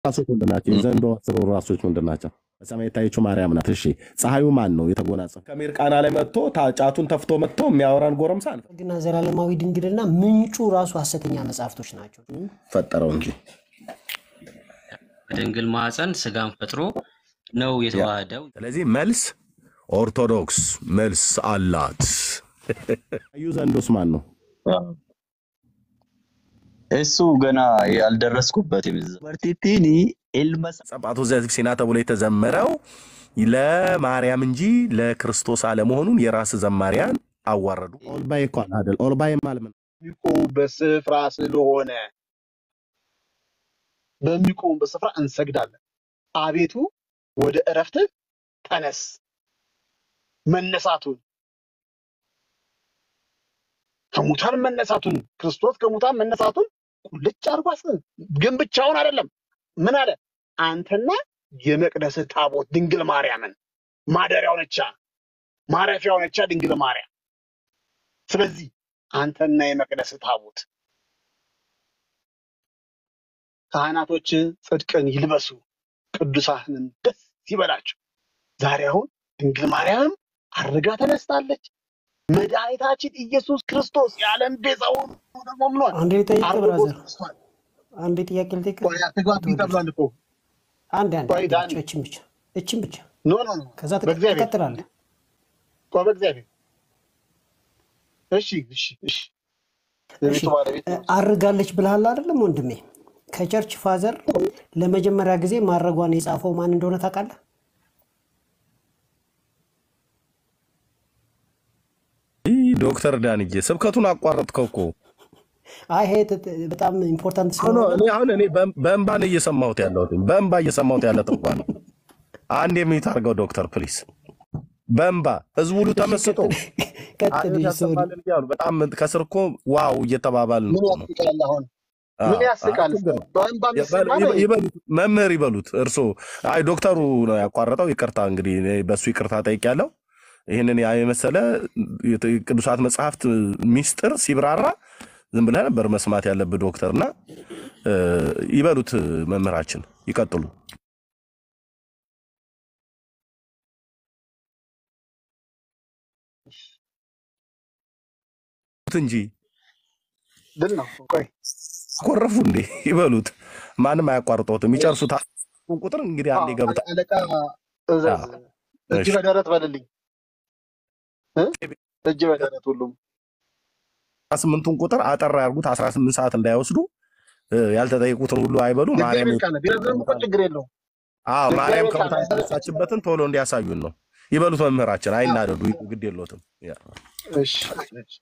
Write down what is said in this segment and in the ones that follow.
ራሶች ምንድን ናቸው? የዘንዶ አስሩ ራሶች ምንድን ናቸው? በሰማይ የታየችው ማርያም ናት። እሺ ፀሐዩ ማን ነው የተጎናጸፈ? ከሜርቃና ላይ መጥቶ ታ- ጫቱን ተፍቶ መጥቶ የሚያወራን ጎረምሳ ነው ግና ዘላለማዊ ድንግልና ምንጩ ራሱ ሐሰተኛ መጽሐፍቶች ናቸው። ፈጠረው እንጂ በድንግል ማኅፀን ስጋን ፈጥሮ ነው ያ። የተዋህደው። ስለዚህ መልስ ኦርቶዶክስ መልስ አላት። ፀሐዩ ዘንዶስ ማን ነው? እሱ ገና ያልደረስኩበትም እዛ መርቲቲኒ ኢልመሳ ጸባቶ ዘሲና ተብሎ የተዘመረው ለማርያም እንጂ ለክርስቶስ አለመሆኑን የራስ ዘማሪያን አዋረዱ። ኦልባይ እኮ አይደል? ኦልባይ ማለት ምን? በሚቆሙበት ስፍራ ስለሆነ በሚቆሙበት ስፍራ እንሰግዳለን። አቤቱ ወደ እረፍት ተነስ። መነሳቱን ከሙታን መነሳቱን ክርስቶስ ከሙታን መነሳቱን ቁልጭ አድርጎ አስ- ግን ብቻውን አይደለም። ምን አለ? አንተና የመቅደስ ታቦት ድንግል ማርያምን ማደሪያው ነቻ ማረፊያው ነቻ ድንግል ማርያም። ስለዚህ አንተና የመቅደስ ታቦት ካህናቶች ጽድቅን ይልበሱ፣ ቅዱሳንም ደስ ይበላቸው። ዛሬ አሁን ድንግል ማርያምም አርጋ ተነስታለች። መድኃኒታችን ኢየሱስ ክርስቶስ የዓለም ቤዛ ሆኖ ደግሞ ምኗል አንዴ ልጠይቅ አርጎ ብራዘር፣ ተነስቷል። አንዴ ጥያቄ ልጠይቅ። ቆይ አትግባብኝ ተብሏል እኮ አንድ አንድ ቆይ አንድ ዳኒ ብቻ እችን ብቻ እችን ብቻ ኖ ኖ ኖ ከዛ ትቀ- በእግዚአብሔር ትቀጥላለህ። ቆይ በእግዚአብሔር እሺ እሺ እሺ እሺ የቤቱ ባለቤት እ፣ ነው። አርጋለች ብልሃል አይደለም ወንድሜ? ከቸርች ፋዘር ለመጀመሪያ ጊዜ ማድረጓን የጻፈው ማን እንደሆነ ታውቃለህ? ይህ ዶክተር ዳንዬ ስብከቱን አቋረጥከው እኮ። አይ ይሄ ት- ት- በጣም ኢምፖርታንት ኖ ኖ፣ ስለሆነ እኔ አሁን እኔ በእም- በእንባ ነው እየሰማሁት ያለሁት በእንባ እየሰማሁት ያለ ጥቋ ነው። አንድ የሚዩት አድርገው ዶክተር ፕሊስ። በእንባ ህዝቡ ሁሉ እሺ ተመስጦ ቀጥል ቀጥል። አቤት እሺ ሶሪ ያሰማልን እያሉ በጣም ከስር እኮ ዋው እየተባባልን ምን እኮ ነው። ያስቃል አሁን አዎ፣ ምን አዎ፣ ያስቃል? ችግር ነው። በእንባ የሚሰማ ይበሉ- ነው ይሄ? ይበሉት መምህር ይበሉት እርሶ። አይ ዶክተሩ ነው ያቋረጠው። ይቅርታ እንግዲህ እኔ በእሱ ይቅርታ ጠይቄያለሁ። ይህንን ያ የመሰለ የት- ቅዱሳት መጽሐፍት ሚስጥር ሲብራራ ዝም ብለህ ነበር መስማት ያለብህ ዶክተር እና እ፣ ይበሉት መምህራችን ይቀጥሉ እንጂ ድል ነው። ቆይ አኮረፉ እንዴ ይበሉት። ማንም አያቋርጠውትም። ይጨርሱት ቁጥር እንግዲህ አንዴ አዎ፣ ገብታ አለቃ እዘዝ አዎ፣ እጅ እሺ። በደረት በልልኝ እ? እጅ በደረት ሁሉም አስራ ስምንቱን ቁጥር አጠር ያርጉት። አስራ ስምንት ሰዓት እንዳይወስዱ እ፣ ያልተጠየቁትን ሁሉ አይበሉ። ማርያም የእግዚአብሔር ቃል ነው። ቢረዝም እኮ ችግር የለውም። አዎ ማርያም የእግዚአብሔር ቃል ከሙታን ነው። የተነሳችበትን ቶሎ እንዲያሳዩን ነው። ይበሉት መምህራችን፣ አይናደዱ፣ ግድ የሎትም። ያ። እሺ እሺ።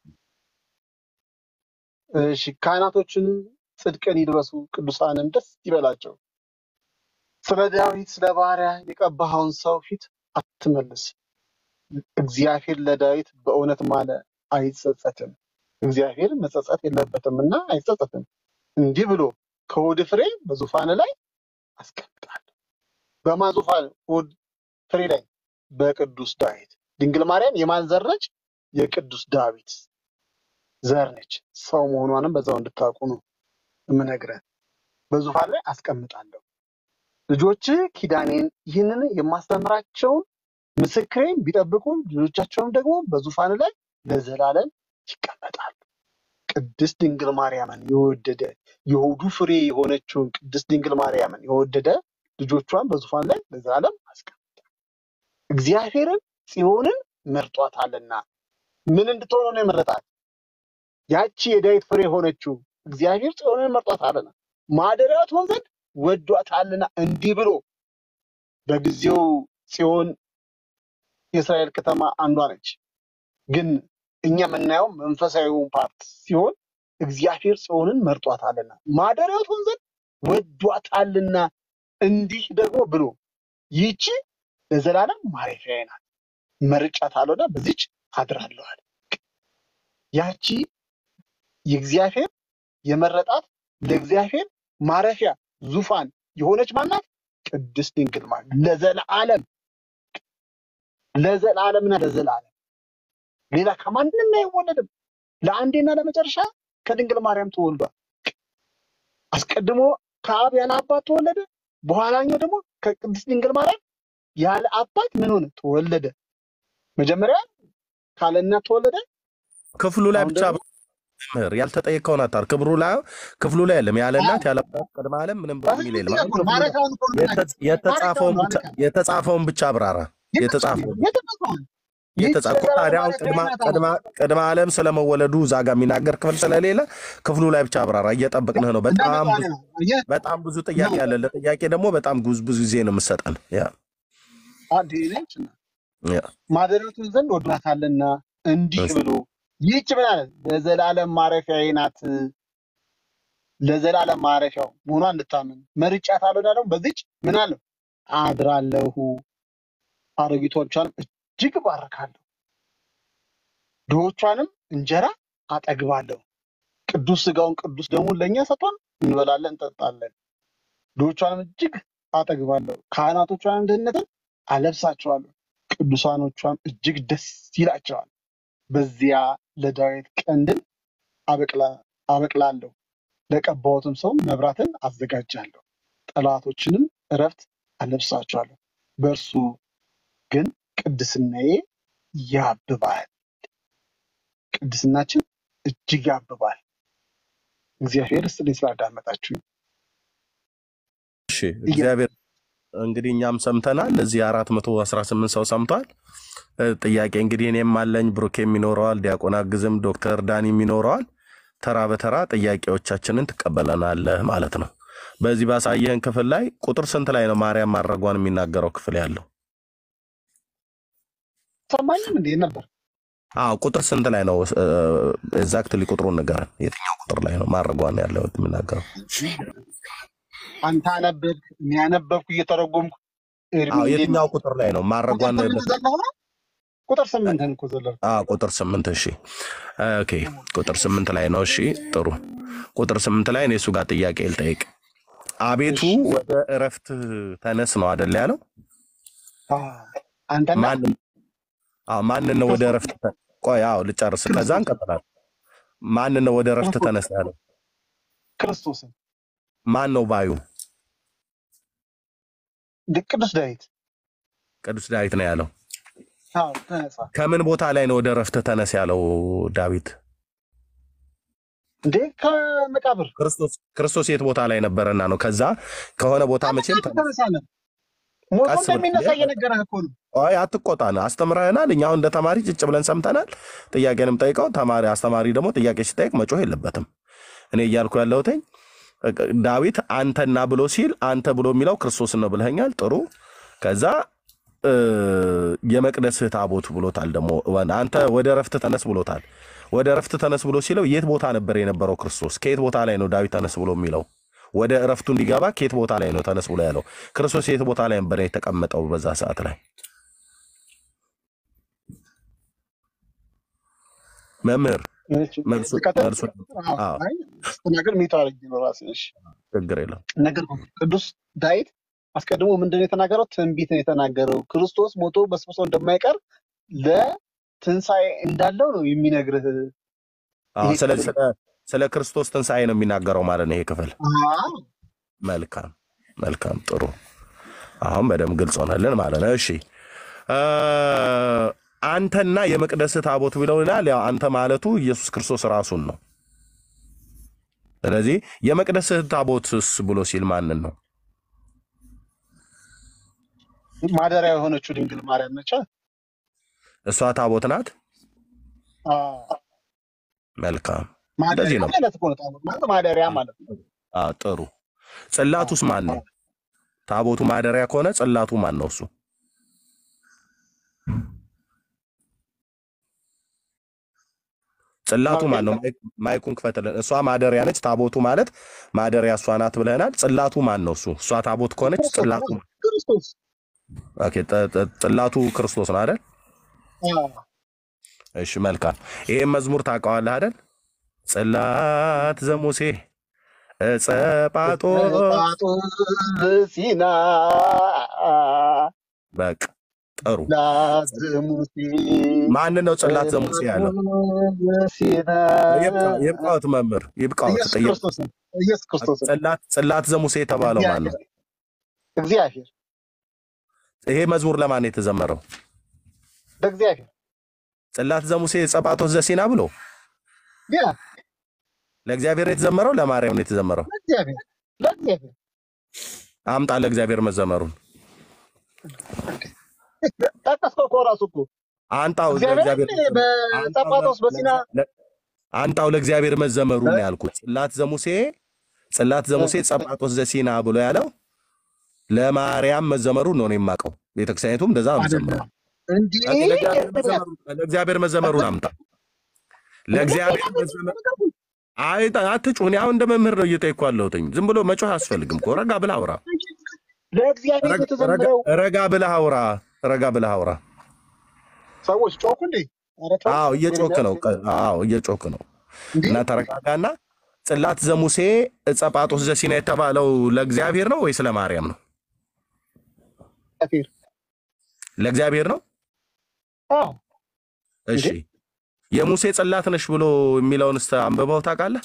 እሺ ካህናቶችንም ጽድቅን ይልበሱ፣ ቅዱሳንም ደስ ይበላቸው። ስለ ዳዊት ስለ ባሪያ የቀባኸውን ሰው ፊት አትመልስ። እግዚአብሔር ለዳዊት በእውነት ማለ አይጸጸትም። እግዚአብሔር መጸጸት የለበትም እና አይጸጸትም። እንዲህ ብሎ ከሆድ ፍሬ በዙፋን ላይ አስቀምጣለሁ። በማን ዙፋን? ሆድ ፍሬ ላይ በቅዱስ ዳዊት። ድንግል ማርያም የማን ዘር ነች? የቅዱስ ዳዊት ዘር ነች። ሰው መሆኗንም በዛው እንድታውቁ ነው የምነግረን። በዙፋን ላይ አስቀምጣለሁ። ልጆች ኪዳኔን ይህንን የማስተምራቸውን ምስክሬን ቢጠብቁ ልጆቻቸውም ደግሞ በዙፋን ላይ ለዘላለም ይቀመጣሉ። ቅድስት ድንግል ማርያምን የወደደ የሆዱ ፍሬ የሆነችውን ቅድስት ድንግል ማርያምን የወደደ ልጆቿን በዙፋን ላይ ለዘላለም አስቀምጣል። እግዚአብሔርን ጽዮንን መርጧታልና ምን እንድትሆነ ነው የመረጣት? ያቺ የዳዊት ፍሬ የሆነችው እግዚአብሔር ጽዮንን መርጧታልና ማደሪያው ትሆን ዘንድ ወዷታልና እንዲህ ብሎ በጊዜው ጽዮን የእስራኤል ከተማ አንዷ ነች። ግን እኛ የምናየው መንፈሳዊውን ፓርት ሲሆን እግዚአብሔር ጽዮንን መርጧታልና ማደሪያው ትሆን ዘንድ ወዷታልና እንዲህ ደግሞ ብሎ ይህቺ ለዘላለም ማረፊያዬ ናት፣ መርጫታለሁና በዚች አድራለሁ አለ። ያቺ የእግዚአብሔር የመረጣት ለእግዚአብሔር ማረፊያ ዙፋን የሆነች ማናት? ቅድስት ድንግል ማርያም ለዘላለም ለዘላለምና ለዘላለም ሌላ ከማንም አይወለድም። ለአንዴና ለመጨረሻ ከድንግል ማርያም ተወልዷል። አስቀድሞ ከአብ ያለ አባት ተወለደ። በኋላኛው ደግሞ ከቅድስት ድንግል ማርያም ያለ አባት ምን ሆነ? ተወለደ። መጀመሪያ ካለ እናት ተወለደ። ክፍሉ ላይ አሁን ብቻ ደግሞ መምህር ያልተጠየቀውን አታር ክብሩ ላይ ክፍሉ ላይ የለም ያለ እናት ያለ አባት ቅድመ ዓለም ምንም በሚል የለም። አሁን ክፍሉ ላይ ማረፊያውን እኮ ነው የተ- የምናገር። የተጻፈውን ማረፊያውን ብቻ ነው የተጻፈውን ብቻ አብራራ። የተጻፈውን የተጻፈውን ይህች የተጻፈው የዘላለም ታዲያ አሁን ማረፊያ ቅድመ ናት ቅድመ አለ። ቅድመ ዓለም ስለመወለዱ እዛ ጋር የሚናገር ክፍል ስለሌለ ክፍሉ ላይ ብቻ አብራራ። እየጠበቅንህ ነው። በጣም ብዙ እንደመጣ ነው። አየህ? በጣም ብዙ ጥያቄ ነው። አለ። ለጥያቄ ደግሞ በጣም ብዙ ብዙ ጊዜ ነው የምሰጠን። ያ አንድ ነች ያ ማደሪያቱን ዘንድ ወዷታልና እንዲህ እሺ ብሎ ይህች ምን አለ? ለዘላለም ማረፊያዬ ናት። ለዘላለም ማረፊያው መሆኗን እንድታምን መርጫታለሁ። እና ደግሞ በዚች ምን አለው አድራለሁ፣ አሮጊቶቿንም እጅግ እባርካለሁ፣ ድሆቿንም እንጀራ አጠግባለሁ። ቅዱስ ስጋውን ቅዱስ ደሙን ለእኛ ሰጥቶን እንበላለን እንጠጣለን። ድሆቿንም እጅግ አጠግባለሁ፣ ካህናቶቿንም ድህነትን አለብሳቸዋለሁ፣ ቅዱሳኖቿም እጅግ ደስ ይላቸዋል። በዚያ ለዳዊት ቀንድን አበቅላ- አበቅላለሁ፣ ለቀባሁትም ሰው መብራትን አዘጋጃለሁ፣ ጠላቶችንም እረፍት አለብሳቸዋለሁ። በእርሱ ግን ቅድስናዬ ያብባል፣ ቅድስናችን እጅግ ያብባል። እግዚአብሔር ስጥልኝ ስላዳመጣችሁ። እሺ እግዚአብሔር እንግዲህ እኛም ሰምተናል። እዚህ አራት መቶ አስራ ስምንት ሰው ሰምቷል። እ፣ ጥያቄ እንግዲህ እኔም አለኝ፣ ብሩኬም ይኖረዋል፣ ዲያቆን አግዝም፣ ዶክተር ዳኒም ይኖረዋል። ተራ በተራ ጥያቄዎቻችንን ትቀበለናለህ ማለት ነው። በዚህ ባሳየህን ክፍል ላይ ቁጥር ስንት ላይ ነው ማርያም ማድረጓን የሚናገረው ክፍል ያለው? ሰማኝም እንዴ ነበር አዎ ቁጥር ስንት ላይ ነው? ኤግዛክትሊ ቁጥሩን ንገረን። የትኛው ቁጥር ላይ ነው ማድረጓን ያለው የሚናገረው? አንተ አነበብክ፣ እኔ ያነበብኩ እየተረጎምኩ ኤርሚ አዎ እንዴት ነው? የትኛው ቁጥር ላይ ነው ቁጥር ማድረጓን? ስምንት ዘለህ ነው? ቁጥር ስምንትን እኮ ዘለህ አዎ ቁጥር ስምንት እሺ። ኦኬ ቁጥር ስምንት ላይ ነው። እሺ ጥሩ። ቁጥር ስምንት ላይ እኔ እሱ ጋር ጥያቄ ልጠይቅ። አቤቱ እሺ ወደ እረፍት ተነስ ነው አደለ ያለው? አዎ። አንተና ማንን አዎ ማንን ነው ወደ ክርስቶስ እረፍት ተ- ቆይ አዎ ልጨርስ፣ ከዛ ክርስቶስ እንቀጥላለን። ማንን ነው ወደ እረፍት ክርስቶስ ተነስ ያለው? ክርስቶስን ማን ነው ባዩ? ቅዱስ ዳዊት ቅዱስ ዳዊት ነው ያለው። አዎ ተነሳ ከምን ቦታ ላይ ነው ወደ እረፍት ተነስ ያለው ዳዊት? እንዴ ከመቃብር ክርስቶስ ክርስቶስ የት ቦታ ላይ ነበረና ነው? ከዛ ከሆነ ቦታ መቼም ከመቃብር ተነስ ተነሳለ ሞቶ ቀስ ብለህ እንደሚነሳ እየነገረህ እኮ ነው አይ አትቆጣን፣ አስተምረህናል። እኛ አሁን እንደ ተማሪ ጭጭ ብለን ሰምተናል። ጥያቄንም ጠይቀው ተማሪ አስተማሪ ደግሞ ጥያቄ ሲጠይቅ መጮህ የለበትም። እኔ እያልኩ ያለሁትኝ ዳዊት አንተና ብሎ ሲል አንተ ብሎ የሚለው ክርስቶስን ነው ብለኸኛል። ጥሩ። ከዛ እ፣ የመቅደስህ ታቦት ብሎታል። ደግሞ አንተ ወደ እረፍት ተነስ ብሎታል። ወደ እረፍት ተነስ ብሎ ሲለው የት ቦታ ነበር የነበረው ክርስቶስ? ከየት ቦታ ላይ ነው ዳዊት ተነስ ብሎ የሚለው? ወደ እረፍቱ እንዲገባ ከየት ቦታ ላይ ነው ተነስ ብሎ ያለው? ክርስቶስ የት ቦታ ላይ ነበር የተቀመጠው በዛ ሰዓት ላይ? መምህር እሺ፣ መልሱ ልቀጥል? መልሱ አዎ፣ አዎ አይ ስትናገር ሚቱ አድርጌ ነው ራሴ እሺ ችግር የለም። ነገር ነው። ቅዱስ ዳዊት አስቀድሞ ምንድን ነው የተናገረው? ትንቢት ነው የተናገረው። ክርስቶስ ሞቶ በስብሶ እንደማይቀር ለትንሣኤ እንዳለው ነው የሚነግርህ አዎ ይሄ ስለዚህ ክፍል። ስለ ስለ ክርስቶስ ትንሣኤ ነው የሚናገረው ማለት ነው ይሄ ክፍል። አዎ፣ መልካም መልካም ጥሩ። አሁን በደንብ ግልጽ ሆነልን ማለት ነው። እሺ እ፣ አንተና የመቅደስ ታቦት ብለው ይላል። ያው አንተ ማለቱ ኢየሱስ ክርስቶስ ራሱን ነው። ስለዚህ የመቅደስ ታቦትስ ብሎ ሲል ማንን ነው? ማደሪያ የሆነችው ድንግል ማርያም ነች። እሷ ታቦት ናት። አዎ፣ መልካም ማደሪያ እንደዚህ ነው። ማለት እኮ ነው። ታቦት ማለት ማደሪያ ማለት ነው። አ ጥሩ። ጽላቱስ ማን ነው? ታቦቱ ማደሪያ ከሆነ ጽላቱ ማን ነው? እሱ ጽላቱ ማን ነው? ማይክ- ማይኩን ክፈትልን። እሷ ማደሪያ ነች። ታቦቱ ማለት ማደሪያ እሷ ናት ብለናል። ጽላቱ ማን ነው? እሱ እሷ ታቦት ከሆነች ክርስቶስ ጽላቱ ነው። ክርስቶስ ኦኬ፣ ጥ- ጥ- ጽላቱ ክርስቶስ ነው አይደል? አዎ፣ እሺ መልካም። ይሄን መዝሙር ታውቀዋለህ አይደል? ጽላት ዘሙሴ ዕፀ ጳጦስ ጳጦስ ሲና በቃ ጥሩ። ላዝሙሲ ማንን ነው ጽላት ዘሙሴ ያለው? ሲና ይብቃ- ይብቃዎት መምህር ይብቃዎት። ኢየሱስ ጥያቄ ክርስቶስ ነው። ኢየሱስ ክርስቶስ ነው። ጽላት ጽላት ዘሙሴ የተባለው ማን ነው? እግዚአብሔር ይሄ መዝሙር ለማን ነው የተዘመረው? ለእግዚአብሔር ጽላት ዘሙሴ ጸጳጦስ ዘሲና ብሎ ያ ለእግዚአብሔር ነው የተዘመረው፣ ለማርያም ነው የተዘመረው? ለእግዚአብሔር ለእግዚአብሔር አምጣ ለእግዚአብሔር መዘመሩን ጠቀስከው እኮ ራሱ እኮ አንጣው እግዚአብሔር ለእግዚአብሔር በጸጳጦስ በሲና አንጣው ለእግዚአብሔር መዘመሩ ነው ያልኩት። ጽላት ዘሙሴ ጽላት ዘሙሴ ጸጳጦስ ዘሲና ብሎ ያለው ለማርያም መዘመሩ ነው እኔ የማውቀው። ቤተክርስቲያኒቱም እንደዛ ነው የምትዘምረው። እንዲህ እስኪ ለእግዚአብሔር መዘመሩን- ለእግዚአብሔር መዘመሩን አምጣ። ለእግዚአብሔር መዘመር አይ አትጩህ። እኔ አሁን እንደ መምህር ነው እየጠየኩህ ያለሁትኝ። ዝም ብሎ መጮህ አያስፈልግም እኮ ረጋ ብለህ አውራ። ለእግዚአብሔር ረጋ- የተዘመረው ረጋ ብለህ አውራ። ረጋ ብለህ አውራ። ሰዎች ጮኩ እንዴ? ኧረ ተው። አዎ እየጮክ ነው። አዎ እየጮክ ነው። እንዴ? እና ተረጋጋና ጽላት ዘሙሴ ጸጳጦስ ዘሲና የተባለው ለእግዚአብሔር ነው ወይስ ለማርያም ነው? እግዚአብሔር ለእግዚአብሔር ነው። አዎ እሺ የሙሴ ጽላት ነሽ ብሎ የሚለውን እስተ አንብበው ታውቃለህ?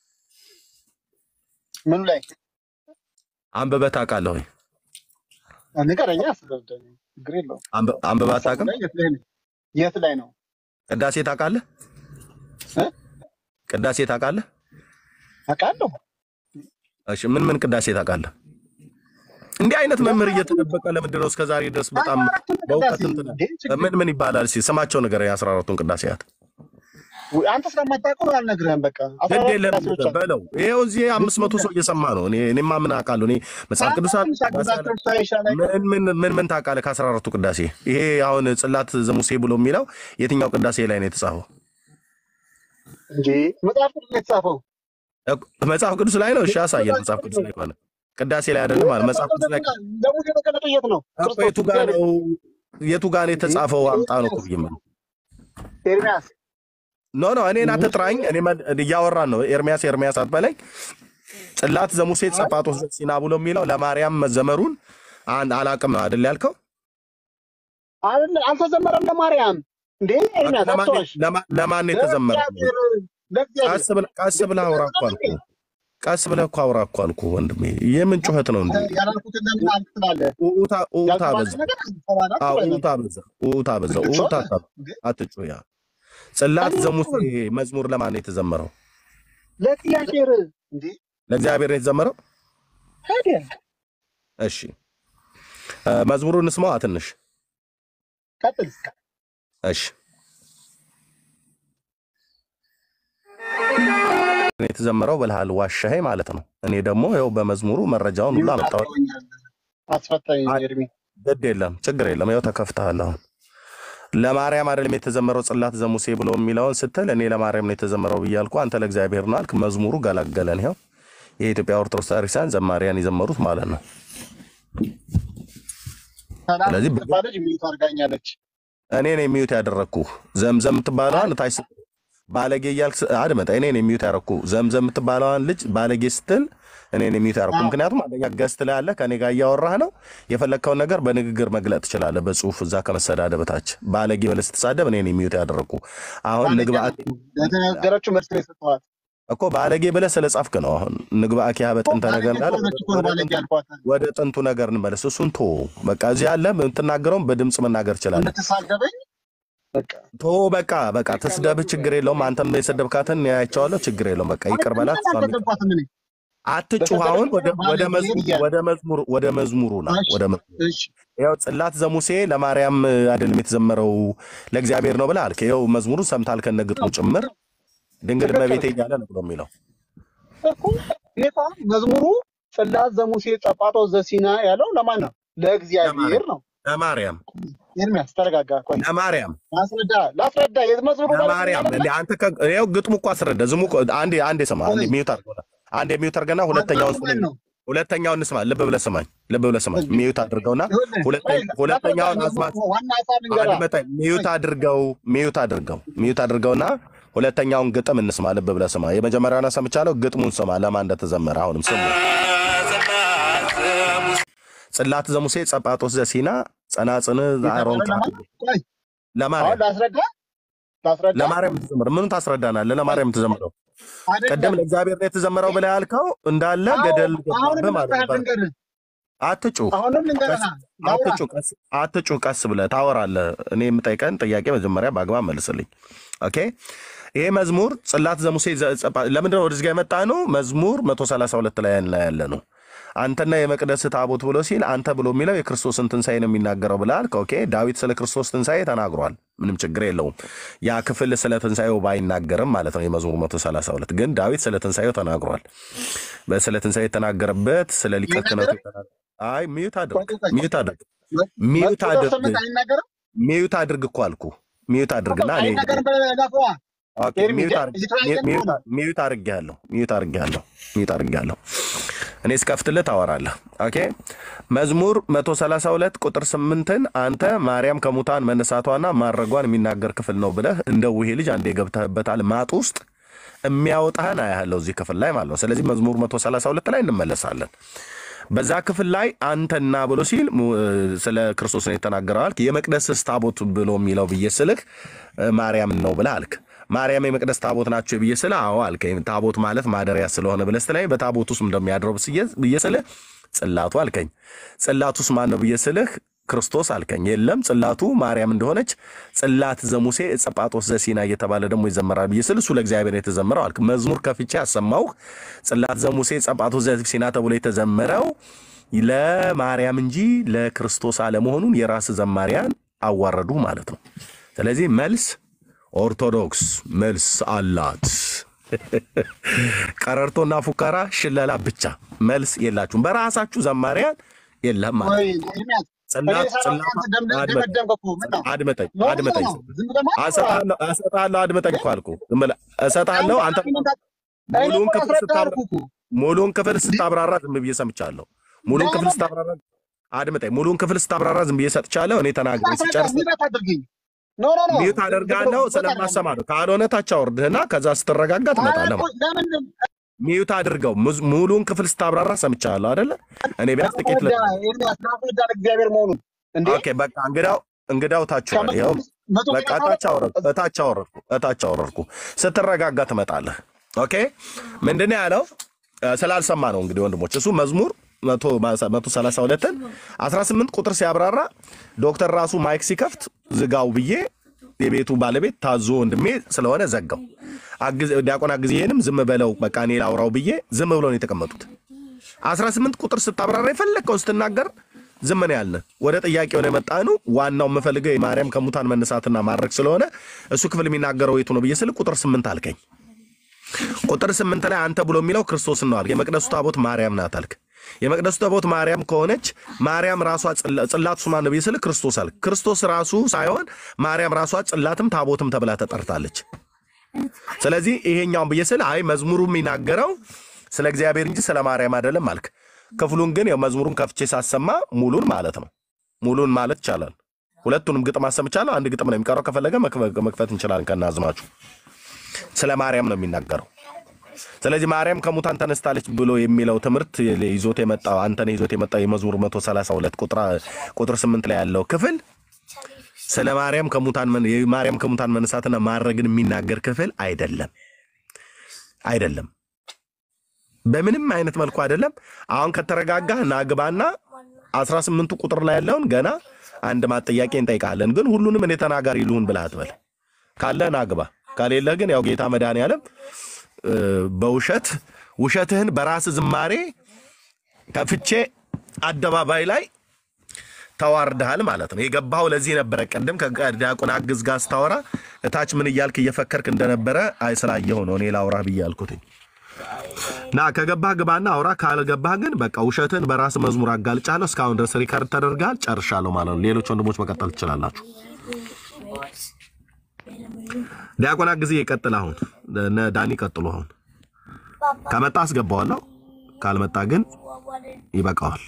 ምኑ ላይ አንብበህ ታውቃለህ ወይ? ንገረኛ። አስረዳኝ። ችግር የለውም። አንብ- አንብበህ አታውቅም? የት ላይ ነው? የት ላይ ነው? ቅዳሴ ታውቃለህ? እ? ቅዳሴ ታውቃለህ? አውቃለሁ። እሺ ምን ምን ቅዳሴ ታውቃለህ? እንዲህ አይነት መምህር እየተደበቀ ለምንድን ነው እስከዛሬ ድረስ በጣም በእውቀት እንትን እንዴ? ችግር- ምን ምን ይባላል? እስኪ ስማቸው ነገር የአስራ አራቱን ቅዳሴያት ውይ፣ አንተ ስለማታውቀው አልነግርህም። በቃ አስራ ግድ አራት የለም ቅዳሴዎች አሉ። በለው። ይኸው እዚህ አምስት መቶ ሰው እየሰማ ነው። እኔ እኔማ ምን አውቃለሁ? እኔ መጽሐፍ ቅዱስ አለ ቅዳሴዎች ሳይሻል አይቀርም። ምን ምን ምን ምን ታውቃለህ ከአስራ አራቱ ቅዳሴ? ይሄ አሁን ጽላት ዘሙሴ ብሎ የሚለው የትኛው ቅዳሴ ላይ ነው የተጻፈው? እንጂ መጽሐፍ ቅዱስ ነው የተጻፈው። መጽሐፍ ቅዱስ ላይ ነው። እሺ አሳየን። መጽሐፍ ቅዱስ ላይ ከሆነ ቅዳሴ ላይ አይደለም ማለት መጽሐፍ ቅዱስ ላይ ለሙሴ የተገለጠው የት ነው? እኮ ክርስቶስ የቱ ጋር ነው የቱ ጋር ነው የተጻፈው? አምጣ ነው እኮ ብዬ የምልህ። ኤርሚያስ ኖ ኖ እኔን አትጥራኝ። እኔ መ- እያወራን ነው። ኤርሚያስ ኤርሚያስ አትበለኝ። ጽላት ዘሙሴ ጸጳጦስ ዘሲና ብሎ የሚለው ለማርያም መዘመሩን አንድ አላቅም ነው አይደል ያልከው? አይደለ? አልተዘመረም ለማርያም እንዴ? ኤርሚያስ ለማን አትዋሽ። ለማ- ለማን ነው የተዘመረው? ለእግዚአብሔር ለእግዚአብሔር ቀስ ብለህ ቀስ ብለህ አውራ እኮ አልኩህ። ቀስ ብለህ እኮ አውራ እኮ አልኩህ ወንድሜ። የምን ጩኸት ነው እንዴ? ያላልኩትን ለምን አልክ ትላለህ? ኡኡታ ኡኡታ ያልተባለ በዛ። ነገር አልተባለ አዎ ትላለህ። ኡኡታ በዛ። ኡኡታ በዛ። ኡኡታ አታ- አትጩህ። ያ ጽላት ዘሙሴ መዝሙር ለማን ነው የተዘመረው? ለእግዚአብሔር እንዴ? ለእግዚአብሔር ነው የተዘመረው። ታዲያ እሺ እ፣ መዝሙሩን ስማዋ ትንሽ። ቀጥል። እሺ እኔ የተዘመረው ብልሃል ዋሻሄ ማለት ነው። እኔ ደግሞ ይኸው በመዝሙሩ መረጃውን ሁሉ አመጣሁ። አስፈታኝ አይ- ኤርሚ። ግድ የለም ችግር የለም። ይኸው ተከፍተሃል። አሁን ለማርያም አይደለም የተዘመረው ጽላት ዘሙሴ ብሎ የሚለውን ስትል እኔ ለማርያም ነው የተዘመረው ብያልኩ፣ አንተ ለእግዚአብሔር ነው አልክ። መዝሙሩ ገላገለን። ይኸው የኢትዮጵያ ኦርቶዶክስ ቤተክርስቲያን ዘማሪያን የዘመሩት ማለት ነው። ሰላም ስለዚህ የምትባል ልጅ ሚዩት አድርጋኛለች። እኔ ነኝ ሚዩት ያደረግኩ። ዘምዘም የምትባለዋን ታች ስ- ባለጌ እያልክ ስ- አድመጣ። እኔ ነኝ ሚዩት ያደረግኩ። ዘምዘም የምትባለዋን ልጅ ባለጌ ስትል እኔ ነኝ ሚዩት ያደረግኩ። ምክንያቱም አንደኛ ገስት ላይ ያለ ከኔ ጋር እያወራህ ነው። የፈለግከውን ነገር በንግግር መግለጥ ትችላለህ፣ በጽሁፍ እዛ ከመሰዳደብ ታች ባለጌ ብለህ ስትሳደብ እኔ ነኝ ሚዩት ያደረግኩ። አሁን ንግባ ለተናገረችው መልስ ነው የሰጠኋት። እኮ ባለጌ ብለህ ስለ ጻፍክ ነው። አሁን ንግባ ኪያ በጥንተ ነገር እንዳለ ባለጌ እኮ ነው ባለጌ ያልኳት። ወደ ጥንቱ ነገር እንመለስ። እሱን ቶ በቃ እዚህ ያለ የምትናገረውን በድምፅ መናገር ትችላለህ። የምትሳደበኝ በቃ ቶ በቃ በቃ ትስደብህ፣ ችግር የለውም። አንተም የሰደብካትን ያያቸዋለሁ፣ ችግር የለውም። በቃ ይቅር በላት። እሷም ይቅር- አልተገባትም እኔ። አትጩህ። አሁን ወደ ወደ ባለጌ መዝሙሩ ብያለሁ። ወደ መዝሙሩ ወደ መዝሙሩ ና እሺ፣ ወደ መዝሙሩ እሺ ይኸው ጽላት ዘሙሴ ለማርያም አይደለም የተዘመረው ለእግዚአብሔር ነው ብለህ አልክ። ይኸው መዝሙሩን ሰምተሃል ከነ ግጥሙ ጭምር ድንግል እመቤቴ እያለ ነው ብሎ የሚለው እኮ እኔ እኮ አሁን መዝሙሩ ጽላት ዘሙሴ ጸጳጦስ ዘሲና ያለው ለማን ነው? ለእግዚአብሔር ነው። ለማርያም ኤርሚያስ ተረጋጋ። ቆይ ለማርያም ላስረዳ ላስረዳ። የመዝሙሩ ለማርያም እንደ አንተ ከ- ይኸው ግጥሙ እኮ አስረዳ። ዝሙ እኮ አንዴ አንዴ ስማ። አንዴ ሚዩት አድርገው አንዴ ሚዩት አድርገና ሁለተኛውን ስማ። ነው ሁለተኛውን ስማ። ልብ ብለህ ስማኝ። ልብ ብለህ ስማኝ። ሚዩት አድርገውና ሁለተ- ሁለተኛውን አስማት ዋና ሀሳብ እንገራ አድመጠኝ። ሚዩት አድርገው ሚዩት አድርገው ሚዩት አድርገውና ሁለተኛውን ግጥም እንስማ። ልብ ብለህ ስማ። የመጀመሪያውን ሰምቻለሁ። ግጥሙን ስማ፣ ለማን እንደተዘመረ አሁንም ስሙ። ጽላት ዘሙሴ ጸጳጦስ ዘሲና ጸናጽን አሮን ቆይ አሁን ለማርያም ላስረዳ ላስረዳ ለማርያም ተዘመረ። ምኑን ታስረዳናለህ? ለማርያም ተዘመረው አይደለም። ቅድም ለእግዚአብሔር ነው የተዘመረው ብለህ ያልከው እንዳለ ገደል አሁን ገባብህ ማለት ነው። ልንገርህ አትጩህ አሁንም ልንገርህ ቀስ- ላውራ አትጩህ ቀስ አትጩህ ቀስ ብለህ ታወራለህ። እኔ የምጠይቀን ጥያቄ መጀመሪያ በአግባብ መልስልኝ። ኦኬ ይሄ መዝሙር ጽላት ዘሙሴ ዘ- ጸጳ- ለምንድነው ወደዚህ ጋር የመጣ ነው? መዝሙር 132 ላይ ላይ ያለ ነው። አንተና የመቅደስ ታቦት ብሎ ሲል አንተ ብሎ የሚለው የክርስቶስን ትንሣኤ ነው የሚናገረው ብለሃል። ኦኬ ዳዊት ስለ ክርስቶስ ትንሣኤ ተናግሯል። ምንም ችግር የለውም። ያ ክፍል ስለ ትንሣኤው ባይናገርም ማለት ነው የመዝሙር 132 ግን ዳዊት ስለ ትንሣኤው ተናግሯል። በስለ ትንሣኤ የተናገረበት ስለ ሊቀ ክህነቱ አይናገርም? የተናገ- አይ ሚዩት አድርግ ቆይ ቆይ ሚዩት አድርግ ቆይ። ሚዩት ቁጥር አድርግ ስምንት አይናገርም? ሚዩት አድርግ እኮ አልኩ። ሚዩት አድርግና እኔ አይናገርም ብለህ ላፈዋ ኦኬ ኤርሚ ሚዩት አድርግ እየተወያየን ሚዩት ነው። ሚዩት አድርጌያለሁ ሚዩት አድርጌያለሁ ሚዩት አድርጌያለሁ። እኔ እስከፍትልህ ታወራለህ። ኦኬ መዝሙር 132 ቁጥር 8ን አንተ ማርያም ከሙታን መነሳቷና ማድረጓን የሚናገር ክፍል ነው ብለህ እንደ ውሄ ልጅ አንዴ ገብተህበታል ማጥ ውስጥ የሚያወጣህን አያለው እዚህ ክፍል ላይ ማለት ነው። ስለዚህ መዝሙር 132 ላይ እንመለሳለን። በዛ ክፍል ላይ አንተና ብሎ ሲል ሙ- ስለ ክርስቶስ ነው የተናገረው አልክ። የመቅደስስ ታቦት ብሎ የሚለው ብዬ ስልህ እ፣ ማርያምን ነው ብለህ አልክ። ማርያም የመቅደስ ታቦት ናቸው ብዬ ስልህ አዎ አልክ። ታቦት ማለት ማደሪያ ስለሆነ ብለህ ስትለኝ በታቦት ውስጥ እንደሚያድረው ብስዬ- ብዬ ስልህ ጽላቱ አልከኝ። ጽላቱስ ማን ነው ብዬ ስልህ ክርስቶስ አልከኝ። የለም ጽላቱ ማርያም እንደሆነች ጽላት ዘሙሴ ዕፀ ጳጦስ ዘሲና እየተባለ ደግሞ ይዘመራል ብዬ ስል እሱ ለእግዚአብሔር ነው የተዘመረው አልክ። መዝሙር ከፍቼ ያሰማሁህ ጽላት ዘሙሴ ዕፀ ጳጦስ ዘሲና ተብሎ የተዘመረው ለማርያም እንጂ ለክርስቶስ አለመሆኑን የራስ ዘማሪያን አዋረዱ ማለት ነው። ስለዚህ መልስ ኦርቶዶክስ መልስ አላት። ቀረርቶና ፉከራ ሽለላ ብቻ መልስ የላችሁም። በራሳችሁ ዘማሪያን የለም ማለት ወይ ነው። ኤርሚያስ እኔ ጽላት ሰላም ጽላቷ አንተ ደምደ- አድመጠኝ ደመደምክ እኮ መጣ አድመጠኝ ኖ ኖ አድመጠኝ ኖ ዝም ብለህ ማትወራ እሰጥሃለሁ እሰጥሃለሁ አድመጠኝ እኮ አልኩህ። ዝም ብለህ እሰጥሃለሁ አንተ እኔ ሙሉውን እኮ ክፍል ላስረዳህ ስታብራ አልኩህ እኮ ሙሉውን ክፍል ስታብራራ ዝም ብዬ ሰምቻለሁ። ሙሉውን ክፍል ለምን ስታብራራ አድምጠኝ። ሙሉውን ክፍል ስታብራራ ዝም ብዬ ሰጥቻለሁ። እኔ ተናግሬ ላስረዳህ ስጨርስ ሚበት አድርገኝ ኖ ኖ ኖ ሚዩት አደርጋለሁ ስለማሰማ ነው። ካልሆነ ታች አውርድህና ከዛ ስትረጋጋ ትመጣለህ። ማለት ለምን ሚዩት አድርገው። ሙዝ- ሙሉውን ክፍል ስታብራራ ሰምቻለሁ አይደለ? እኔ ቢያንስ ጥቂት ለ ኤርሚያስ ላስረዳ እግዚአብሔር መሆኑን እንዴ ኦኬ በቃ እንግዳው እንግዳው ታች ወረድ። ይኸው መቶ በቃ እታች አወረድኩ እታች አወረድኩ እታች አወረድኩ። ስትረጋጋ ትመጣለህ። ኦኬ ምንድን ነው ያለው? እ፣ ስላልሰማ ነው እንግዲህ ወንድሞች። እሱ መዝሙር መቶ ሰላሳ ሁለትን አስራ ስምንት ቁጥር ሲያብራራ ዶክተር ራሱ ማይክ ሲከፍት ዝጋው ብዬ የቤቱ ባለቤት ታዞ ወንድሜ ስለሆነ ዘጋው። አግዝ- ዲያቆን አግዝዬንም ዝም በለው በቃ እኔ ላውራው ብዬ ዝም ብሎ ነው የተቀመጡት። 18 ቁጥር ስታብራራ የፈለግከው ስትናገር ዝም ነው ያልን። ወደ ጥያቄው ነው የመጣኑ። ዋናው የምፈልገው የማርያም ከሙታን መነሳትና ማድረግ ስለሆነ እሱ ክፍል የሚናገረው የቱ ነው ብዬ ስል ቁጥር ስምንት አልከኝ። ቁጥር ስምንት ላይ አንተ ብሎ የሚለው ክርስቶስን ነው አልክ። የመቅደሱ ታቦት ማርያም ናት አልክ። የመቅደሱ ታቦት ማርያም ከሆነች ማርያም ራሷ ጽላ- ጽላቱ ማን ነው ብዬ ስል ክርስቶስ አልክ። ክርስቶስ ራሱ ሳይሆን ማርያም ራሷ ጽላትም ታቦትም ተብላ ተጠርታለች። ስለዚህ ይሄኛውን ብዬ ስል አይ መዝሙሩ የሚናገረው ስለ እግዚአብሔር እንጂ ስለ ማርያም አይደለም አልክ። ክፍሉን ግን ያው መዝሙሩን ከፍቼ ሳሰማ ሙሉን ማለት ነው ሙሉን ማለት ይቻላል። ሁለቱንም ግጥም አሰምቻለሁ። አንድ ግጥም ነው የሚቀረው። ከፈለገ መክፈ- መክፈት እንችላለን ከናዝማችሁ። ስለ ማርያም ነው የሚናገረው። ስለዚህ ማርያም ከሙታን ተነስታለች ብሎ የሚለው ትምህርት ይዞት የመጣው አንተን ይዞት የመጣው የመዝሙር 132 ቁጥር ቁጥር 8 ላይ ያለው ክፍል ስለ ማርያም ከሙታን መን- የማርያም ከሙታን መነሳትና ማድረግን የሚናገር ክፍል አይደለም አይደለም። በምንም አይነት መልኩ አይደለም። አሁን ከተረጋጋህ ናግባና 18ቱ ቁጥር ላይ ያለውን ገና አንድ ማጠያቄ እንጠይቃለን። ግን ሁሉንም እኔ ተናጋሪ ልሁን ብለህ አትበል። ካለ ናግባ፣ ከሌለህ ግን ያው ጌታ መድኃኔዓለም እ፣ በውሸት ውሸትህን በራስ ዝማሬ ከፍቼ አደባባይ ላይ ተዋርደሃል ማለት ነው። የገባው ለዚህ ነበረ። ቅድም ከዲያቆን አግዝ ጋር ስታወራ እታች ምን እያልክ እየፈከርክ እንደነበረ አይ ስላየሁ ነው እኔ ላውራ ብዬ አልኩትኝ። ና ከገባህ ግባና አውራ፣ ካልገባህ ግን በቃ ውሸትን በራስ መዝሙር አጋልጫለሁ። እስካሁን ድረስ ሪከርድ ተደርጋል፣ ጨርሻለሁ ማለት ነው። ሌሎች ወንድሞች መቀጠል ትችላላችሁ። ዲያቆን ጊዜ ይቀጥል። አሁን እነ ዳኒ ቀጥሉ። አሁን ከመጣ አስገባዋለሁ፣ ካልመጣ ግን ይበቃዋል።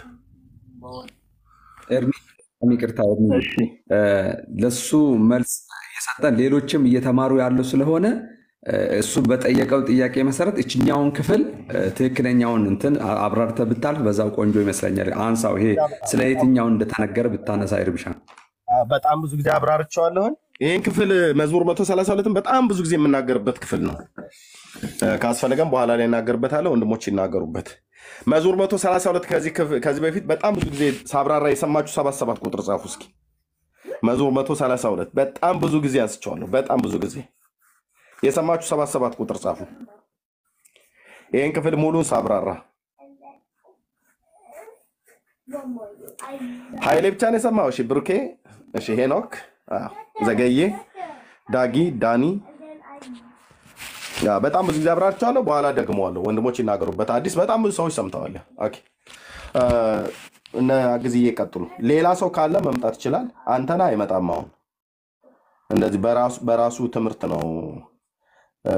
ኤርሚ በጣም ይቅርታ ኤርሚ፣ እ፣ ለሱ መልስ እየሰጠን ሌሎችም እየተማሩ ያሉ ስለሆነ እ፣ እሱ በጠየቀው ጥያቄ መሰረት እችኛውን ክፍል እ፣ ትክክለኛውን እንትን አ- አብራርተህ ብታልፍ በዛው ቆንጆ ይመስለኛል። አንሳው። ይሄ ስለ የትኛውን እንደተነገረ ብታነሳ ይርብሻ። በጣም ብዙ ጊዜ አብራርቸዋለሁን። ይህን ክፍል መዝሙር 132ን በጣም ብዙ ጊዜ የምናገርበት ክፍል ነው። እ፣ ካስፈለገም በኋላ ላይ እናገርበታለሁ። ወንድሞች ይናገሩበት። መዝሙር 132 ከዚህ ክፍ- ከዚህ በፊት በጣም ብዙ ጊዜ ሳብራራ የሰማችሁ ሰባት ሰባት ቁጥር ጻፉ እስኪ። መዝሙር 132 በጣም ብዙ ጊዜ አንስቼዋለሁ። በጣም ብዙ ጊዜ የሰማችሁ ሰባት ሰባት ቁጥር ጻፉ። ይህን ክፍል ሙሉን ሳብራራ ኃይሌ ብቻ ነው የሰማው። እሺ ብሩኬ፣ እሺ ሄኖክ፣ አዎ፣ ዘገዬ፣ ዳጊ፣ ዳኒ ያ በጣም ብዙ ጊዜ አብራርቸዋለሁ። በኋላ ደግመዋለሁ። ወንድሞች ይናገሩበት። አዲስ በጣም ብዙ ሰዎች ሰምተዋል። ኦኬ እ፣ እነ ጊዜዬ ቀጥሉ። ሌላ ሰው ካለ መምጣት ይችላል። አንተና አይመጣም። አሁን እንደዚህ በራሱ በራሱ ትምህርት ነው እ፣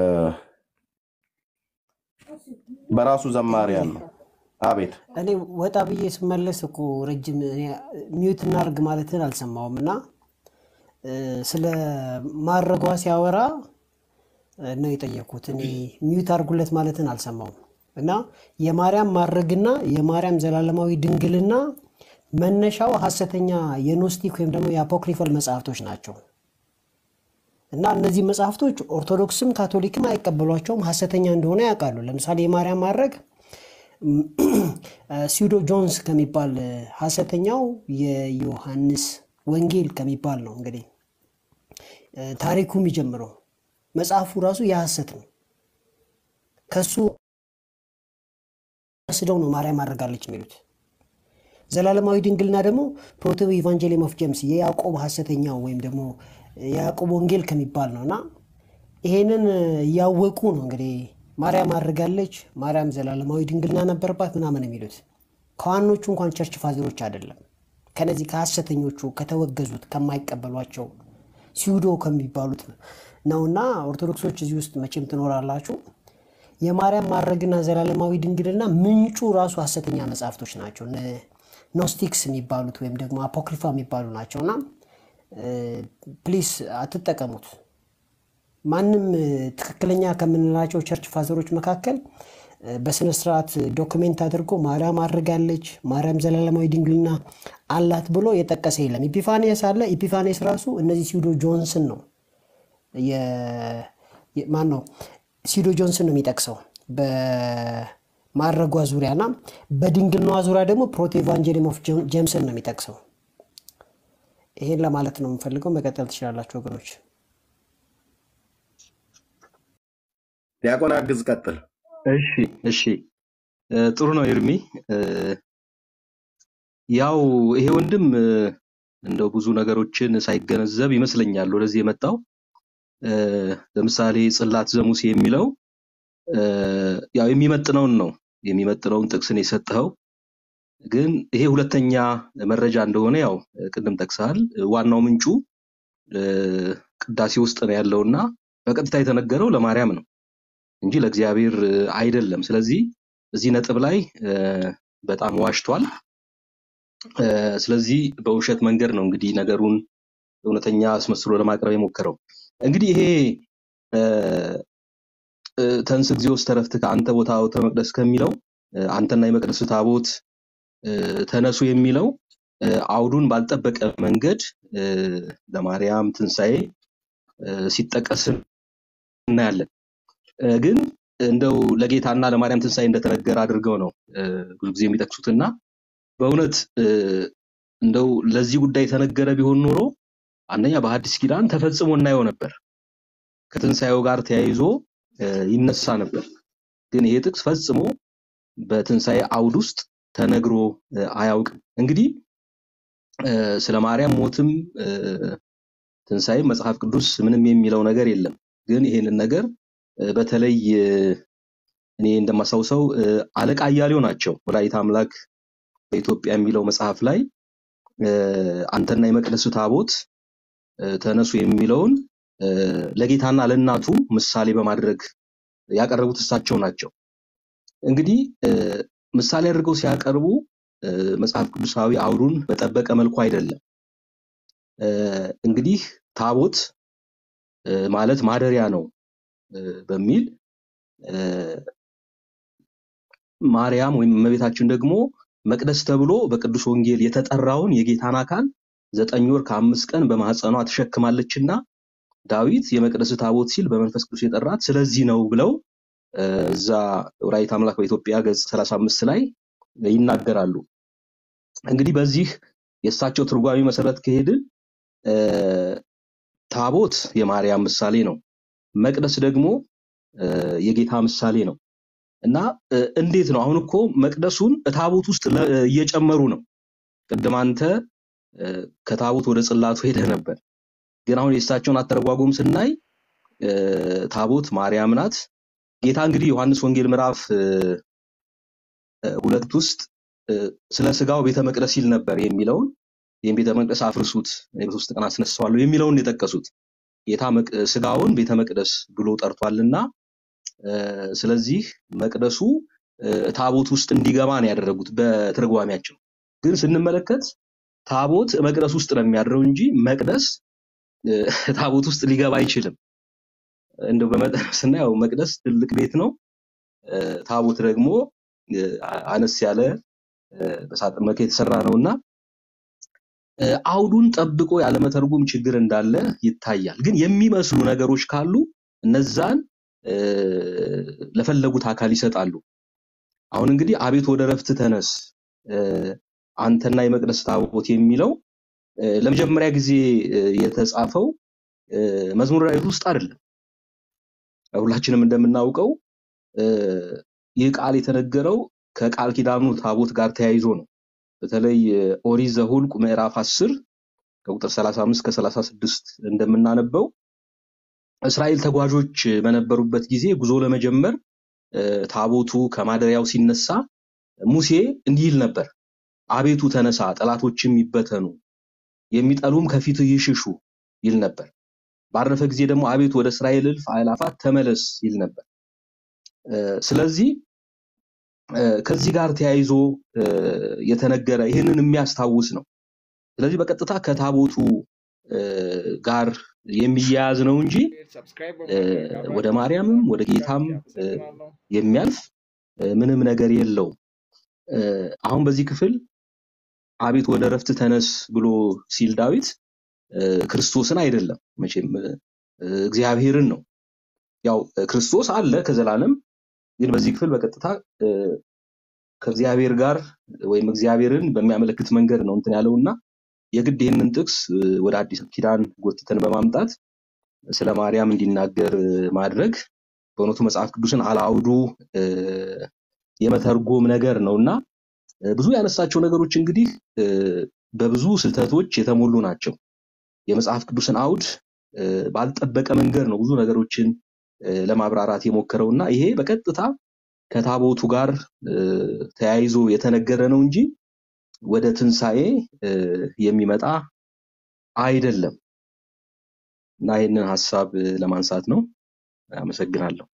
በራሱ ዘማሪያን ነው። አቤት እኔ ወጣ ብዬ ስመለስ እኮ ረጅም እኔ ሚዩት እናድርግ ማለትን አልሰማውም እና እ፣ ስለ ማድረጓ ሲያወራ እ፣ ነው የጠየኩት። እኔ ሚዩት አድርጉለት ማለትን አልሰማውም እና የማርያም ማድረግና የማርያም ዘላለማዊ ድንግልና መነሻው ሐሰተኛ የኖስቲክ ወይም ደግሞ የአፖክሪፈል መጽሐፍቶች ናቸው እና እነዚህ መጽሐፍቶች ኦርቶዶክስም ካቶሊክም አይቀበሏቸውም፣ ሐሰተኛ እንደሆነ ያውቃሉ። ለምሳሌ የማርያም ማድረግ ሲውዶ ጆንስ ከሚባል እ፣ ሐሰተኛው የዮሐንስ ወንጌል ከሚባል ነው እንግዲህ እ፣ ታሪኩ የሚጀምረው መጽሐፉ ራሱ የሐሰት ነው። ከሱ ወስደው ነው ማርያም አድርጋለች የሚሉት። ዘላለማዊ ድንግልና ደግሞ ፕሮቶ ኢቫንጀሊየም ኦፍ ጄምስ የያዕቆብ ሐሰተኛው ወይም ደግሞ የያዕቆብ ወንጌል ከሚባል ነው እና ይሄንን እያወቁ ነው እንግዲህ ማርያም አድርጋለች፣ ማርያም ዘላለማዊ ድንግልና ነበረባት ምናምን የሚሉት ከዋኖቹ እንኳን ቸርች ፋዘሮች አይደለም። ከነዚህ ከሐሰተኞቹ ከተወገዙት ከማይቀበሏቸው ሲውዶ ከሚባሉት ነውና ኦርቶዶክሶች እዚህ ውስጥ መቼም ትኖራላችሁ። የማርያም ማድረግና ዘላለማዊ ድንግልና ምንጩ ራሱ ሐሰተኛ መጽሐፍቶች ናቸው። እነ ኖስቲክስ የሚባሉት ወይም ደግሞ አፖክሪፋ የሚባሉ ናቸውና ፕሊስ አትጠቀሙት። ማንም እ፣ ትክክለኛ ከምንላቸው ቸርች ፋዘሮች መካከል እ፣ በስነ ስርዓት ዶክሜንት አድርጎ ማርያም አድርጋለች፣ ማርያም ዘላለማዊ ድንግልና አላት ብሎ የጠቀሰ የለም። ኢፒፋኔስ አለ። ኢፒፋኔስ ራሱ እነዚህ ሲውዶ ጆንስን ነው ማን ነው ሲዶ ጆንስን ነው የሚጠቅሰው በማድረጓ ዙሪያና በድንግልናዋ ዙሪያ ደግሞ ፕሮቶ ኢቫንጀሊየም ኦፍ ጄምስን ነው የሚጠቅሰው። ይሄን ለማለት ነው የምፈልገው። መቀጠል ትችላላችሁ ወገኖች። ዲያቆን አግዝ፣ ቀጥል። እሺ እሺ እ፣ ጥሩ ነው ኤርሚ። እ፣ ያው ይሄ ወንድም እ፣ እንደው ብዙ ነገሮችን ሳይገነዘብ ይመስለኛል ወደዚህ የመጣው። እ፣ ለምሳሌ ጽላት ዘሙሴ የሚለው እ፣ ያው የሚመጥነውን ነው የሚመጥነውን ጥቅስን የሰጠኸው፣ ግን ይሄ ሁለተኛ መረጃ እንደሆነ ያው ቅድም ጠቅሰሃል። ዋናው ምንጩ እ፣ ቅዳሴ ውስጥ ነው ያለውና በቀጥታ የተነገረው ለማርያም ነው እንጂ ለእግዚአብሔር እ፣ አይደለም። ስለዚህ እዚህ ነጥብ ላይ እ፣ በጣም ዋሽቷል። እ፣ ስለዚህ በውሸት መንገድ ነው እንግዲህ ነገሩን እውነተኛ አስመስሎ ለማቅረብ የሞከረው። እንግዲህ ይሄ እ፣ እ፣ ተንስ እግዚኦስ ተረፍትከ አንተ ቦታ ውእተ መቅደስ ከሚለው እ፣ አንተና የመቅደስ ታቦት እ፣ ተነሱ የሚለው እ፣ አውዱን ባልጠበቀ መንገድ እ፣ ለማርያም ትንሣኤ እ፣ ሲጠቀስ እናያለን። እ፣ ግን እንደው ለጌታና ለማርያም ትንሣኤ እንደተነገረ አድርገው ነው እ፣ ብዙ ጊዜ የሚጠቅሱትና በእውነት እ፣ እንደው ለዚህ ጉዳይ የተነገረ ቢሆን ኖሮ አንደኛ በሐዲስ ኪዳን ተፈጽሞ እናየው ነበር፣ ከትንሣኤው ጋር ተያይዞ እ፣ ይነሳ ነበር። ግን ይሄ ጥቅስ ፈጽሞ በትንሣኤ አውድ ውስጥ ተነግሮ እ፣ አያውቅም። እንግዲህ እ፣ ስለ ማርያም ሞትም እ፣ ትንሣኤም መጽሐፍ ቅዱስ ምንም የሚለው ነገር የለም። ግን ይሄንን ነገር እ፣ በተለይ እ፣ እኔ እንደማስታውሰው እ፣ አለቃ አያሌው ናቸው ወላዲተ አምላክ በኢትዮጵያ የሚለው መጽሐፍ ላይ እ፣ አንተና የመቅደስ ታቦት እ፣ ተነሱ የሚለውን እ፣ ለጌታና ለእናቱ ምሳሌ በማድረግ ያቀረቡት እሳቸው ናቸው። እንግዲህ እ፣ ምሳሌ አድርገው ሲያቀርቡ እ፣ መጽሐፍ ቅዱሳዊ አውዱን በጠበቀ መልኩ አይደለም። እ፣ እንግዲህ ታቦት እ፣ ማለት ማደሪያ ነው እ፣ በሚል እ፣ ማርያም ወይም እመቤታችን ደግሞ መቅደስ ተብሎ በቅዱስ ወንጌል የተጠራውን የጌታን አካል ዘጠኝ ወር ከአምስት ቀን በማህፀኗ ተሸክማለችና ዳዊት የመቅደስ ታቦት ሲል በመንፈስ ቅዱስ የጠራት ስለዚህ ነው ብለው እ፣ እዛ ወላዲተ አምላክ በኢትዮጵያ ገጽ 35 ላይ ይናገራሉ። እንግዲህ በዚህ የእሳቸው ትርጓሜ መሰረት ከሄድን እ፣ ታቦት የማርያም ምሳሌ ነው። መቅደስ ደግሞ እ፣ የጌታ ምሳሌ ነው እና እ፣ እንዴት ነው አሁን እኮ መቅደሱን ታቦት ውስጥ ለ- እየጨመሩ ነው። ቅድም አንተ እ፣ ከታቦት ወደ ጽላቱ ሄደህ ነበር። ግን አሁን የእሳቸውን አተረጓጎም ስናይ እ፣ ታቦት ማርያም ናት። ጌታ እንግዲህ ዮሐንስ ወንጌል ምዕራፍ እ፣ እ፣ ሁለት ውስጥ እ፣ ስለ ስጋው ቤተ መቅደስ ይል ነበር የሚለውን ይህም ቤተ መቅደስ አፍርሱት በሶስት ቀን አስነሳዋለሁ የሚለውን የጠቀሱት ጌታ መቅ- ስጋውን ቤተ መቅደስ ብሎ ጠርቷልና እ፣ ስለዚህ መቅደሱ እ፣ ታቦት ውስጥ እንዲገባ ነው ያደረጉት በትርጓሜያቸው። ግን ስንመለከት ታቦት መቅደስ ውስጥ ነው የሚያድረው እንጂ መቅደስ እ፣ ታቦት ውስጥ ሊገባ አይችልም። እንደው በመጠኑ ስናየው መቅደስ ትልቅ ቤት ነው። እ፣ ታቦት ደግሞ እ፣ አነስ ያለ እ፣ በሳጥን መልክ የተሰራ ነውና እ፣ አውዱን ጠብቆ ያለመተርጎም ችግር እንዳለ ይታያል። ግን የሚመስሉ ነገሮች ካሉ እነዛን እ፣ ለፈለጉት አካል ይሰጣሉ። አሁን እንግዲህ አቤት ወደ ረፍት ተነስ እ፣ አንተና የመቅደስ ታቦት የሚለው እ፣ ለመጀመሪያ ጊዜ እ፣ የተጻፈው እ፣ መዝሙረ ዳዊት ውስጥ አይደለም። ሁላችንም እንደምናውቀው እ፣ ይህ ቃል የተነገረው ከቃል ኪዳኑ ታቦት ጋር ተያይዞ ነው። በተለይ እ፣ ኦሪት ዘኍልቍ ምዕራፍ 10 ከቁጥር 35 እስከ 36 እንደምናነበው እስራኤል ተጓዦች በነበሩበት ጊዜ ጉዞ ለመጀመር እ፣ ታቦቱ ከማደሪያው ሲነሳ ሙሴ እንዲህ ይል ነበር፣ አቤቱ ተነሳ፣ ጠላቶችም ይበተኑ፣ የሚጠሉም ከፊትህ ይሽሹ ይል ነበር። ባረፈ ጊዜ ደግሞ አቤቱ ወደ እስራኤል እልፍ አእላፋት ተመለስ ይል ነበር። እ፣ ስለዚህ እ፣ ከዚህ ጋር ተያይዞ እ፣ የተነገረ ይህንን የሚያስታውስ ነው። ስለዚህ በቀጥታ ከታቦቱ እ፣ ጋር የሚያያዝ ነው እንጂ እ፣ ወደ ማርያምም ወደ ጌታም እ፣ የሚያልፍ እ፣ ምንም ነገር የለውም። እ፣ አሁን በዚህ ክፍል አቤት ወደ ረፍት ተነስ ብሎ ሲል ዳዊት እ፣ ክርስቶስን አይደለም መቼም እ፣ እግዚአብሔርን ነው። ያው እ፣ ክርስቶስ አለ ከዘላለም ግን በዚህ ክፍል በቀጥታ እ፣ ከእግዚአብሔር ጋር ወይም እግዚአብሔርን በሚያመለክት መንገድ ነው እንትን ያለውና የግድ ይህንን ጥቅስ እ፣ ወደ አዲስ ኪዳን ጎትተን በማምጣት ስለ ማርያም እንዲናገር እ፣ ማድረግ በእውነቱ መጽሐፍ ቅዱስን አላውዱ እ፣ የመተርጎም ነገር ነውና እ፣ ብዙ ያነሳቸው ነገሮች እንግዲህ እ፣ በብዙ ስህተቶች የተሞሉ ናቸው። የመጽሐፍ ቅዱስን አውድ እ፣ ባልጠበቀ መንገድ ነው ብዙ ነገሮችን እ፣ ለማብራራት የሞከረውና ይሄ በቀጥታ ከታቦቱ ጋር እ፣ ተያይዞ የተነገረ ነው እንጂ ወደ ትንሣኤ እ፣ የሚመጣ አይደለም እና ይህንን ሀሳብ እ፣ ለማንሳት ነው። አመሰግናለሁ።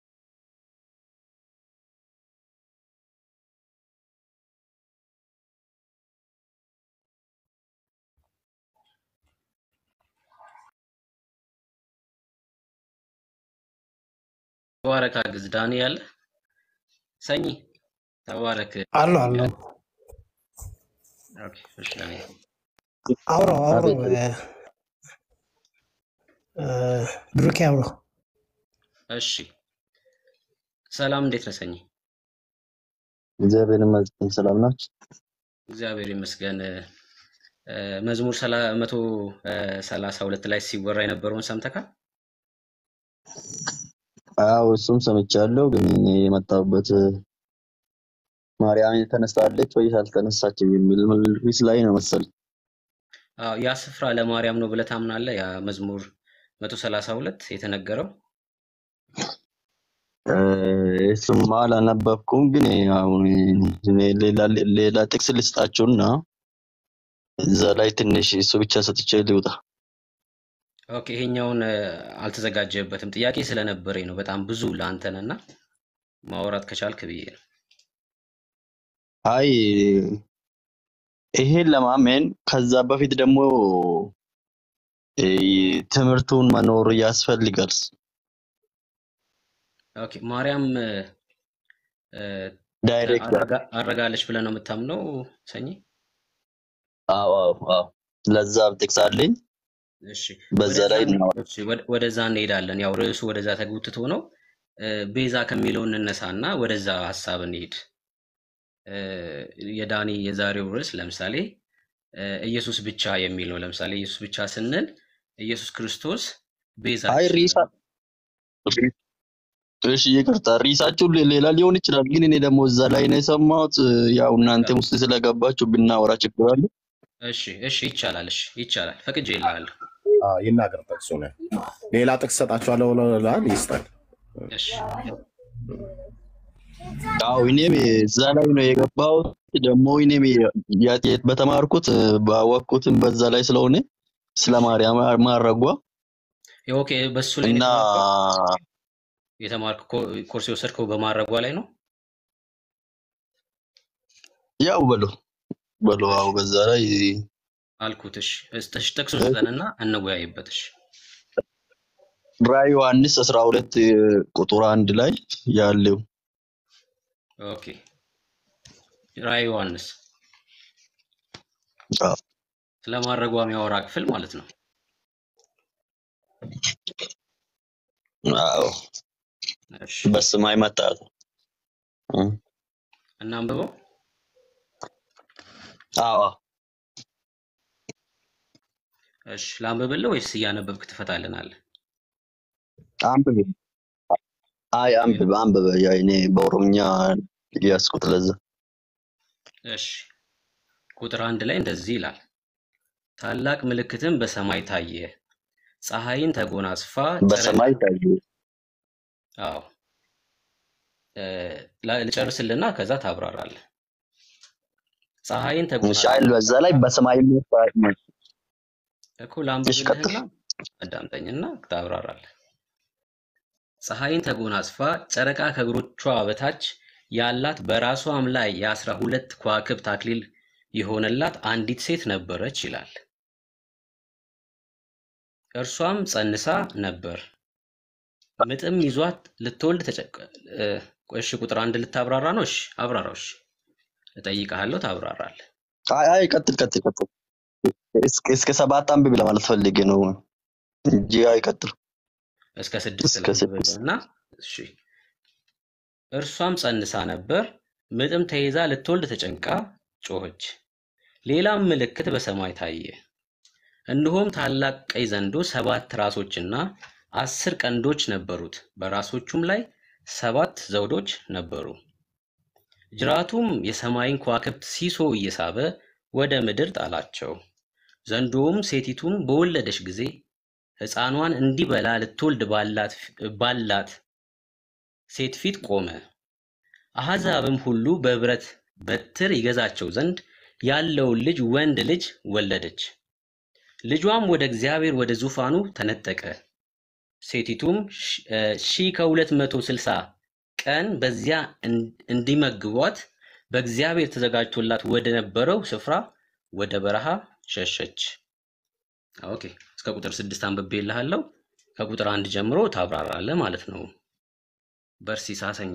ተባረክ አግዝ ዳኒ ያለ ሰኝ ተባረክ አሉ አሉ ያለ ኦኬ፣ እሺ ዳኒ አውራው አውራው አቤት እ፣ እ፣ ብሩኬ አውራው እሺ ሰላም እንዴት ነህ ሰኝ እግዚአብሔር ይመስገን ሰላም ናችሁ? እግዚአብሔር ይመስገን እ፣ መዝሙር ሰላ- መቶ እ፣ ሰላሳ ሁለት ላይ ሲወራ የነበረውን ሰምተካል አዎ እሱም ሰምቻለሁ። ግን እኔ የመጣሁበት ማርያም ተነስታለች ወይስ አልተነሳችም የሚል ርዕስ ላይ ነው መሰለኝ። አዎ ያ ስፍራ ለማርያም ነው ብለህ ታምናለህ ያ መዝሙር መቶ ሰላሳ ሁለት የተነገረው እ፣ እሱማ አላነበብኩም። ግን አሁን እኔ ሌላ ሌላ ጥቅስ ልስጣችሁና እዛ ላይ ትንሽ እሱ ብቻ ሰጥቼ ልውጣ። ኦኬ ይሄኛውን እ፣ አልተዘጋጀበትም ጥያቄ ስለነበረኝ ነው በጣም ብዙ ለአንተንና ማውራት ከቻልክ ብዬ ነው አይ ይሄን ለማመን ከዛ በፊት ደግሞ እ፣ ትምህርቱን መኖር ያስፈልጋል። ኦኬ ማርያም እ፣ እ፣ ዳይሬክት አረጋ- አረጋለች ብለህ ነው የምታምነው ሰኝ አዎ አዎ አዎ ለዛ ጥቅስ አለኝ። እሺ በዛ ወደዛ ላይ እንሄ- እናወራ። እሺ፣ ወደ- ወደዛ እንሄዳለን ያው ርዕሱ ወደዛ ተጎትቶ ነው እ፣ ቤዛ ከሚለው እንነሳና ወደዛ ሀሳብ እንሂድ። እ፣ የዳኒ የዛሬው ርዕስ ለምሳሌ እ፣ ኢየሱስ ብቻ የሚል ነው። ለምሳሌ ኢየሱስ ብቻ ስንል ኢየሱስ ክርስቶስ አይ ቤዛችን ሪሳ ነው። እሺ ይቅርታ ሪሳችሁ ሌላ ሊሆን ይችላል፣ ግን እኔ ደግሞ እዛ ላይ ነው የሰማሁት። ያው እናንተም ውስጥ ስለገባችሁ ብናወራ ችግር አለ? እሺ እሺ፣ ይቻላል። እሺ ይቻላል፣ ፈቅጄ ይልሃለሁ። አዎ፣ ይናገር ጥቅሱ ነው። ሌላ ጥቅስ ሰጣችኋለሁ ብለዋል፣ ይስጣል። እሺ ያው እኔም እዛ ላይ ነው የገባሁት። ደግሞ እኔም ያ- ያ- በተማርኩት ባወቅኩትም በዛ ላይ ስለሆነ ስለ ማርያም ማረጓ ኦኬ፣ በሱ ላይ ነው እና የተማርከው? የተማርክ ኮርስ የወሰድከው በማድረጓ ላይ ነው። ያው በሎ በሎ እሺ አው በዛ ላይ አልኩት። እሺ እሺ፣ ጥቅሱን ስጠንና እንወያይበት። እሺ ራዕይ ዮሐንስ 12 ቁጥር አንድ ላይ ያለው ኦኬ፣ ራዕይ ዮሐንስ አዎ ስለ ማድረጓ የሚያወራ ክፍል ማለት ነው። አዎ፣ እሺ በሰማይ መጣት እናንብበው። አዎ እሺ ላንብብልህ ወይስ እያነበብክ ትፈታልናለህ? አንብብ። አይ አንብብ አንብብ። ያ እኔ በኦሮምኛ ያስኩት ለዛ እሺ ቁጥር አንድ ላይ እንደዚህ ይላል፣ ታላቅ ምልክትም በሰማይ ታየ፣ ፀሐይን ተጎናጽፋ ጨረቃ በሰማይ ታየ። አዎ እ፣ ላ- ልጨርስልና ከዛ ታብራራለህ። ፀሐይን እሺ ተጎናጽፋ አይል በዛ ላይ በሰማይ መጣት እኮ እሺ ቀጥል። ላንብብልህና አዳምጠኝና ታብራራለህ። ፀሐይን ተጎናጽፋ ጨረቃ ከእግሮቿ በታች ያላት በራሷም ላይ የአስራ ሁለት ከዋክብት አክሊል የሆነላት አንዲት ሴት ነበረች ይላል። እርሷም ጸንሳ ነበር፣ ምጥም ይዟት ልትወልድ ተጨቀ እ፣ እሺ ቁጥር አንድ ልታብራራ ነው? እሺ አብራራው። እሺ እጠይቅሃለሁ፣ ታብራራለህ። አይ አይ ቀጥል ቀጥል ቀጥል። እስከ እስከ ሰባት አንብብ ለማለት ፈልጌ ነው እንጂ አይ ቀጥል። እስከ ስድስት እስከ ስድስት ላንብብልህና እሺ እርሷም ጸንሳ ነበር፣ ምጥም ተይዛ ልትወልድ ተጨንቃ ጮኸች። ሌላም ምልክት በሰማይ ታየ። እነሆም ታላቅ ቀይ ዘንዶ ሰባት ራሶችና አስር ቀንዶች ነበሩት፣ በራሶቹም ላይ ሰባት ዘውዶች ነበሩ። ጅራቱም የሰማይን ከዋክብት ሲሶ እየሳበ ወደ ምድር ጣላቸው። ዘንዶውም ሴቲቱን በወለደች ጊዜ ሕፃኗን እንዲበላ ልትወልድ ባላት ባላት ሴት ፊት ቆመ። አሕዛብም ሁሉ በብረት በትር ይገዛቸው ዘንድ ያለውን ልጅ ወንድ ልጅ ወለደች። ልጇም ወደ እግዚአብሔር ወደ ዙፋኑ ተነጠቀ። ሴቲቱም ሺ እ፣ ሺህ ከሁለት መቶ ስልሳ ቀን በዚያ እን- እንዲመግቧት በእግዚአብሔር ተዘጋጅቶላት ወደ ነበረው ስፍራ ወደ በረሃ ሸሸች። ኦኬ እስከ ቁጥር ስድስት አንብቤልሃለሁ። ከቁጥር አንድ ጀምሮ ታብራራለህ ማለት ነው። በርሲሳ ሰኝ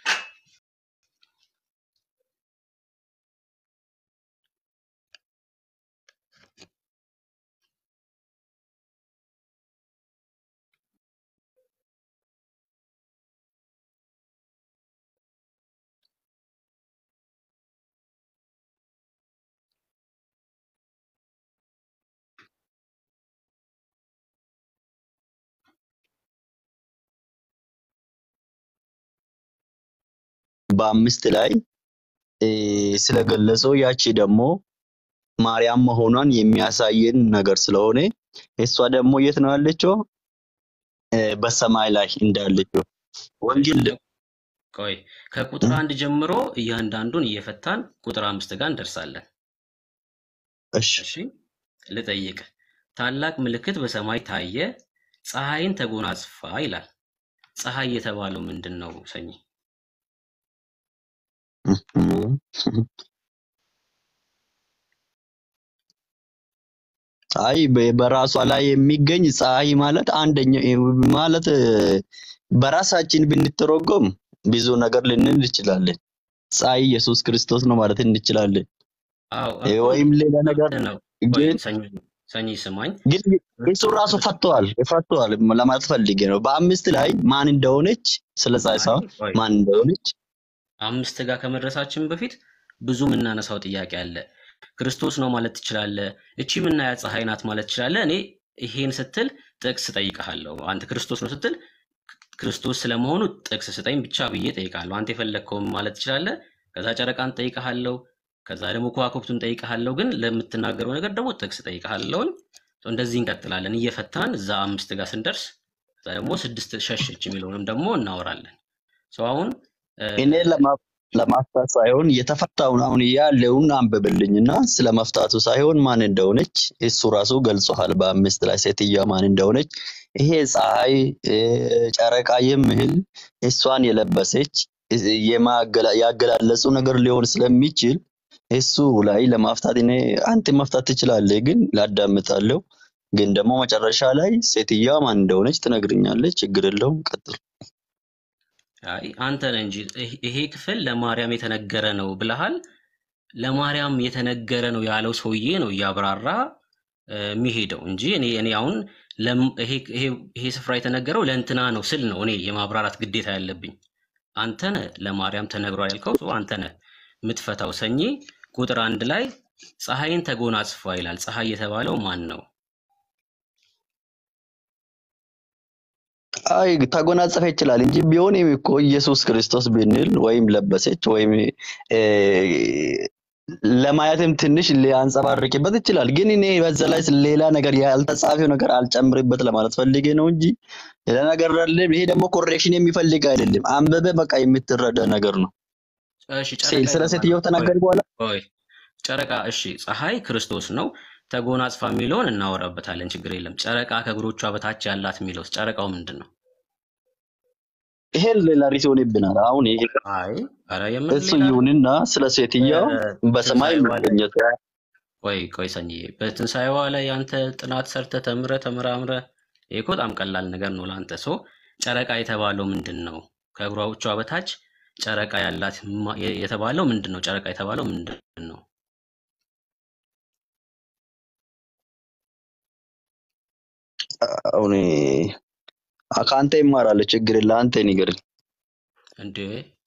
በአምስት ላይ እ፣ ስለገለጸው ያቺ ደግሞ ማርያም መሆኗን የሚያሳየን ነገር ስለሆነ እሷ ደግሞ የት ነው ያለችው? እ፣ በሰማይ ላይ እንዳለችው ወንጌል ቆይ ከቁጥር አንድ ጀምሮ እያንዳንዱን እየፈታን ቁጥር አምስት ጋር እንደርሳለን። እሺ እሺ ልጠይቅ። ታላቅ ምልክት በሰማይ ታየ፣ ፀሐይን ተጎናጽፋ ይላል። ፀሐይ የተባለው ምንድን ነው? ሰኝ አይ በ- በራሷ ላይ የሚገኝ ፀሐይ ማለት አንደኛ ማለት እ፣ በራሳችን ብንተረጎም ብዙ ነገር ልንል እንችላለን። ፀሐይ ኢየሱስ ክርስቶስ ነው ማለት እንችላለን። አዎ እ፣ እኮ ወይም ሌላ ነገር ምንድን ነው? ቆይ ግን ሰኝ ሰኚ ስማኝ። ግን እሱ ራሱ ፈቷል ፈቷል ለማለት ፈልጌ ነው። በአምስት ላይ ማን እንደሆነች ስለ ፀሐይ አይ ሳይሆን ቆይ ማን እንደሆነች አምስት ጋር ከመድረሳችን በፊት ብዙ የምናነሳው ጥያቄ አለ። ክርስቶስ ነው ማለት ትችላለህ። እቺ የምናያት ፀሐይ ናት ማለት ትችላለህ። እኔ ይሄን ስትል ጥቅስ ጠይቀሃለሁ። አንተ ክርስቶስ ነው ስትል ክርስቶስ ስለመሆኑ ጥቅስ ስጠኝ ብቻ ብዬ ጠይቃለሁ። አንተ የፈለግከውን ማለት ትችላለህ። ከዛ ጨረቃን ጠይቀሃለሁ። ከዛ ደግሞ ከዋክብቱን ጠይቀሃለሁ። ግን ለምትናገረው ነገር ደግሞ ጥቅስ ጠይቀሃለሁኝ። እንደዚህ እንቀጥላለን እየፈታን እዛ አምስት ጋር ስንደርስ ከዛ ደግሞ ስድስት ሸሸች የሚለውንም ደግሞ እናወራለን። ሰው አሁን እ፣ እኔ ለማ- ለማፍታት ሳይሆን የተፈታውን አሁን ያለውን አንብብልኝና ስለ መፍታቱ ሳይሆን ማን እንደሆነች እሱ ራሱ ገልጾሃል። በአምስት ላይ ሴትዮዋ ማን እንደሆነች ይሄ ፀሐይ እ፣ ጨረቃ የሚል እሷን የለበሰች እ፣ የማገላ- ያገላለጹ ነገር ሊሆን ስለሚችል እሱ ላይ ለማፍታት እኔ አንተ መፍታት ትችላለህ፣ ግን ላዳምጣለሁ። ግን ደግሞ መጨረሻ ላይ ሴትዮዋ ማን እንደሆነች ትነግርኛለች። ችግር የለውም። ቀጥል። አይ አንተ ነህ እንጂ ይህ- ይሄ ክፍል ለማርያም የተነገረ ነው ብለሃል። ለማርያም የተነገረ ነው ያለው ሰውዬ ነው እያብራራ እ፣ የሚሄደው እንጂ እኔ እኔ አሁን ለም- ይሄ ይሄ- ይሄ ስፍራ የተነገረው ለእንትና ነው ስል ነው እኔ የማብራራት ግዴታ ያለብኝ። አንተ ነህ ለማርያም ተነግሯል ያልከው ሰው አንተ ነህ የምትፈታው። ሰኚ ቁጥር አንድ ላይ ፀሐይን ተጎናጽፏ ይላል። ፀሐይ የተባለው ማን ነው? አይ ተጎናጸፈ ይችላል እንጂ ቢሆንም እኮ ኢየሱስ ክርስቶስ ብንል ወይም ለበሰች ወይም እ፣ ለማየትም ትንሽ ሊያንጸባርቅበት ይችላል። ግን እኔ በዛ ላይ ሌላ ነገር ያልተጻፈው ነገር አልጨምርበት ለማለት ፈልጌ ነው እንጂ ሌላ ነገር አይደለም። ይሄ ደግሞ ኮሬክሽን የሚፈልግ አይደለም። አንበበ በቃ የምትረዳ ነገር ነው። እሺ ሴ- ጨረቃ ስለ ሴትየው የተባለው ቆይ ተናገር በኋላ ቆይ ጨረቃ እሺ፣ ፀሐይ ክርስቶስ ነው። ተጎናጽፋ የሚለውን እናወራበታለን፣ ችግር የለም። ጨረቃ ከእግሮቿ በታች ያላት የሚለውስ ጨረቃው ምንድን ነው? ይሄን ሌላ ሪስ ይሆንብናል። አሁን ይሄ አይ ኧረ የምን እሱ ሌላ ይሁንና ስለ ሴትየው በሰማይ በትንሣኤዋ ላይ መገኘት ቆይ ቆይ ሰኝዬ፣ በትንሣኤዋ ላይ አንተ ጥናት ሰርተ ተምረ ተመራምረ ይሄ እኮ በጣም ቀላል ነገር ነው ለአንተ። ሶ ጨረቃ የተባለው ምንድን ነው? ከእግሮቿ በታች ጨረቃ ያላት ማ- የ- የተባለው ምንድን ነው? ጨረቃ የተባለው ምንድን ነው? አሁን ከአንተ ይማራል። ችግር የለ አንተ ንገረኝ። እንዴ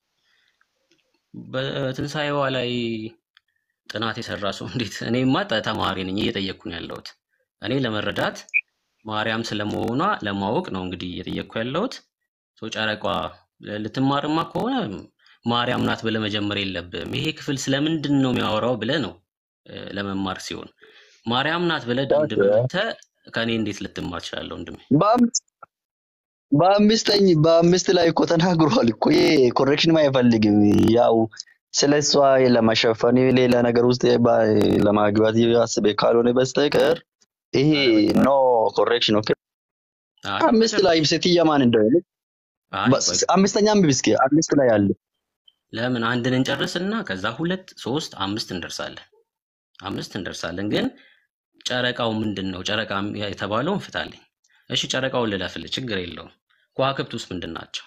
በትንሣኤዋ ላይ ጥናት የሰራ ሰው እንዴት? እኔማ ተ- ተማሪ ነኝ እየጠየቅኩ ነው ያለሁት። እኔ ለመረዳት ማርያም ስለመሆኗ ለማወቅ ነው እንግዲህ እየጠየቅኩ ያለሁት። ሰው ጨረቋ ልትማርማ ከሆነ ማርያም ናት ብለህ መጀመር የለብህም። ይሄ ክፍል ስለምንድን ነው የሚያወራው ብለህ ነው እ፣ ለመማር ሲሆን ማርያም ናት ብለህ ደምድመህ መተህ ከእኔ እንዴት ልትማር ትችላለህ ወንድሜ? በአምስት በአምስተኝ በአምስት ላይ እኮ ተናግሯል እኮ ይሄ ኮሬክሽን አይፈልግም። ያው ስለ እሷ ለመሸፈን ሌላ ነገር ውስጥ ባ- ለማግባት አስቤ ካልሆነ በስተቀር ይሄ ኖ ኮሬክሽን ኦኬ። አይ አምስት ላይ በጭራሽ። ሴትያ ማን እንደሆነ አይ በ- ቆይ አምስተኛ አንብብ እስኪ አምስት ላይ አለ ለምን አንድን እንጨርስና ከዛ ሁለት ሶስት አምስት እንደርሳለን። አምስት እንደርሳለን። ግን ጨረቃው ምንድን ነው? ጨረቃ የተባለውን ፍታልኝ። እሺ ጨረቃውን ልለፍልህ፣ ችግር የለውም። ከዋክብት ውስጥ ምንድን ናቸው?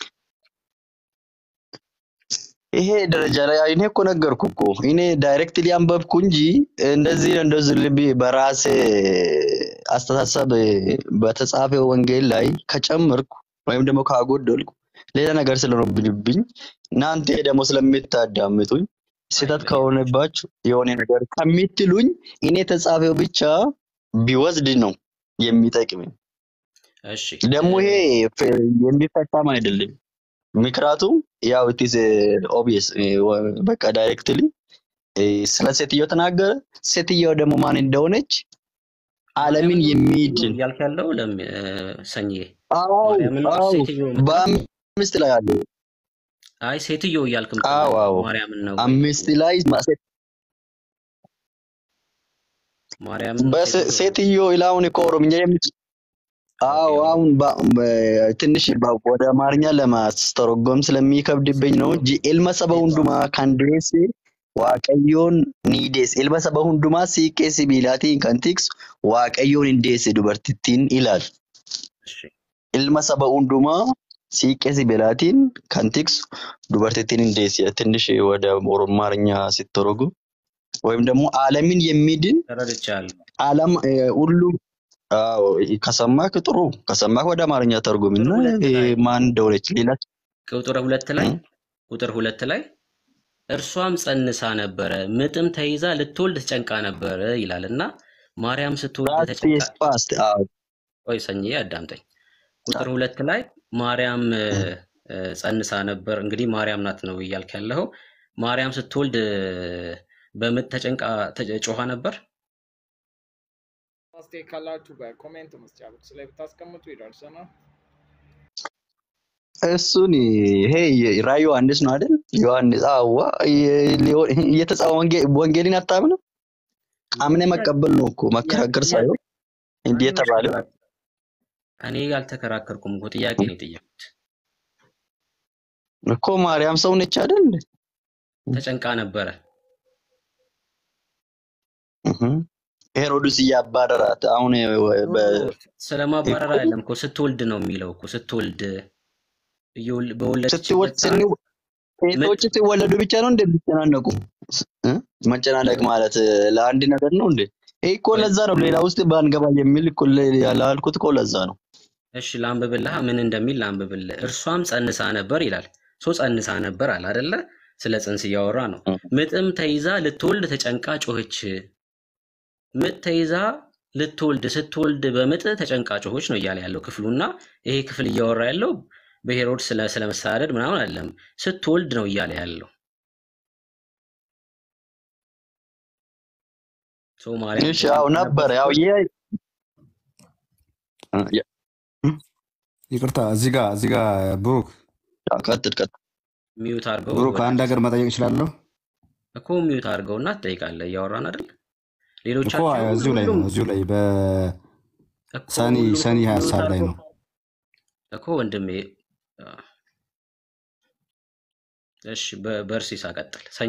ይሄ ደረጃ ላይ እኔ እኮ ነገርኩ እኮ እኔ ዳይሬክትሊ አንበብኩ እንጂ እንደዚህ እንደዚህ ልብ በራሴ አስተሳሰብ በተጻፈ ወንጌል ላይ ከጨመርኩ ወይም ደግሞ ካጎደልኩ ሌላ ነገር ስለሆነብኝ እናንተ ደግሞ ስለምታዳምጡኝ ስህተት አይ ከሆነባችሁ የሆነ ነገር ከምትሉኝ እኔ የተጻፈው ብቻ ቢወስድ ነው የሚጠቅመኝ። እሺ ደግሞ እ፣ ይሄ ፍ- የሚፈታም አይደለም። ምክንያቱም ያው ኢትስ ኦብቪየስ በቃ ዳይሬክትሊ ስለ ሴትዮ ተናገረ። ሴትዮ ደግሞ ማን እንደሆነች ዓለምን ማርያምን ነው የሚድን እያልክ ያለው ለም እ፣ ሰኝዬ አው ማርያምን ነው አው ሴትዮ የምትለው? በአምስት ላይ አለ። አይ ሴትዮ እያልክ አው የምትለው አው ማርያምን ነው ወይ? አምስት ላይ ማ- ሴት- ማርያምን ነው በሴ- ሴትዮ ነው? ሴትዮ ይላውን እኮ ኦሮምኛ የምት አዎ ኦኬ አሁን በ- በ- ትንሽ በ- ወደ አማርኛ ለማስተረጎም ስለሚከብድብኝ ነው እንጂ ilma saba hundumaa kan deesse waaqayyoon ni deesse ilma saba hundumaa siiqqee sibiilaatiin kan tiksu waaqayyoon hin deesse dubartittiin ilaali እሺ ilma saba hundumaa siiqqee sibiilaatiin kan tiksu dubartittiin hin deesse ትንሽ ወደ አማርኛ ሲተረጎም ወይም ደግሞ ዓለምን የሚድን ተረድቻለሁ። ዓለም እ፣ ሁሉ አዎ፣ ከሰማክ ጥሩ ከሰማክ ወደ አማርኛ ተርጉምና ቁጥር ሁለት እ፣ ላይ ማን እንደሆነች ሌላ ቁጥር ሁለት ላይ እ? ቁጥር ሁለት ላይ እርሷም ጸንሳ ነበረ ምጥም ተይዛ ልትወልድ ተጨንቃ ነበረ ይላል እና ማርያም ስትወልድ ፓስት ተጨንቃ የስ ፓስት አዎ ቆይ ሰኝዬ አዳምጠኝ። ቁጥር ሁለት ላይ ማርያም እ፣ እ። እ፣ ጸንሳ ነበር። እንግዲህ ማርያም ናት ነው እያልክ ያለኸው። ማርያም ስትወልድ እ፣ በምጥ ተጨንቃ ተ- ጮኻ ነበር። አስተያየት ካላችሁ በኮሜንት መስጫ ቦክስ ላይ ብታስቀምጡ ይደርሰናል። እሱን ይሄ ራዕይ ዮሐንስ ነው አይደል? ዮሐንስ አዋ የተጻፈ ወንጌልን አታምንም? አምነ መቀበል ነው እኮ መከራከር ሳይሆን እንዲህ የተባለ እኔ አልተከራከርኩም እኮ ጥያቄ ነው የጠየኩት። እኮ ማርያም ሰው ነች አይደል? ተጨንቃ ነበረ። እህ። ሄሮድስ እያባረራት አሁን በ- ስለማባረር እኮ አይደለም እኮ ስትወልድ ነው የሚለው እኮ ስትወልድ እየወል- ስትወልድ በወለደችበት ሰዓት ስንው ምጥ ሴቶች ሲወለዱ ብቻ ነው እንደሚጨናነቁ እ? መጨናነቅ ማለት ለአንድ ነገር ነው እንዴ? ይህ እኮ ቆይ ለዛ ነው ሌላ ውስጥ ባንገባ የሚል እኮ ለ- ያላልኩት እኮ ለዛ ነው። እሺ ላንብብልህ ምን እንደሚል ላንብብልህ። እርሷም ጸንሳ ነበር ይላል። ሶ ጸንሳ ነበር አለ አይደለ? ስለ ጽንስ እያወራ ነው። እ። ምጥም ተይዛ ልትወልድ ተጨንቃ ጮኸች። ምጥ ተይዛ ልትወልድ ስትወልድ በምጥ ተጨንቃ ጮኸች ነው እያለ ያለው ክፍሉና ይሄ ክፍል እያወራ ያለው በሄሮድስ ስለ ስለመሳደድ ምናምን አይደለም፣ ስትወልድ ነው እያለ ያለው። ሶ ማርያም እሺ ያው ተጨንቃ ነበር ነበር ያው ስትወልድ ይሄ እ፣ ያ- ይቅርታ እዚህ ጋር እዚህ ጋር ብሩክ ያው ቀጥል ቀጥል። ሚዩት አድርገው ብሩክ አንድ ወደፊት ሀገር መጠየቅ እችላለሁ እኮ ሚዩት አድርገውና ትጠይቃለህ። እያወራን አይደል? እኮ ሌሎቻችሁ እዚሁ ላይ ሁሉም ነው እዚሁ ላይ በሰኒ እኮ ሁሉም ሰኒ ሀያ ሚዩት ሀሳብ ላይ አድርገው ነው እኮ ወንድሜ። እሺ በ- በርሲስ አቀጥል። ሰኝ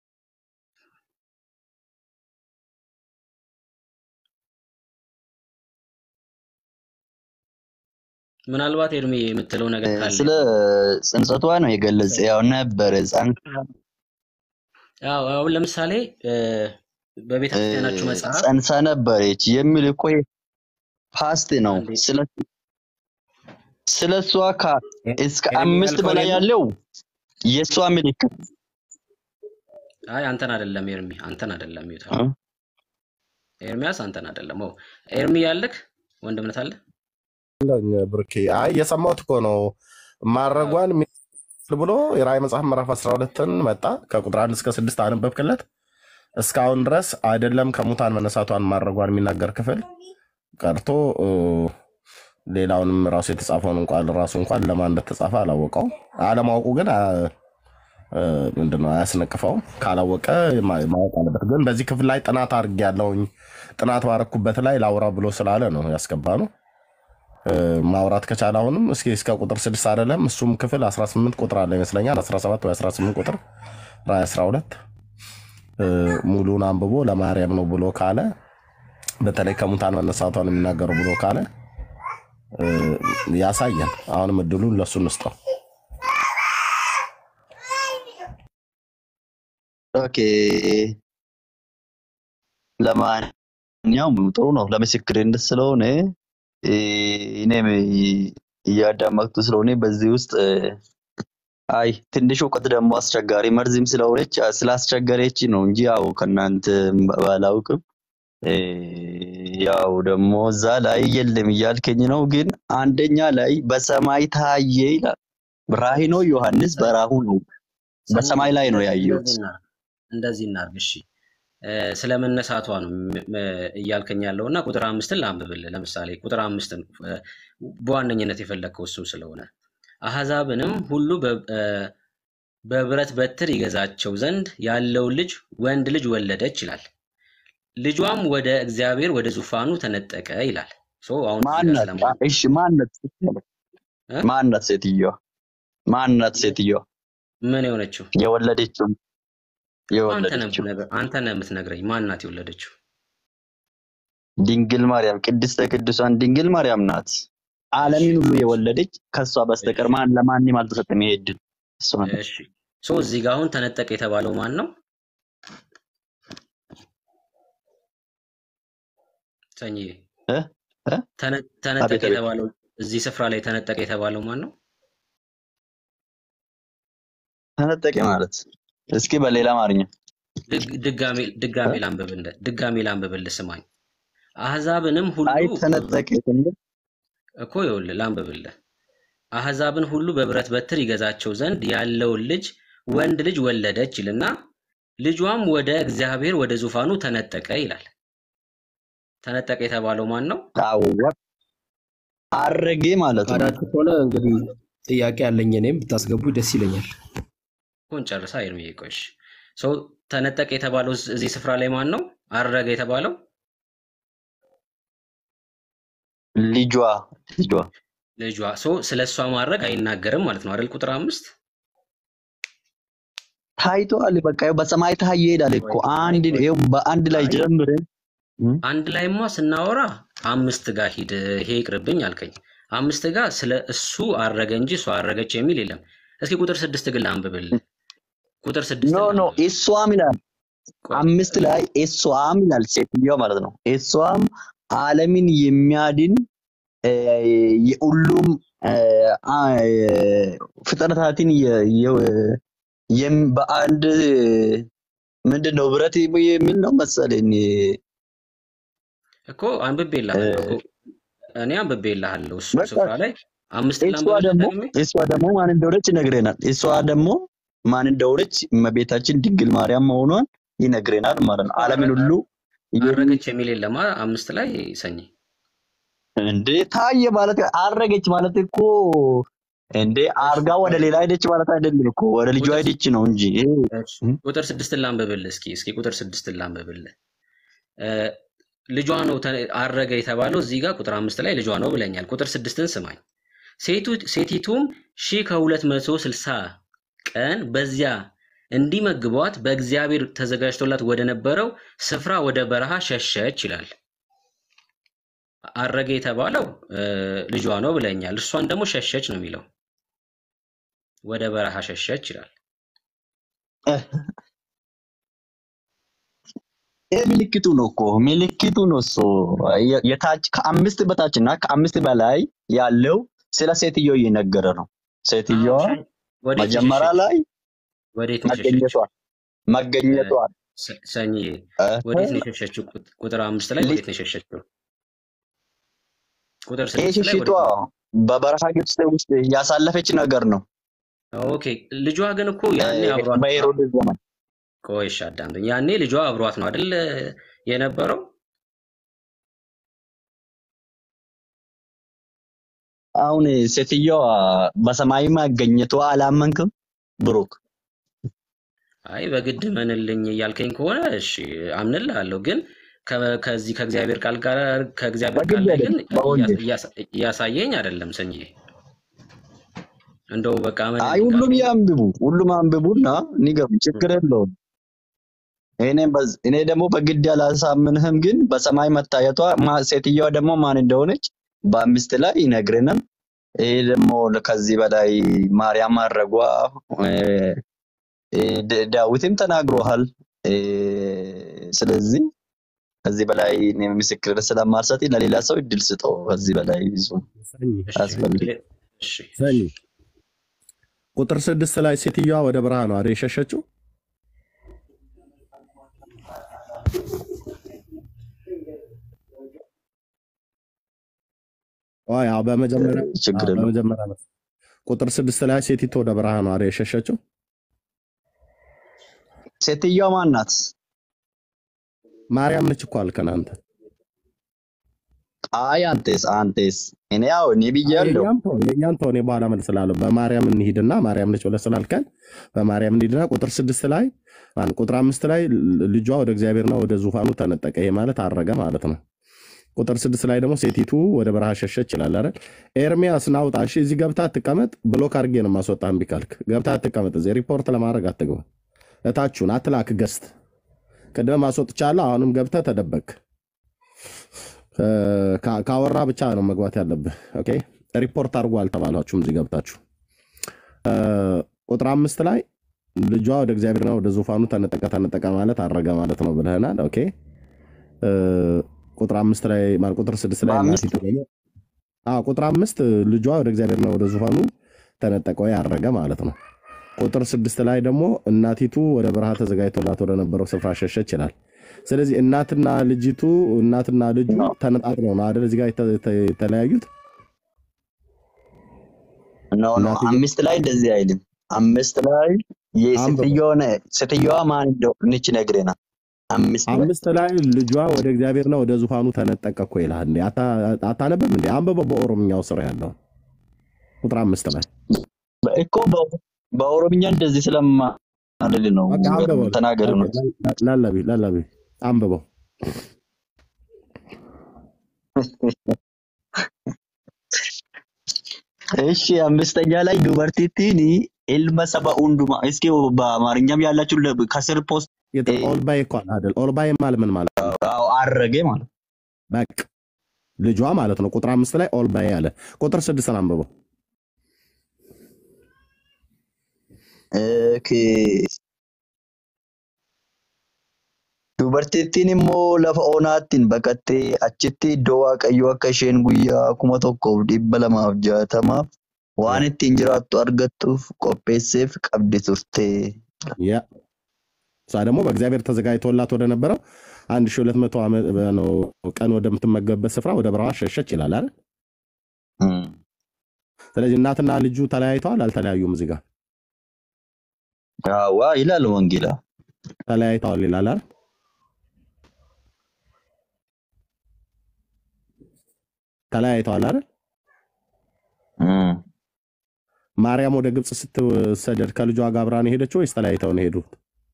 ምናልባት ኤርሚ የምትለው ነገር እ፣ ካለ ስለ ጽንሰቷ ነው የገለጸ ያው ነበር ህፃን ያው አሁን ለምሳሌ እ፣ በቤተ ክርስቲያናችሁ መጽሐፍ ጸንሳ ነበረች የሚል እኮ ይሄ ፓስት ነው። አንዴ ስለ ስለ እሷ ከ- እስከ ኤርሚ አምስት ያልከው በላይ እኔን ነው? ያለው የእሷ ምልክት አይ አንተን አይደለም ኤርሚ፣ አንተን አይደለም ሚዩት እ? አድርገው። ኤርሚያስ አንተን አይደለም። ኦ ኤርሚ ያለክ ወንድምነት አለ አለኝ ብርኬ። አይ የሰማሁት እኮ ነው ማድረጓን የሚል ብሎ የራእይ መጽሐፍ ምዕራፍ 12ን መጣ ከቁጥር አንድ እስከ ስድስት አነበብክለት። እስካሁን ድረስ አይደለም ከሙታን መነሳቷን ማድረጓን የሚናገር ክፍል ቀርቶ እ፣ ሌላውንም ራሱ የተጻፈውን እንኳን ራሱ እንኳን ለማን እንደተጻፈ አላወቀው። አለማወቁ ግን አ- እ፣ ምንድነው አያስነቅፈውም። ካላወቀ ማ- ማወቅ አለበት። ግን በዚህ ክፍል ላይ ጥናት አድርጌ ያለውኝ ጥናት ባረኩበት ላይ ላውራ ብሎ ስላለ ነው ያስገባ ነው። እ፣ ማውራት ከቻለ አሁንም እስኪ እስከ ቁጥር ስድስት አይደለም እሱም ክፍል 18 ቁጥር አለ ይመስለኛል 17 ወይ 18 ቁጥር ራዕይ 12 እ፣ ሙሉን አንብቦ ለማርያም ነው ብሎ ካለ በተለይ ከሙታን መነሳቷን የሚናገሩ ብሎ ካለ እ፣ ያሳየን። አሁንም እድሉን ለእሱ እንስጠው። ኦኬ ለማንኛውም ጥሩ ነው ለምስክርነት ስለሆነ እ፣ እኔም እያዳመጥኩ ስለሆነ በዚህ ውስጥ እ፣ አይ ትንሽ እውቀት ደግሞ አስቸጋሪ መርዝም ስለሆነች ስላስቸገረች ነው እንጂ ያው ከእናንተ ባላውቅም እ፣ ያው ደግሞ እዛ ላይ የለም እያልከኝ ነው። ግን አንደኛ ላይ በሰማይ ታየ ይላል። ራእይ ነው ዮሐንስ በራሁ ነው ሰኝዬ በሰማይ ላይ ነው ያየሁት። እንደዚህ እናድርግ እንደዚህ እናድርግ። እሺ እ፣ ስለ መነሳቷ ነው ም- ም- እያልከኝ ያለው እና ቁጥር አምስትን ላንብብልህ። ለምሳሌ ቁጥር አምስትን እ፣ በዋነኝነት የፈለግከው እሱ ስለሆነ አሕዛብንም ሁሉ በ- እ፣ በብረት በትር ይገዛቸው ዘንድ ያለውን ልጅ ወንድ ልጅ ወለደች ይላል። ልጇም ወደ እግዚአብሔር ወደ ዙፋኑ ተነጠቀ ይላል። ሶ አሁን እዚህ ጋር ማናት? ስለማ አ- እሺ ማናት? እ? ማናት ሴትዮዋ? ማናት ሴትዮዋ? ምን የሆነችው የወለደችው አንተ ነህ የወለደችው የምትነግረኝ አንተ ነህ የምትነግረኝ ማናት የወለደችው? ድንግል ማርያም ቅድስተ ቅዱሳን ድንግል ማርያም ናት። እሺ ዓለምን ሁሉ የወለደች ከእሷ እሺ በስተቀር ማን ለማንም አልተሰጠም ይሄ ዕድል። እሷ ናት። እሺ ሶ እዚህ ጋር አሁን ተነጠቀ የተባለው ማን ነው? ሰኝዬ እ? እ? ተነ- ተነጠቀ አቤት አቤት የተባለው እዚህ ስፍራ ላይ ተነጠቀ የተባለው ማን ነው? ተነጠቀ ማለት እስኪ በሌላ አማርኛ ድግ- ድጋሜ ድጋሜ እ? ላንብብልህ ድጋሜ ላንብብልህ ስማኝ። አሕዛብንም ሁሉ አይ ተነጠቀ ስንል እኮ ይኸውልህ ላንብብልህ። አሕዛብን ሁሉ በብረት በትር ይገዛቸው ዘንድ ያለውን ልጅ ወንድ ልጅ ወለደች ይልና ልጇም ወደ እግዚአብሔር ወደ ዙፋኑ ተነጠቀ ይላል። ተነጠቀ የተባለው ማን ነው? አወቅ አረጌ ማለት ነው። ፈቃዳችሁ ከሆነ እንግዲህ ጥያቄ ያለኝ እኔም ብታስገቡ ደስ ይለኛል። ኮን ጨርሳ ኤርምዬ ቆሽ ሰው ተነጠቀ የተባለው እዝ- እዚህ ስፍራ ላይ ማን ነው? አረገ የተባለው ልጇ ልጇ ልጇ። ሰው ስለ እሷ ማድረግ አይናገርም ማለት ነው አይደል? ቁጥር አምስት ታይቷል። በቃ ይኸው በሰማይ ታየ ይሄዳል እኮ አንድ ይኸው በአንድ ላይ አይ ጀምረን እ? አንድ ላይማ ስናወራ አምስት ጋር ሂድ፣ ይሄ ይቅርብኝ አልከኝ። አምስት ጋር ስለ እሱ አረገ እንጂ እሷ አረገች የሚል የለም። እስኪ ቁጥር ስድስት ግን ላንብብልህ። ቁጥር ኖ ስድስትን ኖ ላንብብ። እሷም ይላል ቆይ አምስት እሺ፣ ላይ እሷም ይላል ሴትዮዋ ማለት ነው። እሷም ዓለምን የሚያድን እ፣ የሁሉም እ፣ አ- ፍጥረታትን የ- የ- የም- በአንድ ምንድን ነው ብረት የሚል ነው መሰለኝ እኮ አንብቤልሃለሁ እኮ እኔ አንብቤልሃለሁ። እሱ በቃ ስፍራ ላይ አምስት እሷ ላንብብልህ ደግሞ ደግሜ። እሷ ደግሞ ማን እንደሆነች ይነግረናል። እሷ ደግሞ ማን እንደሆነች እመቤታችን ድንግል ማርያም መሆኗን ይነግረናል ማለት ነው። እኮ ዓለምን አረ- ሁሉ የሚ- አረገች የሚል የለማ አምስት ላይ ሰኝ እንዴ ታየ ማለት አረገች ማለት እኮ እንዴ አርጋ ወደ ሌላ ሄደች ማለት አይደለም እኮ ወደ ልጇ ቁጥር ሄደች ነው እንጂ ይሄ እሺ፣ ቁጥር ስድስትን ላንብብልህ እስኪ እስኪ ቁጥር ስድስትን ላንብብልህ እ፣ ልጇ ነው ተ- አረገ የተባለው እዚህ ጋር ቁጥር አምስት ላይ ልጇ ነው ብለኛል። ቁጥር ስድስትን ስማኝ። ሴቱ- ሴቲቱም ሺህ ከሁለት መቶ ስልሳ ቀን በዚያ እንዲመግቧት በእግዚአብሔር ተዘጋጅቶላት ወደ ነበረው ስፍራ ወደ በረሃ ሸሸች ይላል። አረገ የተባለው እ፣ ልጇ ነው ብለኛል። እሷን ደግሞ ሸሸች ነው የሚለው። ወደ በረሃ ሸሸች ይላል። ይሄ ምልክቱ ነው እኮ ምልክቱ ነው እሱ የ- የታች ከአምስት በታች እና ከአምስት በላይ ያለው ስለ ሴትዮ እየነገረ ነው። አዎ ሴትዮዋ ሸ- ወዴት ነው መጀመሪያ የሸሸችው? ላይ ወዴት ነው የሸሸችው? መገኘቷል መገኘቷል ሰ- ሰኝዬ እ፣ ወዴት ነው የሸሸችው? ቁጥ- ቁጥር አምስት ላይ ሊ- ወዴት ነው የሸሸችው? ቁጥር ይሄ ስድስት ላይ ሽሽቷ ወዴት ነው? በበረሃ ግብፅ ውስጥ ያሳለፈች ነገር ነው ኦኬ ልጇ ግን እኮ እ፣ ያኔ አብሯት በሄሮድስ ዘመን ቆይ እሺ አዳምጠኝ። ያኔ ልጇ አብሯት ነው አይደል የነበረው? አሁን ሴትዮዋ በሰማይ መገኘቷ አላመንክም ብሩክ? አይ በግድ መንልኝ እያልከኝ ከሆነ እሺ አምንልሃለሁ። ግን ከ- ከዚህ ከእግዚአብሔር ቃል ጋር ከእግዚአብሔር ቃል በግድ ላይ ግን አይደለም በወንጌል እያሳ- እያሳየኝ አይደለም ሰኝዬ። እንደው በቃ አይ መንልኝ ሁሉም ካልከኝ ያንብቡ፣ ሁሉም አንብቡና ንገሩ፣ ችግር የለውም። እኔ በዝ- እኔ ደግሞ በግድ አላሳምንህም፣ ግን በሰማይ መታየቷ ማ- ሴትዮዋ ደግሞ ማን እንደሆነች በአምስት ላይ ይነግረናል። ይሄ ደግሞ ከዚህ በላይ ማርያም ማድረጓ እ፣ እ፣ ድ- ዳዊትም ተናግሮሃል። እ፣ ስለዚህ ከዚህ በላይ እኔ ምስክር ስለማልሰጥ ለሌላ ሰው እድል ስጠው። ከዚህ በላይ ብዙ ሰኝ እሺ አያስፈልግም። እሺ ሰኝ ቁጥር ስድስት ላይ ሴትዮዋ ወደ በረሃ ነው አይደል የሸሸችው? አዎ ያው በመጀመሪያ ችግር አዎ የለውም። በመጀመሪያ ነው። ቁጥር ስድስት ላይ ሴቲቱ ወደ በረሃ ነው አይደል የሸሸችው? ሴትዮዋ ማን ናት? ማርያም ነች እኮ አልከን አንተ። አይ አንቴስ አንቴስ እኔ ያው እኔ ብያለሁ። የእኛም ተው የእኛም ተው፣ እኔ በኋላ መልስላለሁ። በማርያም እንሂድና ማርያም ነች ብለህ ስላልከን በማርያም እንሂድና ቁጥር ስድስት ላይ ማን ቁጥር አምስት ላይ ልጇ ወደ እግዚአብሔርና ወደ ዙፋኑ ተነጠቀ። ይሄ ማለት አረገ ማለት ነው። ቁጥር ስድስት ላይ ደግሞ ሴቲቱ ወደ በረሃ ሸሸች ይላል አይደል? ኤርሚያስ ናውጣ። እሺ እዚህ ገብታ አትቀመጥ። ብሎክ አድርጌ ነው የማስወጣ። እምቢ ካልክ ገብታ አትቀመጥ። እዚህ ሪፖርት ለማድረግ አትግባ። እታችሁን አትላክ። ገስት ቅድም አስወጥቻለሁ። አሁንም ገብተህ ተደበቅ። ካ- ካወራ ብቻ ነው መግባት ያለብህ። ኦኬ ሪፖርት አድርጎ አልተባላችሁም። እዚህ ገብታችሁ እ፣ ቁጥር አምስት ላይ ልጇ ወደ እግዚአብሔርና ወደ ዙፋኑ ተነጠቀ። ተነጠቀ ማለት አረገ ማለት ነው ብለህናል። ኦኬ እ፣ ቁጥር አምስት ላይ ማለት ቁጥር ስድስት ላይ በአምስት እናቲቱ ደግሞ አዎ ቁጥር አምስት ልጇ ወደ እግዚአብሔርና ወደ ዙፋኑ ተነጠቀ ወይ አረገ ማለት ነው። ቁጥር ስድስት ላይ ደግሞ እናቲቱ ወደ በረሃ ተዘጋጅቶላት ወደ ነበረው ስፍራ ሸሸች ይላል። ስለዚህ እናትና ልጅቱ እናትና ልጁ ተነጣጥለው ነው አይደል እዚህ ጋር የተ- የተ- የተለያዩት። ኖ ኖ እናትየው አምስት ላይ እንደዚህ አይልም። አምስት ላይ አንብበው የሴትዮዋ ሴትዮዋ ማን እንደሆነች ነግሬናል። አምስት ላይ አምስት ላይ ልጇ ወደ እግዚአብሔርና ወደ ዙፋኑ ተነጠቀ እኮ ይልሃል። እንዴ አታ- አታነብም እንዴ? አንብበው በኦሮምኛው ስር ያለው ቁጥር አምስት ላይ እኮ በ- በኦሮምኛ እንደዚህ ስለማ አይደል ነው በቃ አንብበው። ተናገር ነው። ላላቢ ላላቢ አንብበው። እሺ አምስተኛ ላይ ዱበርቲቲን ኢልመ ሰባ ኡንዱማ እስኪ በአማርኛም ያላችሁ ለ- ከስር ፖስት የት- ኦልባይ እኮ አለ አይደል? ኦልባይ ማለት ምን ማለት ነው? አዎ፣ አረገ ማለት ነው። በቃ ልጇ ማለት ነው። ቁጥር አምስት ላይ ኦልባይ አለ። ቁጥር ስድስትን አንብበው። ኦኬ Dubartittiin immoo lafa onaattiin baqattee achitti iddoo waaqayyoo akka isheen guyyaa kuma tokkoof dhibba lamaaf jaatamaaf waan ittiin jiraattu argattuuf qopheesseef qabdi turte. ያ እሷ ደግሞ በእግዚአብሔር ተዘጋጅቶላት ወደ ነበረው አንድ ሺህ ሁለት መቶ ዓመት ነው ቀን ወደምትመገብበት ስፍራ ወደ በረሃ ሸሸች ይላል አይደል? ስለዚህ እናትና ልጁ ተለያይተዋል አልተለያዩም? እዚህ ጋር አዋ ይላል ወንጌላ። ተለያይተዋል ይላል አይደል? ተለያይተዋል አይደል? ማርያም ወደ ግብፅ ስትሰደድ ከልጇ ጋር አብራ ነው የሄደችው ወይስ ተለያይተው ነው የሄዱት?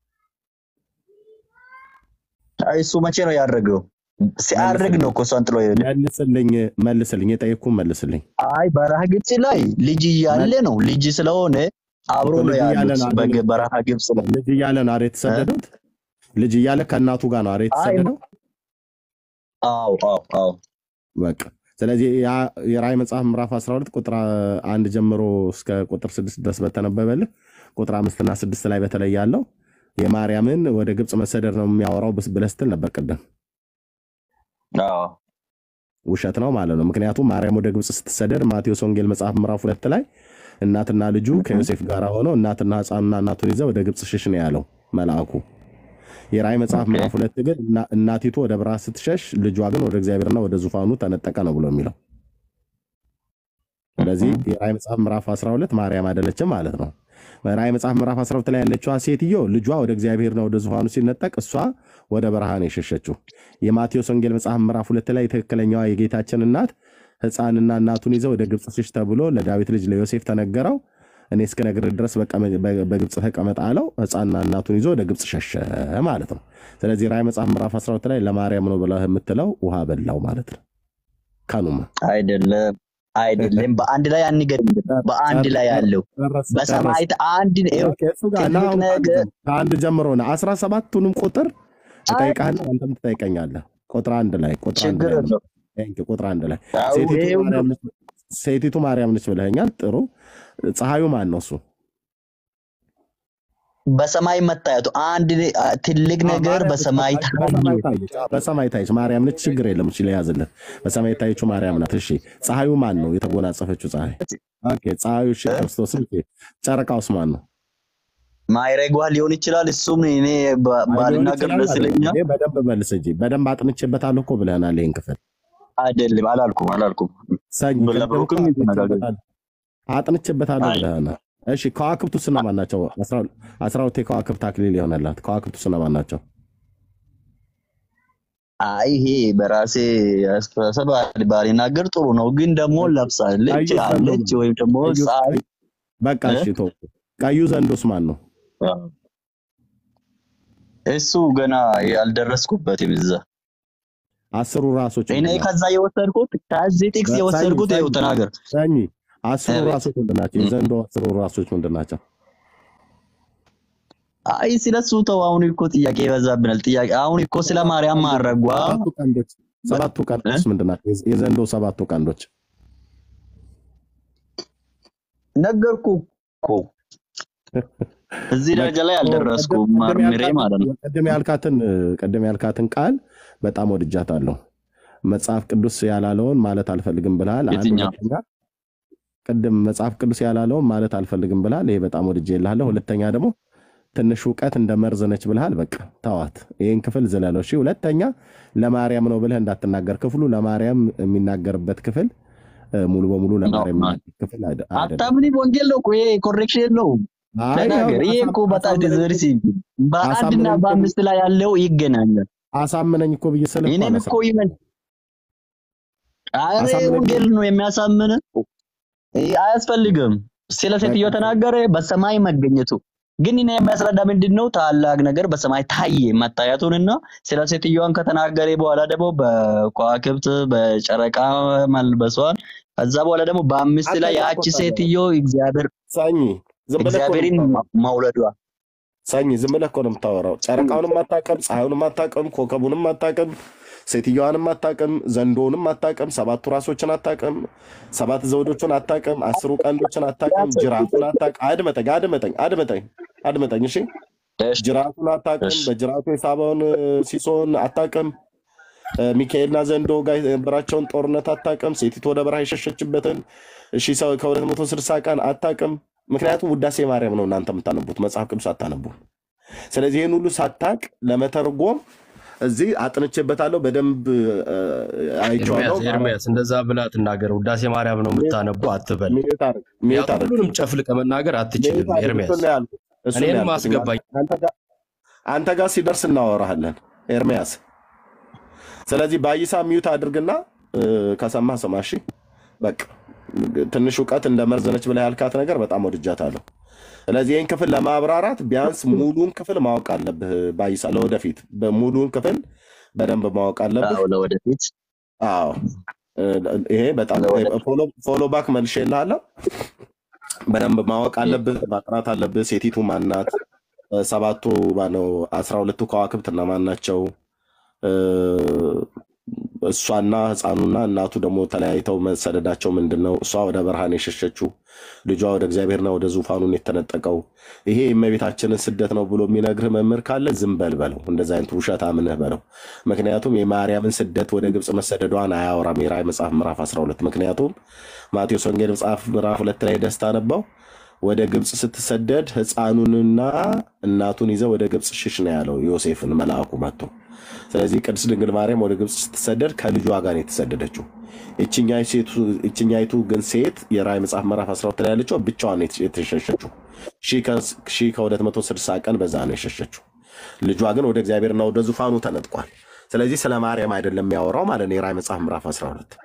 አይ እሱ መቼ ነው ያደረገው? ሲያደርግ ነው እኮ እሷን ጥሎ የሄደ። መልስልኝ፣ መልስልኝ፣ የጠየኩህን መልስልኝ። አይ በረሃ ግብፅ ላይ ልጅ እያለ ነው። ልጅ ስለሆነ አብሮ ነው ልጅ እያለ ያሉት ነው አይደል? በገ- በረሃ ግብፅ ላይ። ልጅ እያለ ነው አይደል የተሰደዱት? ልጅ እያለ ከእናቱ ጋር ነው አይደል አይ የተሰደደው? አዎ አዎ አዎ በቃ ስለዚህ ያ የራእይ መጽሐፍ ምዕራፍ 12 ቁጥር አንድ ጀምሮ እስከ ቁጥር ስድስት ድረስ በተነበበልህ ቁጥር አምስትና ስድስት ላይ በተለይ ያለው የማርያምን ወደ ግብፅ መሰደድ ነው የሚያወራው ብስ- ብለህ ስትል ነበር ቅድም። አዎ ውሸት ነው ማለት ነው። ምክንያቱም ማርያም ወደ ግብፅ ስትሰደድ ማቴዎስ ወንጌል መጽሐፍ ምዕራፍ ሁለት ላይ እናትና ልጁ ከዮሴፍ ጋር ሆነው እናትና ሕፃኑና እናቱን ይዘው ወደ ግብፅ ሽሽ ነው ያለው መልአኩ። የራእይ መጽሐፍ ኦኬ ምዕራፍ ሁለት ግን እና- እናቲቱ ወደ በረሃ ስትሸሽ ልጇ ግን ወደ እግዚአብሔርና ወደ ዙፋኑ ተነጠቀ ነው ብሎ የሚለው። ስለዚህ የራእይ መጽሐፍ ምዕራፍ 12 ማርያም አይደለችም ማለት ነው። ራእይ መጽሐፍ ምዕራፍ 12 ላይ ያለችዋ ሴትዮ ልጇ ወደ እግዚአብሔርና ወደ ዙፋኑ ሲነጠቅ እሷ ወደ በረሃ ነው የሸሸችው። የማቴዎስ ወንጌል መጽሐፍ ምዕራፍ ሁለት ላይ ትክክለኛዋ የጌታችን እናት ሕፃንና እናቱን ይዘው ወደ ግብፅ ሽሽ ተብሎ ለዳዊት ልጅ ለዮሴፍ ተነገረው። እኔ እስክነግርህ ድረስ በቀመ- በ- በግብፅ ተቀመጥ አለው። ሕፃንና እናቱን ይዞ ወደ ግብፅ ሸሸ ማለት ነው። ስለዚህ ራእይ መጽሐፍ ምዕራፍ 12 ላይ ለማርያም ነው ብለህ የምትለው ውሃ በላው ማለት ነው። ካኑማ አይደለም አይደለም፣ በአንድ ላይ አንገድም። በአንድ ላይ ያለው ጨረስ ጨረስ በሰማይ አንድ ይኸው ኦኬ፣ እሱ ጋር ና ትልቅ አሁን ከአንድ ነገር ጀምሮ ከአንድ ጀምሮ ነው አስራ ሰባቱንም ቁጥር አይ እጠይቅሃለሁ አንተም ትጠይቀኛለህ። ቁጥር አንድ ላይ ቁጥር አንድ ችግር ላይ የለው። ቴንክ ዩ፣ ቁጥር አንድ ላይ አዎ ሴቲቱ ይሄ ሁሉ ማርያም ነች ሴቲቱ ማርያም ነች ብለኸኛል። ጥሩ ፀሐዩ ማን ነው? እሱ በሰማይ መታየቱ አንድ አ- ትልቅ አዎ፣ ነገር ማርያም ነች። በሰማይ በሰማይ ታየ። በሰማይ ታየች። አዎ፣ በሰማይ ታየች። ማርያም ነች። ችግር የለም። እሺ ለያዝልን። በሰማይ የታየችው ማርያም ናት። እሺ ፀሐዩ ማን ነው? የተጎናጸፈችው ፀሐይ ኦኬ፣ ፀሐዩ እሺ፣ ክርስቶስ። ኦኬ፣ ጨረቃውስ ማን ነው? ማይረጓ ሊሆን ይችላል። እሱም እኔ ባ- አይ ሊሆን ባልናገር ይችላል ደስ አይደለም። ይለኛል። ይሄ በደንብ መልስ እንጂ በደንብ አጥንቼበታለሁ እኮ ብለህናል። ይህን ክፍል አይደለም አላልኩም አላልኩም። ሰኝ ቅድም እኮ ለብሩክም ተነጋገር አጥንቼበታለሁ አጥንቼበታለሁ አይ ብለህናል። እሺ ከዋክብቱ እነማን ናቸው? አስራ አስራ ሁለት የከዋክብት አክሊል የሆነላት ከዋክብቱ እነማን ናቸው? አይ ይሄ በራሴ አስተሳሰብ ባልናገር ጥሩ ነው፣ ግን ደግሞ ለብሳለች ቀዩ ዘንዶ አለች ነው። ወይም ደግሞ ቀዩ ፀሐይ በቃ እ? እሺ ተው። ቀዩ ዘንዶስ ማን ነው? እሱ ገና ያልደረስኩበትም እዛ አስሩ ራሶች እኔ ምንድን ናቸው? ከዛ የወሰድኩት ከዚህ ጥቅስ ሰኝ የወሰድኩት ይኸው ሰኝ ተናገር። ሰኝ አስሩ አቤት ራሶች ምንድን ናቸው? እ- የዘንዶ አስሩ ራሶች ምንድን ናቸው? አይ ስለሱ ተው። አሁን እኮ ጥያቄ ይበዛብናል። ጥያቄ አሁን እኮ ስለ ሰባቱ ማርያም ቀንዶች ማረጓ ሰባቱ ቀንዶች ሰባቱ እ? ቀንዶች ምንድን ናቸው? የዘ- የዘንዶ ሰባቱ ቀንዶች ነገርኩ እኮ እዚህ በቃ ደረጃ ላይ ኦ፣ ቅድም አልደረስኩም። ቅድም መርምሬ ያልካትን ማለት ነው። ቅድም ያልካትን ቅድም ያልካትን ቃል በጣም ወድጃታለሁ። መጽሐፍ ቅዱስ ያላለውን ማለት አልፈልግም ብልሃል። አንድ የትኛው ሁለተኛ ቅድም መጽሐፍ ቅዱስ ያላለውን ማለት አልፈልግም ብልሃል። ይሄ በጣም ወድጄ እልሃለሁ። ሁለተኛ ደግሞ ትንሽ እውቀት እንደ መርዝ ነች ብልሃል። በቃ ተዋት፣ ይህን ክፍል ዝለለው። እሺ። ሁለተኛ ለማርያም ነው ብለህ እንዳትናገር። ክፍሉ ለማርያም የሚናገርበት ክፍል እ፣ ሙሉ በሙሉ ነው ለማርያም የሚናገር ክፍል አይደ- አይደለም። አታምንም? ወንጌል ነው እኮ ይሄ ኮሬክሽን የለውም። አይ ያው ተናገር። ይሄ እኮ በጣም አሳምነኝ ዲዘርሲ በአንድና አሳምነኝ እኮ በአምስት ላይ ያለው ይገናኛል። አሳምነኝ እኮ ብዬ ስልህ እኮ እኔም አነሳ እኮ ይመን አረ አሳምነኝ እኮ ወንጌል ነው የሚያሳምን። ይሄ አያስፈልግም። ስለ ሴትዮ ተናገረ፣ በሰማይ መገኘቱ ግን እኔ የሚያስረዳ ምንድን ነው ታላቅ ነገር በሰማይ ታየ መታየቱንና ስለ ሴትዮዋን ከተናገረ በኋላ ደግሞ በከዋክብት በጨረቃ መልበሷን ከዛ በኋላ ደግሞ በአምስት አንተ ላይ ጋር እኮ ያቺ ታዲያ ሴትዮ እግዚአብሔር ሰኝ ዝም ብለህ እኮ ነው እግዚአብሔርን የምታወራው። መውለዷ ሰኝ ዝም ብለህ እኮ ነው የምታወራው። ጨረቃውንም አታውቅም፣ ፀሐዩንም አታውቅም፣ ኮከቡንም አታውቅም፣ ሴትዮዋንም አታውቅም፣ ዘንዶውንም አታውቅም፣ ሰባቱ ራሶችን አታውቅም፣ ሰባት ዘውዶችን አታውቅም፣ አስሩ ቀንዶችን አታውቅም፣ ጅራቱን አታውቅም። አድመጠኝ አድመጠኝ አድመጠኝ አድመጠኝ። እሺ እሺ ጅራቱን አታውቅም፣ እሺ በጅራቱ የሳበውን እ፣ ሲሶን አታውቅም፣ እ፣ ሚካኤልና ዘንዶ ጋር የነበራቸውን ጦርነት አታውቅም፣ ሴቲቱ ወደ በረሃ የሸሸችበትን እሺ ሰው ከሁለት መቶ ስልሳ ቀን አታውቅም። ምክንያቱም ውዳሴ ማርያም ነው እናንተ የምታነቡት መጽሐፍ ቅዱስ አታነቡ። ስለዚህ ይህን ሁሉ ሳታቅ ለመተርጎም እዚህ አጥንቼበታለሁ፣ በደንብ እ፣ አይቼዋለሁ። ኤርሚያስ ኤርሚያስ እንደዛ ብላ ትናገር። ውዳሴ ማርያም ነው የምታነቡ አትበል። ሚዩት አድርግ፣ ሚዩት ምክንያቱም አድርግ፣ ሁሉንም ጨፍልቀ መናገር ሚዩት አትችልም አድርግ። ኤርሚያስ። እሱን ነው ያልኩት፣ እሱን ነው እኔንም ያልኩት። አስገባኝ። አንተ ጋር አንተ ጋር ሲደርስ እናወራሃለን ኤርሚያስ። ስለዚህ በአይሳ ሚዩት አድርግና እ፣ ከሰማህ ስማ። እሺ በቃ ትንሽ እውቀት እንደ መርዝ ነች ብለህ ያልካት ነገር በጣም ወድጃታለሁ። ስለዚህ ይህን ክፍል ለማብራራት ቢያንስ ሙሉን ክፍል ማወቅ አለብህ ባይሳ። ለወደፊት በሙሉን ክፍል በደንብ ማወቅ አለብህ። አዎ ለወደፊት አዎ እ፣ ይሄ በጣም ለወደፊት ፎሎ ባክ መልሼ እልሃለሁ። በደንብ ማወቅ አለብህ፣ ማጥናት አለብህ። ሴቲቱ ማናት? እ፣ ሰባቱ ማነው? አስራ ሁለቱ ከዋክብት እነማን ናቸው? እ፣ እሷና ህፃኑና እናቱ ደግሞ ተለያይተው መሰደዳቸው ምንድን ነው? እሷ ወደ ብርሃን የሸሸችው ልጇ ወደ እግዚአብሔርና ወደ ዙፋኑን የተነጠቀው ይሄ የእመቤታችንን ስደት ነው ብሎ የሚነግርህ መምህር ካለ ዝም በል በለው። እንደዚ አይነት ውሸት አምነህ በለው። ምክንያቱም የማርያምን ስደት ወደ ግብፅ መሰደዷን አያወራም የራእይ መጽሐፍ ምዕራፍ 12 ምክንያቱም ማቴዎስ ወንጌል መጽሐፍ ምዕራፍ ሁለት ላይ ደስታ ነበው ወደ ግብፅ ስትሰደድ ህፃኑንና እናቱን ይዘው ወደ ግብፅ ሽሽ ነው ያለው ዮሴፍን መልአኩ መጥቶ። ስለዚህ ቅድስት ድንግል ማርያም ወደ ግብፅ ስትሰደድ ከልጇ ጋር ነው የተሰደደችው። ይችኛይ ሴቱ- ይችኛይቱ ግን ሴት የራእይ መጽሐፍ ምዕራፍ 12 ላይ ያለችው ብቻዋን ነው የተሸሸችው። ሺህ ከ260 ቀን በዛ ነው የሸሸችው። ልጇ ግን ወደ እግዚአብሔርና ወደ ዙፋኑ ተነጥቋል። ስለዚህ ስለ ማርያም አይደለም የሚያወራው ማለት ነው የራእይ መጽሐፍ ምዕራፍ 12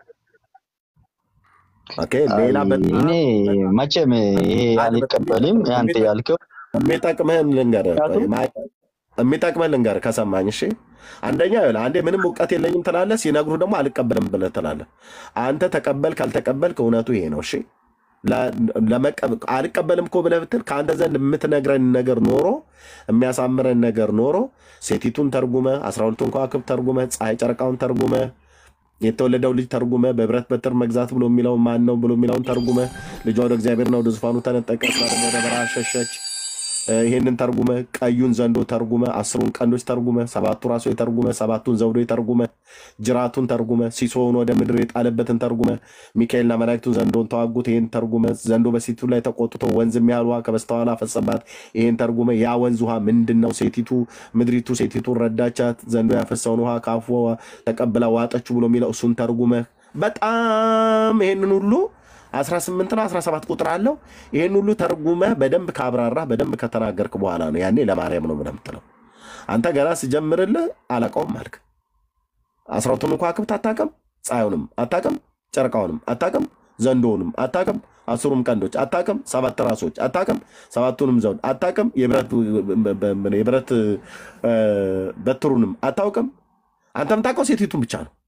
ኦኬ። አይ ሌላ በጣም እኔ መቼም ይሄ አልቀበልም። አንተ ያልከው የሚጠቅምህን ልንገርህ፣ ቆይ፣ ምክንያቱም ማ- የሚጠቅምህን ልንገርህ ከሰማኝ። እሺ አንደኛ ይኸውልህ፣ አንዴ ምንም እውቀት የለኝም ትላለህ፣ ሲነግሩ ደግሞ አልቀበልም ብለህ ትላለህ። አንተ ተቀበል ካልተቀበልክ እውነቱ ይሄ ነው። እሺ ለ- ለመቀበል አልቀበልም እኮ ብለህ ብትል ከአንተ ዘንድ የምትነግረን ነገር ኖሮ የሚያሳምረን ነገር ኖሮ ሴቲቱን ተርጉመ፣ አስራ ሁለቱን ከዋክብት ተርጉመ፣ ፀሐይ ጨረቃውን ተርጉመ የተወለደው ልጅ ተርጉመ በብረት በትር መግዛት ብሎ የሚለው ማን ነው ብሎ የሚለውን ተርጉመ ልጇ ወደ እግዚአብሔርና ወደ ዙፋኑ ተነጠቀ፣ እሷ ደግሞ ወደ በረሃ ሸሸች። እ፣ ይሄንን ተርጉመ፣ ቀዩን ዘንዶ ተርጉመ፣ አስሩን ቀንዶች ተርጉመ፣ ሰባቱ ራሶች ተርጉመ፣ ሰባቱን ዘውዶ ተርጉመ፣ ጅራቱን ተርጉመ፣ ሲሶውን ወደ ምድር የጣለበትን ተርጉመ፣ ሚካኤልና መላእክቱ ዘንዶን ተዋጉት፣ ይህን ተርጉመ፣ ዘንዶ በሴቲቱ ላይ ተቆጥቶ ወንዝ የሚያህል ውሃ ከበስተኋላ ፈሰባት፣ ይህን ተርጉመ። ያ ወንዝ ውሃ ምንድን ነው? ሴቲቱ ምድሪቱ ሴቲቱን ረዳቻት፣ ዘንዶ ያፈሰውን ውሃ ከአፏ ተቀብላ ዋጠችው ብሎ የሚለው እሱን ተርጉመ። በጣም ይሄንን ሁሉ 18 ነው 17 ቁጥር አለው። ይሄን ሁሉ ተርጉመ በደንብ ካብራራ በደንብ ከተናገርክ በኋላ ነው ያኔ ለማርያም ነው ብለህ የምትለው። አንተ ገና ስጀምርልህ አላውቀውም አልክ። አስራ ሁለቱን ከዋክብት አታውቅም፣ ፀሐዩንም አታውቅም፣ ጨረቃውንም አታውቅም፣ ዘንዶውንም አታውቅም፣ አስሩም ቀንዶች አታውቅም፣ ሰባት ራሶች አታውቅም፣ ሰባቱንም ዘውድ አታውቅም፣ የብረት የብረት እ፣ በትሩንም አታውቅም። አንተ የምታውቀው ሴቲቱን ብቻ ነው።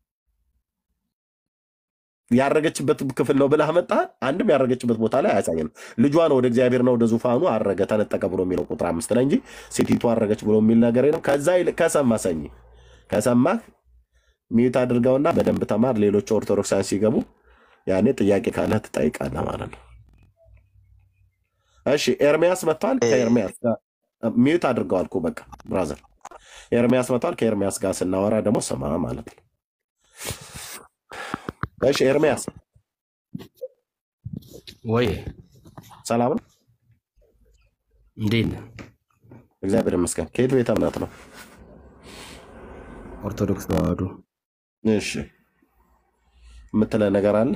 ያረገችበት ክፍል ነው ብለህ መጣህ። አንድም ያረገችበት ቦታ ላይ አያሳየንም። ልጇ ነው ወደ እግዚአብሔርና ወደ ዙፋኑ አረገ ተነጠቀ ብሎ የሚለው ቁጥር አምስት ላይ እንጂ ሴቲቱ አረገች ብሎ የሚል ነገር የለም። ከዛ ይልቅ ከሰማ ሰኝ ከሰማህ ሚዩት አድርገውና በደንብ ተማር። ሌሎች ኦርቶዶክሳን ሲገቡ ያኔ ጥያቄ ካለህ ትጠይቃለህ ማለት ነው። እሺ ኤርሚያስ መጥቷል። ከኤርሚያስ ጋር ሚዩት አድርገዋል እኮ በቃ ብራዘር። ኤርሚያስ መጥቷል። ከኤርሚያስ ጋር ስናወራ ደግሞ ስማ ማለት ነው። እሺ ኤርሚያስ ወይ ሰላም ነው? እንዴት ነህ? እግዚአብሔር ይመስገን። ከየት ቤተ እምነት ነው? ኦርቶዶክስ ተዋህዶ። እሺ የምትለ ነገር አለ?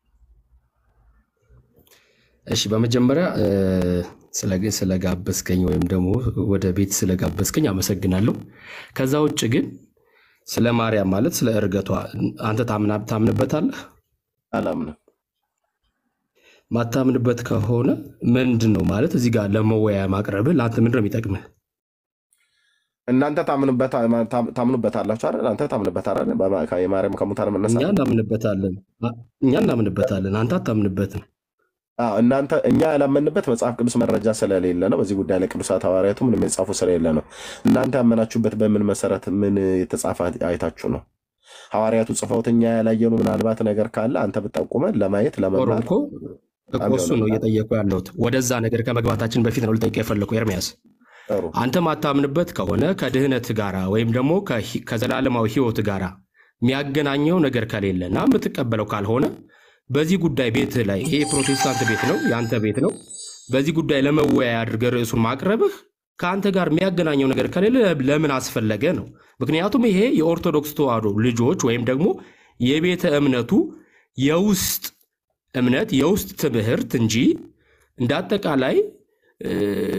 እሺ በመጀመሪያ እ፣ ስለ- ስለጋበዝከኝ ወይም ደግሞ ወደ ቤት ስለጋበዝከኝ አመሰግናለሁ። ከዛ ውጭ ግን ስለ ማርያም ማለት ስለ እርገቷ አንተ ታምና- ታምንበታለህ? አላምንም። ማታምንበት ከሆነ ምንድን ነው ማለት እዚህ ጋር ለመወያያ ማቅረብህ ለአንተ ምንድን ነው የሚጠቅምህ? እናንተ ታምኑበታ- ታም- ታምኑበታላችሁ አይደል? አንተ ታምንበታለህ በማ- የማርያም ከሙታን እኛ መነሳት? እናምንበታለን፣ እኛ እናምንበታለን፣ አንተ አታምንበትም። አዎ፣ እናንተ እኛ ያላመንበት መጽሐፍ ቅዱስ መረጃ ስለሌለ ነው። በዚህ ጉዳይ ላይ ቅዱሳት ሐዋርያቱ ምንም የጻፉ ስለሌለ ነው። እናንተ ያመናችሁበት በምን መሰረት ምን የተጻፈ አይታችሁ ነው? ሐዋርያቱ ጽፈውት እኛ ያላየነው ምናልባት ነገር ካለ አንተ ብጠቁመን ለማየት ጦር ለመማር እኮ እኮ በጣም እሱ ነው ይሆናል። እየጠየቁ ያለሁት። ወደዛ ነገር ከመግባታችን በፊት ነው ልጠይቅ የፈለኩ ኤርሚያስ። ጥሩ አንተ ማታምንበት ከሆነ ከድህነት ጋራ ወይም ደግሞ ከሂ- ከዘላለማዊ ሕይወት ጋራ የሚያገናኘው ነገር ከሌለና የምትቀበለው ካልሆነ በዚህ ጉዳይ ቤትህ ላይ ይሄ ፕሮቴስታንት ቤት ነው፣ የአንተ ቤት ነው። በዚህ ጉዳይ ለመወያያ አድርገህ ርዕሱን ማቅረብህ ከአንተ ጋር የሚያገናኘው ነገር ከሌለ ለምን አስፈለገ ነው። ምክንያቱም ይሄ የኦርቶዶክስ ተዋህዶ ልጆች ወይም ደግሞ የቤተ እምነቱ የውስጥ እምነት የውስጥ ትምህርት እንጂ እንደ አጠቃላይ እ፣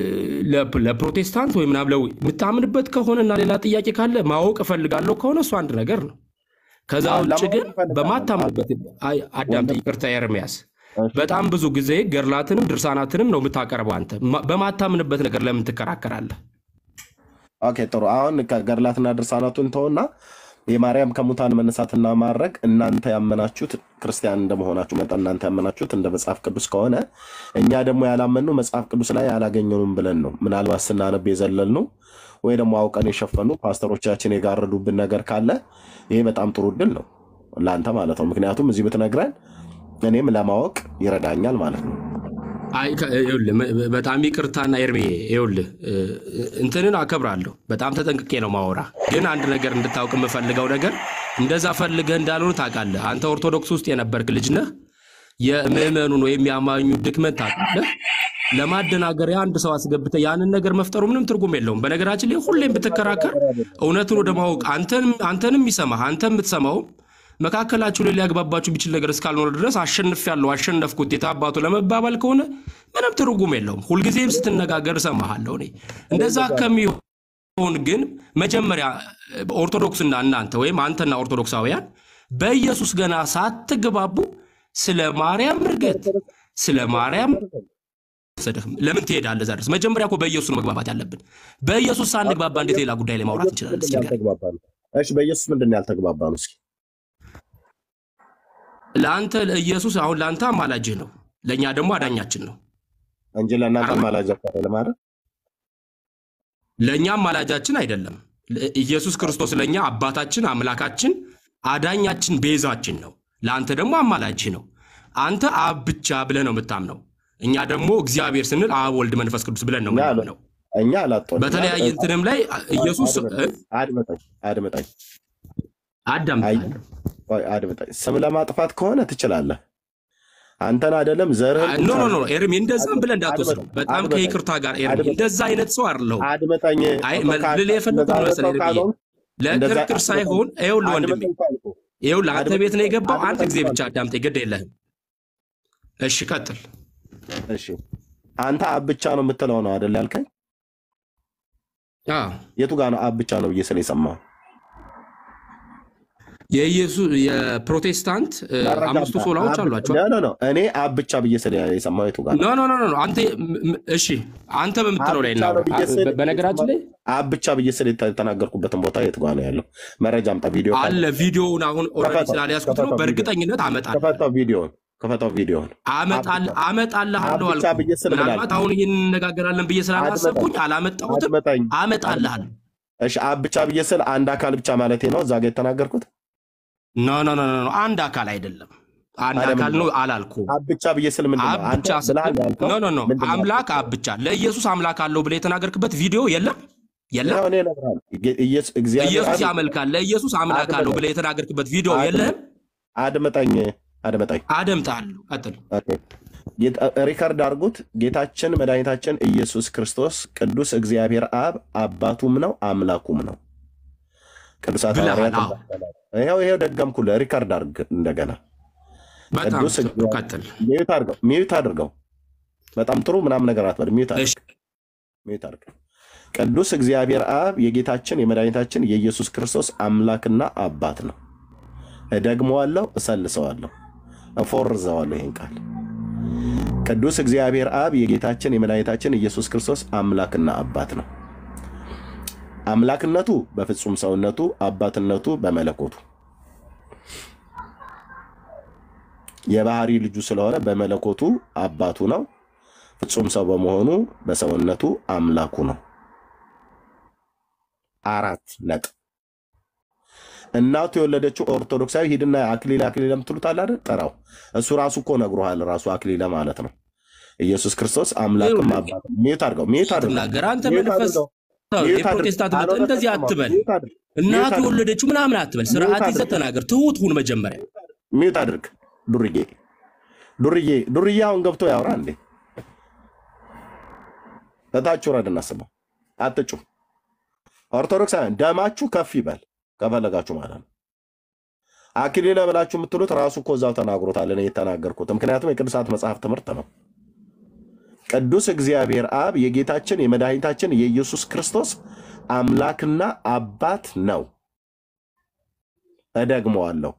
ለ- ለፕሮቴስታንት ወይ ምናምን ለው የምታምንበት ከሆነና ሌላ ጥያቄ ካለ ማወቅ እፈልጋለሁ ከሆነ እሱ አንድ ነገር ነው። ከዛ አዎ፣ ውጭ ለማወቅ ግን እፈልጋለሁ። በማታምንበት አይ፣ አዳምጥ፣ ወንድም ይቅርታ ኤርሚያስ፣ እሺ፣ በጣም ብዙ ጊዜ ገድላትንም ድርሳናትንም ነው የምታቀርበው አንተ። ማ- በማታምንበት ነገር ለምን ትከራከራለህ? ኦኬ ጥሩ። አሁን ከገድላትና ድርሳናቱን ተውና የማርያም ከሙታን መነሳትና ማድረግ እናንተ ያመናችሁት ክርስቲያን እንደመሆናችሁ መጠን እናንተ ያመናችሁት እንደ መጽሐፍ ቅዱስ ከሆነ እኛ ደግሞ ያላመንነው መጽሐፍ ቅዱስ ላይ አላገኘኑም ብለን ነው። ምናልባት ስናነብ የዘለልነው ወይ ደግሞ አውቀን የሸፈኑ ፓስተሮቻችን የጋረዱብን ነገር ካለ ይሄ በጣም ጥሩ እድል ነው ለአንተ ማለት ነው። ምክንያቱም እዚህ ብትነግረን እኔም ለማወቅ ይረዳኛል ማለት ነው። አይ ከ- ይኸውልህ መ- በጣም ይቅርታና ኤርሜ ይኸውልህ እ፣ እንትንን አከብራለሁ በጣም ተጠንቅቄ ነው ማወራ። ግን አንድ ነገር እንድታውቅ የምፈልገው ነገር እንደዛ ፈልገህ እንዳልሆነ ታውቃለህ። አንተ ኦርቶዶክስ ውስጥ የነበርክ ልጅ ነህ። የምዕመኑን ወይም የአማኙ ድክመት ታውቃለህ። ለማደናገሪያ አንድ ሰው አስገብተህ ያንን ነገር መፍጠሩ ምንም ትርጉም የለውም። በነገራችን ላይ ሁሌም ብትከራከር እውነቱን ወደ ማወቅ አንተንም አንተንም ይሰማህ አንተም የምትሰማው መካከላችሁ ላይ ሊያግባባችሁ ቢችል ነገር እስካልኖረ ድረስ አሸንፍ ያለው አሸነፍኩት የታባቱ ለመባባል ከሆነ ምንም ትርጉም የለውም። ሁልጊዜም ስትነጋገር እሰማሃለሁ። እኔ እንደዛ ከሚሆን ግን መጀመሪያ ኦርቶዶክስና እናንተ ወይም አንተና ኦርቶዶክሳውያን በኢየሱስ ገና ሳትግባቡ ስለ ማርያም እርገት ስለ ማርያም ወሰደህም ለምን ትሄዳለህ እዛ ድረስ? መጀመሪያ እኮ በኢየሱስ ነው መግባባት ያለብን። በኢየሱስ ሳንግባባ እንዴት ሌላ ጉዳይ ላይ ማውራት እንችላለን? እስኪ ንገረኝ። ያልተግባባነው እሺ፣ በኢየሱስ ምንድን ነው ያልተግባባነው? እስኪ ለአንተ ኢየሱስ አሁን ለአንተ አማላጅህ ነው፣ ለእኛ ደግሞ አዳኛችን ነው። እንጂ ለእናንተ አይደል? ማላጃ ለማድረግ ለእኛ አማላጃችን አይደለም። ለ- ኢየሱስ ክርስቶስ ለእኛ አባታችን፣ አምላካችን፣ አዳኛችን፣ ቤዛችን ነው። ለአንተ ደግሞ አማላጅህ ነው። አንተ አብ ብቻ ብለህ ነው የምታምነው። እኛ ደግሞ እግዚአብሔር ስንል አብ፣ ወልድ፣ መንፈስ ቅዱስ ብለን ነው እኛ አለ የምናምነው። እኛ አላጦንም በተለያየ እንትንም ላይ ኢየሱስ እ? አድምጠኝ አድምጠኝ አዳምጣለሁ። ቆይ አድምጠኝ። ስም ለማጥፋት ከሆነ ትችላለህ። አንተን አይደለም ዘርህን ኖ ኖ ኖ ኤርሚ እንደዛም ብለህ እንዳትወስደው። በጣም አድምጠኝ፣ ከይቅርታ ጋር ኤርሚ አድምጠኝ። እንደዛ አይነት ሰው አይደለሁም። አድምጠኝ። አይ መ- ልልህ የፈለኩት ነው መሰለህ ኤርሚዬ፣ እንደዛ ለክርክር ሳይሆን ይኸውልህ ወንድሜ አድምጠኝ እኮ አልኩህ። ይኸውልህ አንተ ቤት ነው የገባው። አንድ አድምጠኝ ጊዜ እኮ ብቻ አዳምጠኝ፣ ግድ የለህም። እሺ ቀጥል። እሺ አንተ አብ ብቻ ነው የምትለው ነው አይደል ያልከኝ? አዎ የቱ ጋር ነው አብ ብቻ ነው ብዬ ስለ የሰማሁ የኢየሱስ የፕሮቴስታንት እ፣ መረጃ አምስቱ አምጣ። ሶላዎች አብ- አሏቸው። ኖ ኖ ኖ እኔ አብ ብቻ ብዬ ስለ የሰማሁ የቱ ጋር ኖ ነው? ኖ ኖ ኖ አንተ ም- ም- እሺ አንተ በምትለው አብ ላይ ብቻ ነው እናውራ። ብዬ አ- ስል በ- በነገራችን ላይ አብ ብቻ ብዬ ስል የተናገርኩበትን ቦታ የቱ ጋር ነው ያለው? መረጃ አምጣ። ቪዲዮ ካለ አለ ቪዲዮውን አሁን ኦልሬዲ ከፈተው፣ ስላልያዝኩት ነው። ከፈተው ቪዲዮ በእርግጠኝነት አመጣለሁ ከፈታው ቪዲዮን ከፈታው ቪዲዮን አመጣል- አመጣልሃለሁ አብ ብቻ አልኩህ። ብዬ ስል ምን ምናልባት አልኩህ? አሁን ይህን እንነጋገራለን ብዬ ስላላሰብኩኝ አድመጠኝ አላመጣሁትም። አድመጠኝ አመጣልሃለሁ። እሺ አብ ብቻ ብዬ ስል አንድ አካል ብቻ ማለቴ ነው እዛ ጋር የተናገርኩት ኖ ኖ ኖ ኖ አንድ አካል አይደለም። አንድ ታዲያ አካል ምንድን ነው ነው? አላልኩም። አብ ብቻ ብዬ ስል ምንድን አብ ነው አንተ ብቻ ስትል ብለሃል ያልከው ኖ ኖ ኖ ምንድን ነው አምላክ አብ ብቻ ለኢየሱስ አምላክ አለው ብለህ የተናገርክበት ቪዲዮ የለም የለም። ይኸው እኔ እነግርሃለሁ ጌ- ኢየሱስ እግዚአብሔር ኢየሱስ አብ ያመልካል ለኢየሱስ አምላክ አለው አድምጠኝ ብለህ የተናገርክበት ቪዲዮ አድምጠኝ የለህም አድምጠኝ አድምጠኝ። አደምጣለሁ። ቀጥል። ኦኬ። ጌታ- ሪከርድ አድርጉት። ጌታችን መድኃኒታችን ኢየሱስ ክርስቶስ ቅዱስ እግዚአብሔር አብ አባቱም ነው አምላኩም ነው። ቅዱሳት ብለሃል። ሐዋርያት አዎ እንዳስተማሩ። ይኸው ይኸው ደገምኩልህ። ሪከርድ አድርግ እንደገና። በጣም ቅዱስ ጥሩ። እግዚአብሔር ቀጥል። ሚዩት አድርገው፣ ሚዩት አድርገው። በጣም ጥሩ ምናምን ነገር አትበል። ሚዩት እሺ አድርግ፣ ሚዩት አድርግ። ቅዱስ እግዚአብሔር አብ የጌታችን የመድኃኒታችን የኢየሱስ ክርስቶስ አምላክና አባት ነው። እደግመዋለሁ፣ እሰልሰዋለሁ፣ እፎርዘዋለሁ ይህን ቃል ቅዱስ እግዚአብሔር አብ የጌታችን የመድኃኒታችን ኢየሱስ ክርስቶስ አምላክና አባት ነው። አምላክነቱ በፍጹም ሰውነቱ፣ አባትነቱ በመለኮቱ የባህሪ ልጁ ስለሆነ በመለኮቱ አባቱ ነው። ፍጹም ሰው በመሆኑ በሰውነቱ አምላኩ ነው። አራት ነጥብ። እናቱ የወለደችው ኦርቶዶክሳዊ ሂድና አክሊለ አክሊለ የምትሉት አለ አይደል? ጥራው። እሱ ራሱ እኮ ነግሮሃል። ራሱ አክሊለ ማለት ነው። ኢየሱስ ክርስቶስ አምላክም አባት ሚዩት አድርገው፣ ሚዩት አድርገው፣ ስትናገር አንተ ሚዩት መንፈስ አድርገው፣ ሚዩት አድርገው። የፕሮቴስታንት መጥ ካልሆነ እንደዚህ ተሰማው። አትበል። ሚዩት አድርግ፣ ሚዩት እናቱ አድርግ፣ የወለደችው ምናምን አትበል። ሚዩት ስርዓት ይዘህ አድርግ፣ ተናገር። ትሁት ሁን መጀመሪያ። ሚዩት አድርግ። ዱርዬ ዱርዬ ዱርዬ አሁን ገብቶ ያውራ እንዴ? እታች ውረድ እናስበው። አትጩ። ኦርቶዶክሳውያን ደማችሁ ከፍ ይበል ከፈለጋችሁ ማለት ነው። አክሊለ ብላችሁ የምትሉት ራሱ እኮ እዛው ተናግሮታል። እኔ የተናገርኩት ምክንያቱም የቅዱሳት መጽሐፍ ትምህርት ነው። ቅዱስ እግዚአብሔር አብ የጌታችን የመድኃኒታችን የኢየሱስ ክርስቶስ አምላክና አባት ነው። እደግመዋለሁ።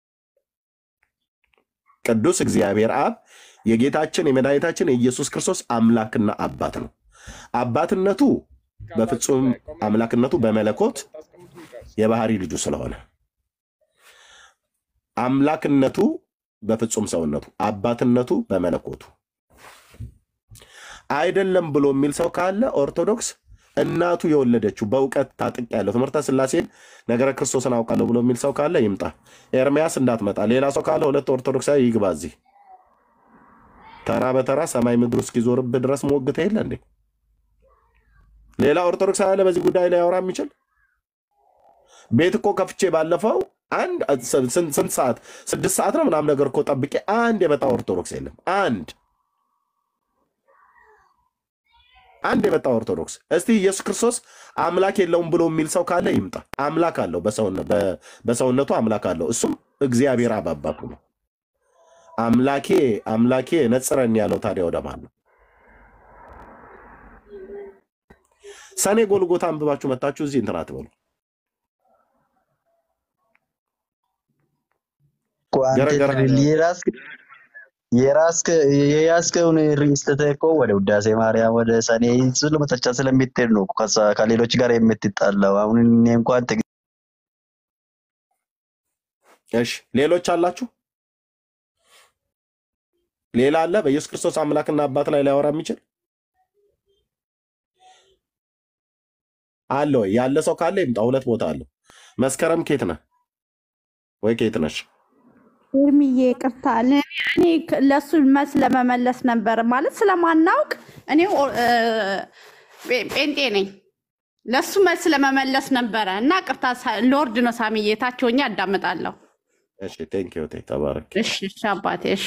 ቅዱስ እግዚአብሔር አብ የጌታችን የመድኃኒታችን የኢየሱስ ክርስቶስ አምላክና አባት ነው። አባትነቱ በፍጹም አምላክነቱ በመለኮት የባህሪ ልጁ ስለሆነ አምላክነቱ በፍጹም ሰውነቱ አባትነቱ በመለኮቱ አይደለም ብሎ የሚል ሰው ካለ ኦርቶዶክስ እናቱ የወለደችው በእውቀት ታጥቅ ያለው ትምህርተ ስላሴን ነገረ ክርስቶስን አውቃለሁ ብሎ የሚል ሰው ካለ ይምጣ። ኤርሚያስ እንዳትመጣ። ሌላ ሰው ካለ ሁለት ኦርቶዶክሳዊ ይግባ እዚህ ተራ በተራ ሰማይ ምድሩ እስኪዞርብህ ድረስ ሞግተ የለ እንዴ? ሌላ ኦርቶዶክሳዊ አለ በዚህ ጉዳይ ላይ ያወራ የሚችል ቤት እኮ ከፍቼ ባለፈው አንድ ስንት ስንት ሰዓት ስድስት ሰዓት ነው ምናምን ነገር እኮ ጠብቄ አንድ የመጣ ኦርቶዶክስ የለም። አንድ አንድ የመጣ ኦርቶዶክስ። እስቲ ኢየሱስ ክርስቶስ አምላክ የለውም ብሎ የሚል ሰው ካለ ይምጣ። አምላክ አለው፣ በሰውነ- በ- በሰውነቱ አምላክ አለው። እሱም እግዚአብሔር አብ አባቱ ነው። አምላኬ አምላኬ ነጽረን ያለው ታዲያ ወደ ማን ነው? ሰኔ ጎልጎታ አንብባችሁ መታችሁ እዚህ እንትን አትበሉ። እኮ አንተ ገረገራ የራስህ የራስህ የያዝከውን ርዕስ ትተህ እኮ ወደ ውዳሴ ማርያም ወደ ሰኔ ስለመተቻ ስለሚትሄድ ነው እኮ ከዛ- ከሌሎች ጋር የምትጣላው። አሁን እኔ እንኳን ትግ- እሺ ሌሎች አላችሁ? ሌላ አለ በኢየሱስ ክርስቶስ አምላክና አባት ላይ ሊያወራ የሚችል አለ ወይ? ያለ ሰው ካለ ይምጣ። ሁለት ቦታ አለው። መስከረም ኬት ነህ ወይ ኬት ነሽ? ኤርሚዬ ይቅርታ፣ እኔ እኔ ክ- ለእሱ መልስ ለመመለስ ነበር ማለት ስለማናውቅ እኔ ኦ- እ፣ ጴ- ጴንጤ ነኝ። ለእሱ መልስ ለመመለስ ነበረ እና ቅርታ፣ ሳ- ሎርድ ነው ሳሚዬ፣ ታች ሆኜ አዳምጣለሁ። እሺ ቴንክ ዩ ተባረክ። እሺ እሺ አባቴ እሺ።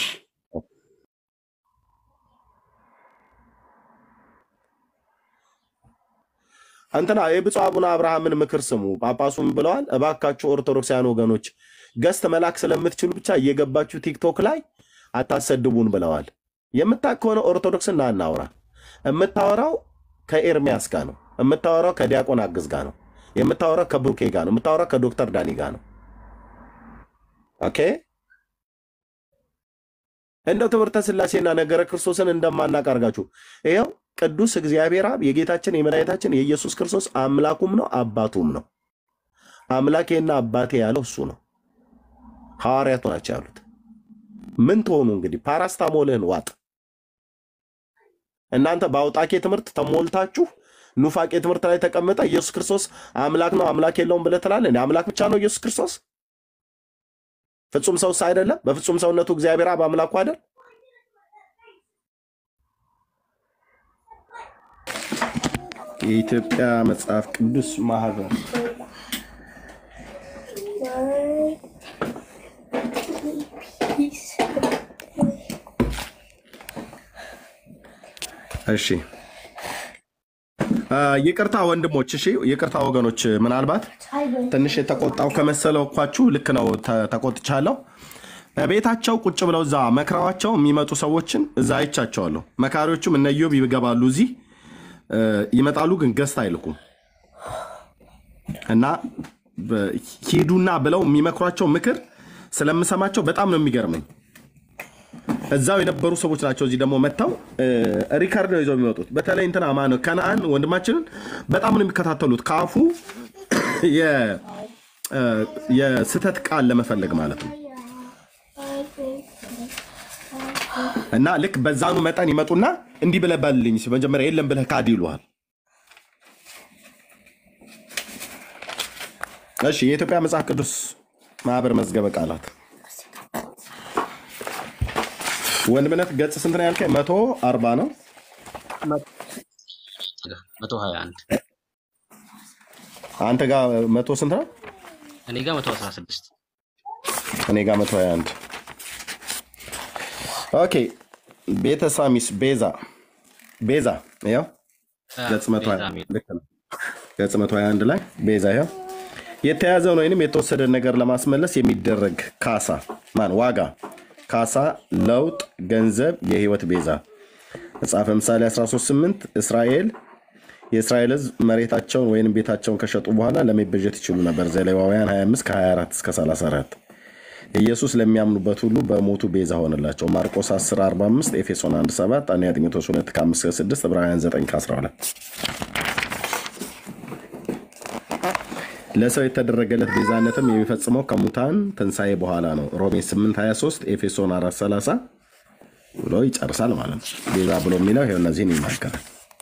እንትና የብፁዕ አቡነ አብርሃምን ምክር ስሙ። ጳጳሱም ብለዋል፣ እባካችሁ ኦርቶዶክሳውያን ወገኖች ገስት መላክ ስለምትችሉ ብቻ እየገባችሁ ቲክቶክ ላይ አታሰድቡን ብለዋል። የምታውቅ ከሆነ ኦርቶዶክስና እናውራ። የምታወራው ከኤርሚያስ ጋር ነው። የምታወራው ከዲያቆን አግዝ ጋር ነው። የምታወራው ከብሩኬ ጋር ነው። የምታወራው ከዶክተር ዳኒ ጋር ነው። ኦኬ እንደው ትምህርተ ስላሴና ነገረ ክርስቶስን እንደማናቅ አድርጋችሁ ይኸው ቅዱስ እግዚአብሔር አብ የጌታችን የመድኃኒታችን የኢየሱስ ክርስቶስ አምላኩም ነው አባቱም ነው። አምላኬና አባቴ ያለው እሱ ነው። ሐዋርያቱ ናቸው ያሉት። ምን ትሆኑ እንግዲህ ፓራስታሞልህን ዋጥ። እናንተ በአውጣኬ ትምህርት ተሞልታችሁ ኑፋቄ ትምህርት ላይ ተቀምጠ ኢየሱስ ክርስቶስ አምላክ ነው አምላክ የለውም ብለህ ትላለህ። እኔ አምላክ ብቻ ነው ኢየሱስ ክርስቶስ ፍጹም ሰውስ አይደለም? በፍጹም ሰውነቱ እግዚአብሔር አብ አምላኩ አይደል? የኢትዮጵያ መጽሐፍ ቅዱስ ማህበር እሺ አ፣ ይቅርታ ወንድሞች፣ እሺ ይቅርታ ወገኖች፣ ምናልባት ትንሽ የተቆጣው ከመሰለው እኳችሁ ልክ ነው፣ ተ- ተቆጥቻለሁ። ቤታቸው ቁጭ ብለው እዛ መክረዋቸው የሚመጡ ሰዎችን እዛ አይቻቸዋለሁ። መካሪዎቹም እነ ኢዮብ ይገባሉ እዚህ እ፣ ይመጣሉ፣ ግን ገዝት አይልኩም እና በ- ሂዱና ብለው የሚመክሯቸው ምክር ስለምሰማቸው በጣም ነው የሚገርመኝ። እዛው የነበሩ ሰዎች ናቸው። እዚህ ደግሞ መጥተው እ፣ ሪካርድ ነው ይዘው የሚመጡት። በተለይ እንትና ማነው ከነአን ወንድማችንን በጣም ነው የሚከታተሉት ከአፉ የ- እ፣ የስህተት ቃል ለመፈለግ ማለት ነው። እና ልክ በዛኑ መጠን ይመጡና እንዲህ ብለህ በልልኝ ሲል መጀመሪያ የለም ብለህ ካድ ይሉሃል። እሺ የኢትዮጵያ መጽሐፍ ቅዱስ ማህበር መዝገበ ቃላት ወንድምነት ገጽ ስንት ነው ያልከኝ? መቶ አርባ ነው። መቶ ሀያ አንድ አንተ ጋር መቶ ስንት ነው? እኔ ጋር መቶ አስራ ስድስት እኔ ጋር መቶ ሀያ አንድ ኦኬ። ቤተ ሳሚስ ቤዛ ቤዛ ያው ገጽ መቶ ሀያ ቤዛ የሚል ልክ ነው። ገጽ መቶ ሀያ አንድ ላይ ቤዛ ያው የተያዘውን ወይንም የተወሰደ ነገር ለማስመለስ የሚደረግ ካሳ ማን ዋጋ፣ ካሳ፣ ለውጥ፣ ገንዘብ፣ የህይወት ቤዛ መጽሐፈ ምሳሌ 138 እስራኤል የእስራኤል ህዝብ መሬታቸውን ወይም ቤታቸውን ከሸጡ በኋላ ለመቤዠት ይችሉ ነበር። ዘሌዋውያን 25 ከ24 እስከ 34 ኢየሱስ ለሚያምኑበት ሁሉ በሞቱ ቤዛ ሆነላቸው። ማርቆስ 10 45 ኤፌሶን 1 7 አንደኛ ጢሞቴዎስ 2 ከ5 እስከ 6 ዕብራውያን 9 ከ12 ለሰው የተደረገለት ቤዛነትም የሚፈጽመው ከሙታን ትንሣኤ በኋላ ነው። ሮሜ 8 23 ኤፌሶን 4 30 ብሎ ይጨርሳል ማለት ነው። ቤዛ ብሎ የሚለው ይኸው እነዚህን ይናገራል።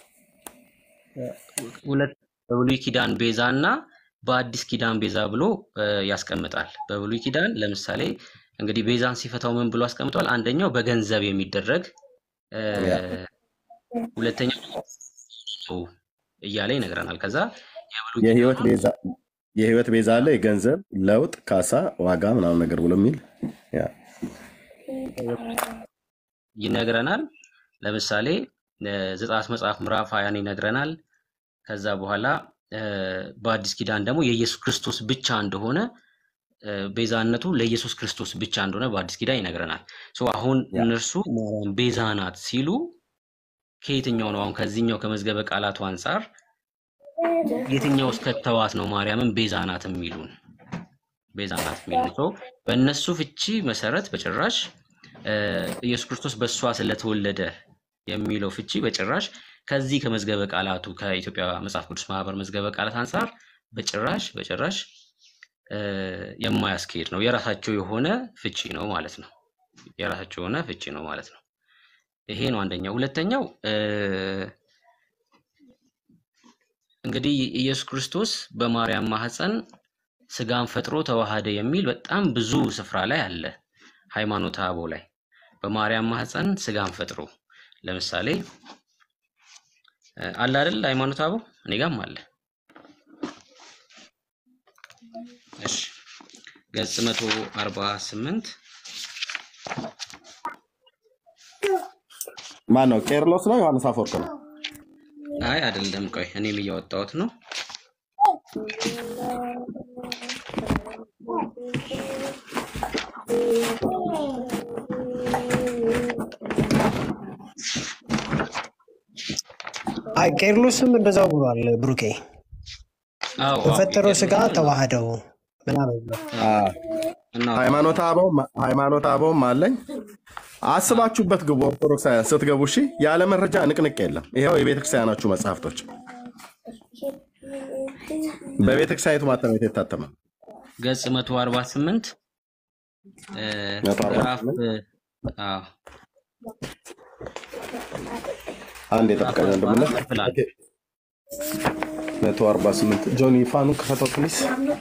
ሁለት በብሉይ ኪዳን ቤዛ እና በአዲስ ኪዳን ቤዛ ብሎ እ፣ ያስቀምጣል። በብሉይ ኪዳን ለምሳሌ እንግዲህ ቤዛን ሲፈታው ምን ብሎ አስቀምጧል? አንደኛው በገንዘብ የሚደረግ እ፣ ያ ሁለተኛው ነው እያለ ይነግረናል። ከዛ የብሉይ የህይወት ኪዳኑን ቤዛ የህይወት ቤዛ አለ፣ የገንዘብ ለውጥ፣ ካሳ፣ ዋጋ ምናምን ነገር ብሎ የሚል ያ ይነግረናል። ለምሳሌ እ፣ ዘጸአት መጽሐፍ ምዕራፍ ሀያን ይነግረናል። ከዛ በኋላ እ፣ በአዲስ ኪዳን ደግሞ የኢየሱስ ክርስቶስ ብቻ እንደሆነ እ፣ ቤዛነቱ ለኢየሱስ ክርስቶስ ብቻ እንደሆነ በአዲስ ኪዳን ይነግረናል። ሶ አሁን ያ እነርሱ ማርያም ቤዛ ናት ሲሉ ከየትኛው ነው አሁን ከዚህኛው ከመዝገበ ቃላቱ አንጻር የትኛው እስከተዋት ነው ማርያምን ቤዛ ናት የሚሉን ቤዛ ናት የሚሉን ሶ በእነሱ ፍቺ መሰረት በጭራሽ እ፣ ኢየሱስ ክርስቶስ በእሷ ስለተወለደ የሚለው ፍቺ በጭራሽ ከዚህ ከመዝገበ ቃላቱ ከኢትዮጵያ መጽሐፍ ቅዱስ ማህበር መዝገበ ቃላት አንጻር በጭራሽ በጭራሽ እ፣ የማያስኬድ ነው። የራሳቸው የሆነ ፍቺ ነው ማለት ነው። የራሳቸው የሆነ ፍቺ ነው ማለት ነው። ይሄ ነው አንደኛው። ሁለተኛው እ፣ እንግዲህ ኢየሱስ ክርስቶስ በማርያም ማህፀን ስጋን ፈጥሮ ተዋሃደ የሚል በጣም ብዙ ስፍራ ላይ አለ። ሃይማኖተ አበው ላይ በማርያም ማህፀን ስጋን ፈጥሮ ለምሳሌ እ፣ አለ አይደል? ሃይማኖተ አበው እኔ ጋም አለ። እሺ ገጽ መቶ አርባ ስምንት ማን ነው? ቄርሎስ ነው? ዮሐንስ አፈወርቅ ነው? አይ አይደለም፣ ቆይ እኔም እያወጣሁት ነው። አይ ቄርሎስም እንደዛው ብሏል። ብሩኬ አዎ አዎ በፈጠረው ስጋ ቄርሎስም ተዋህደው ምናምን ብሏል። አ፣ እና ሃይማኖተ አበው ሃይማኖተ አበውም አለኝ። አስባችሁበት ግቡ። ኦርቶዶክሳውያን ስትገቡ እሺ፣ ያለ መረጃ ንቅንቅ የለም። ይኸው የቤተክርስቲያናችሁ መጽሐፍቶች በቤተክርስቲያኒቱ ማተሚያ የታተመ ገጽ መቶ አርባ ስምንት መቶ አርባ ምዕራፍ ስምንት እ፣ አዎ አንድ ምዕራፍ የጠብቀኝ አርባ ወንድምነት አራት ክፍል አንድ መቶ አርባ ስምንት ጆኒ ፋኑ ክፈተው ፕሊስ።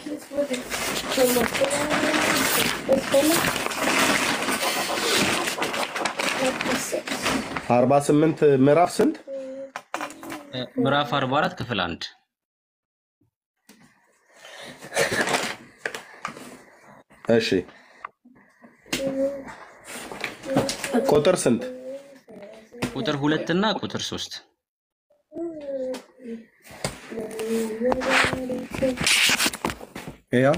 አርባ ስምንት ምዕራፍ ስንት? እ፣ ምዕራፍ አርባ አራት ክፍል አንድ እሺ ቁጥር ስንት? ቁጥር ሁለት እና ቁጥር ሶስት ያው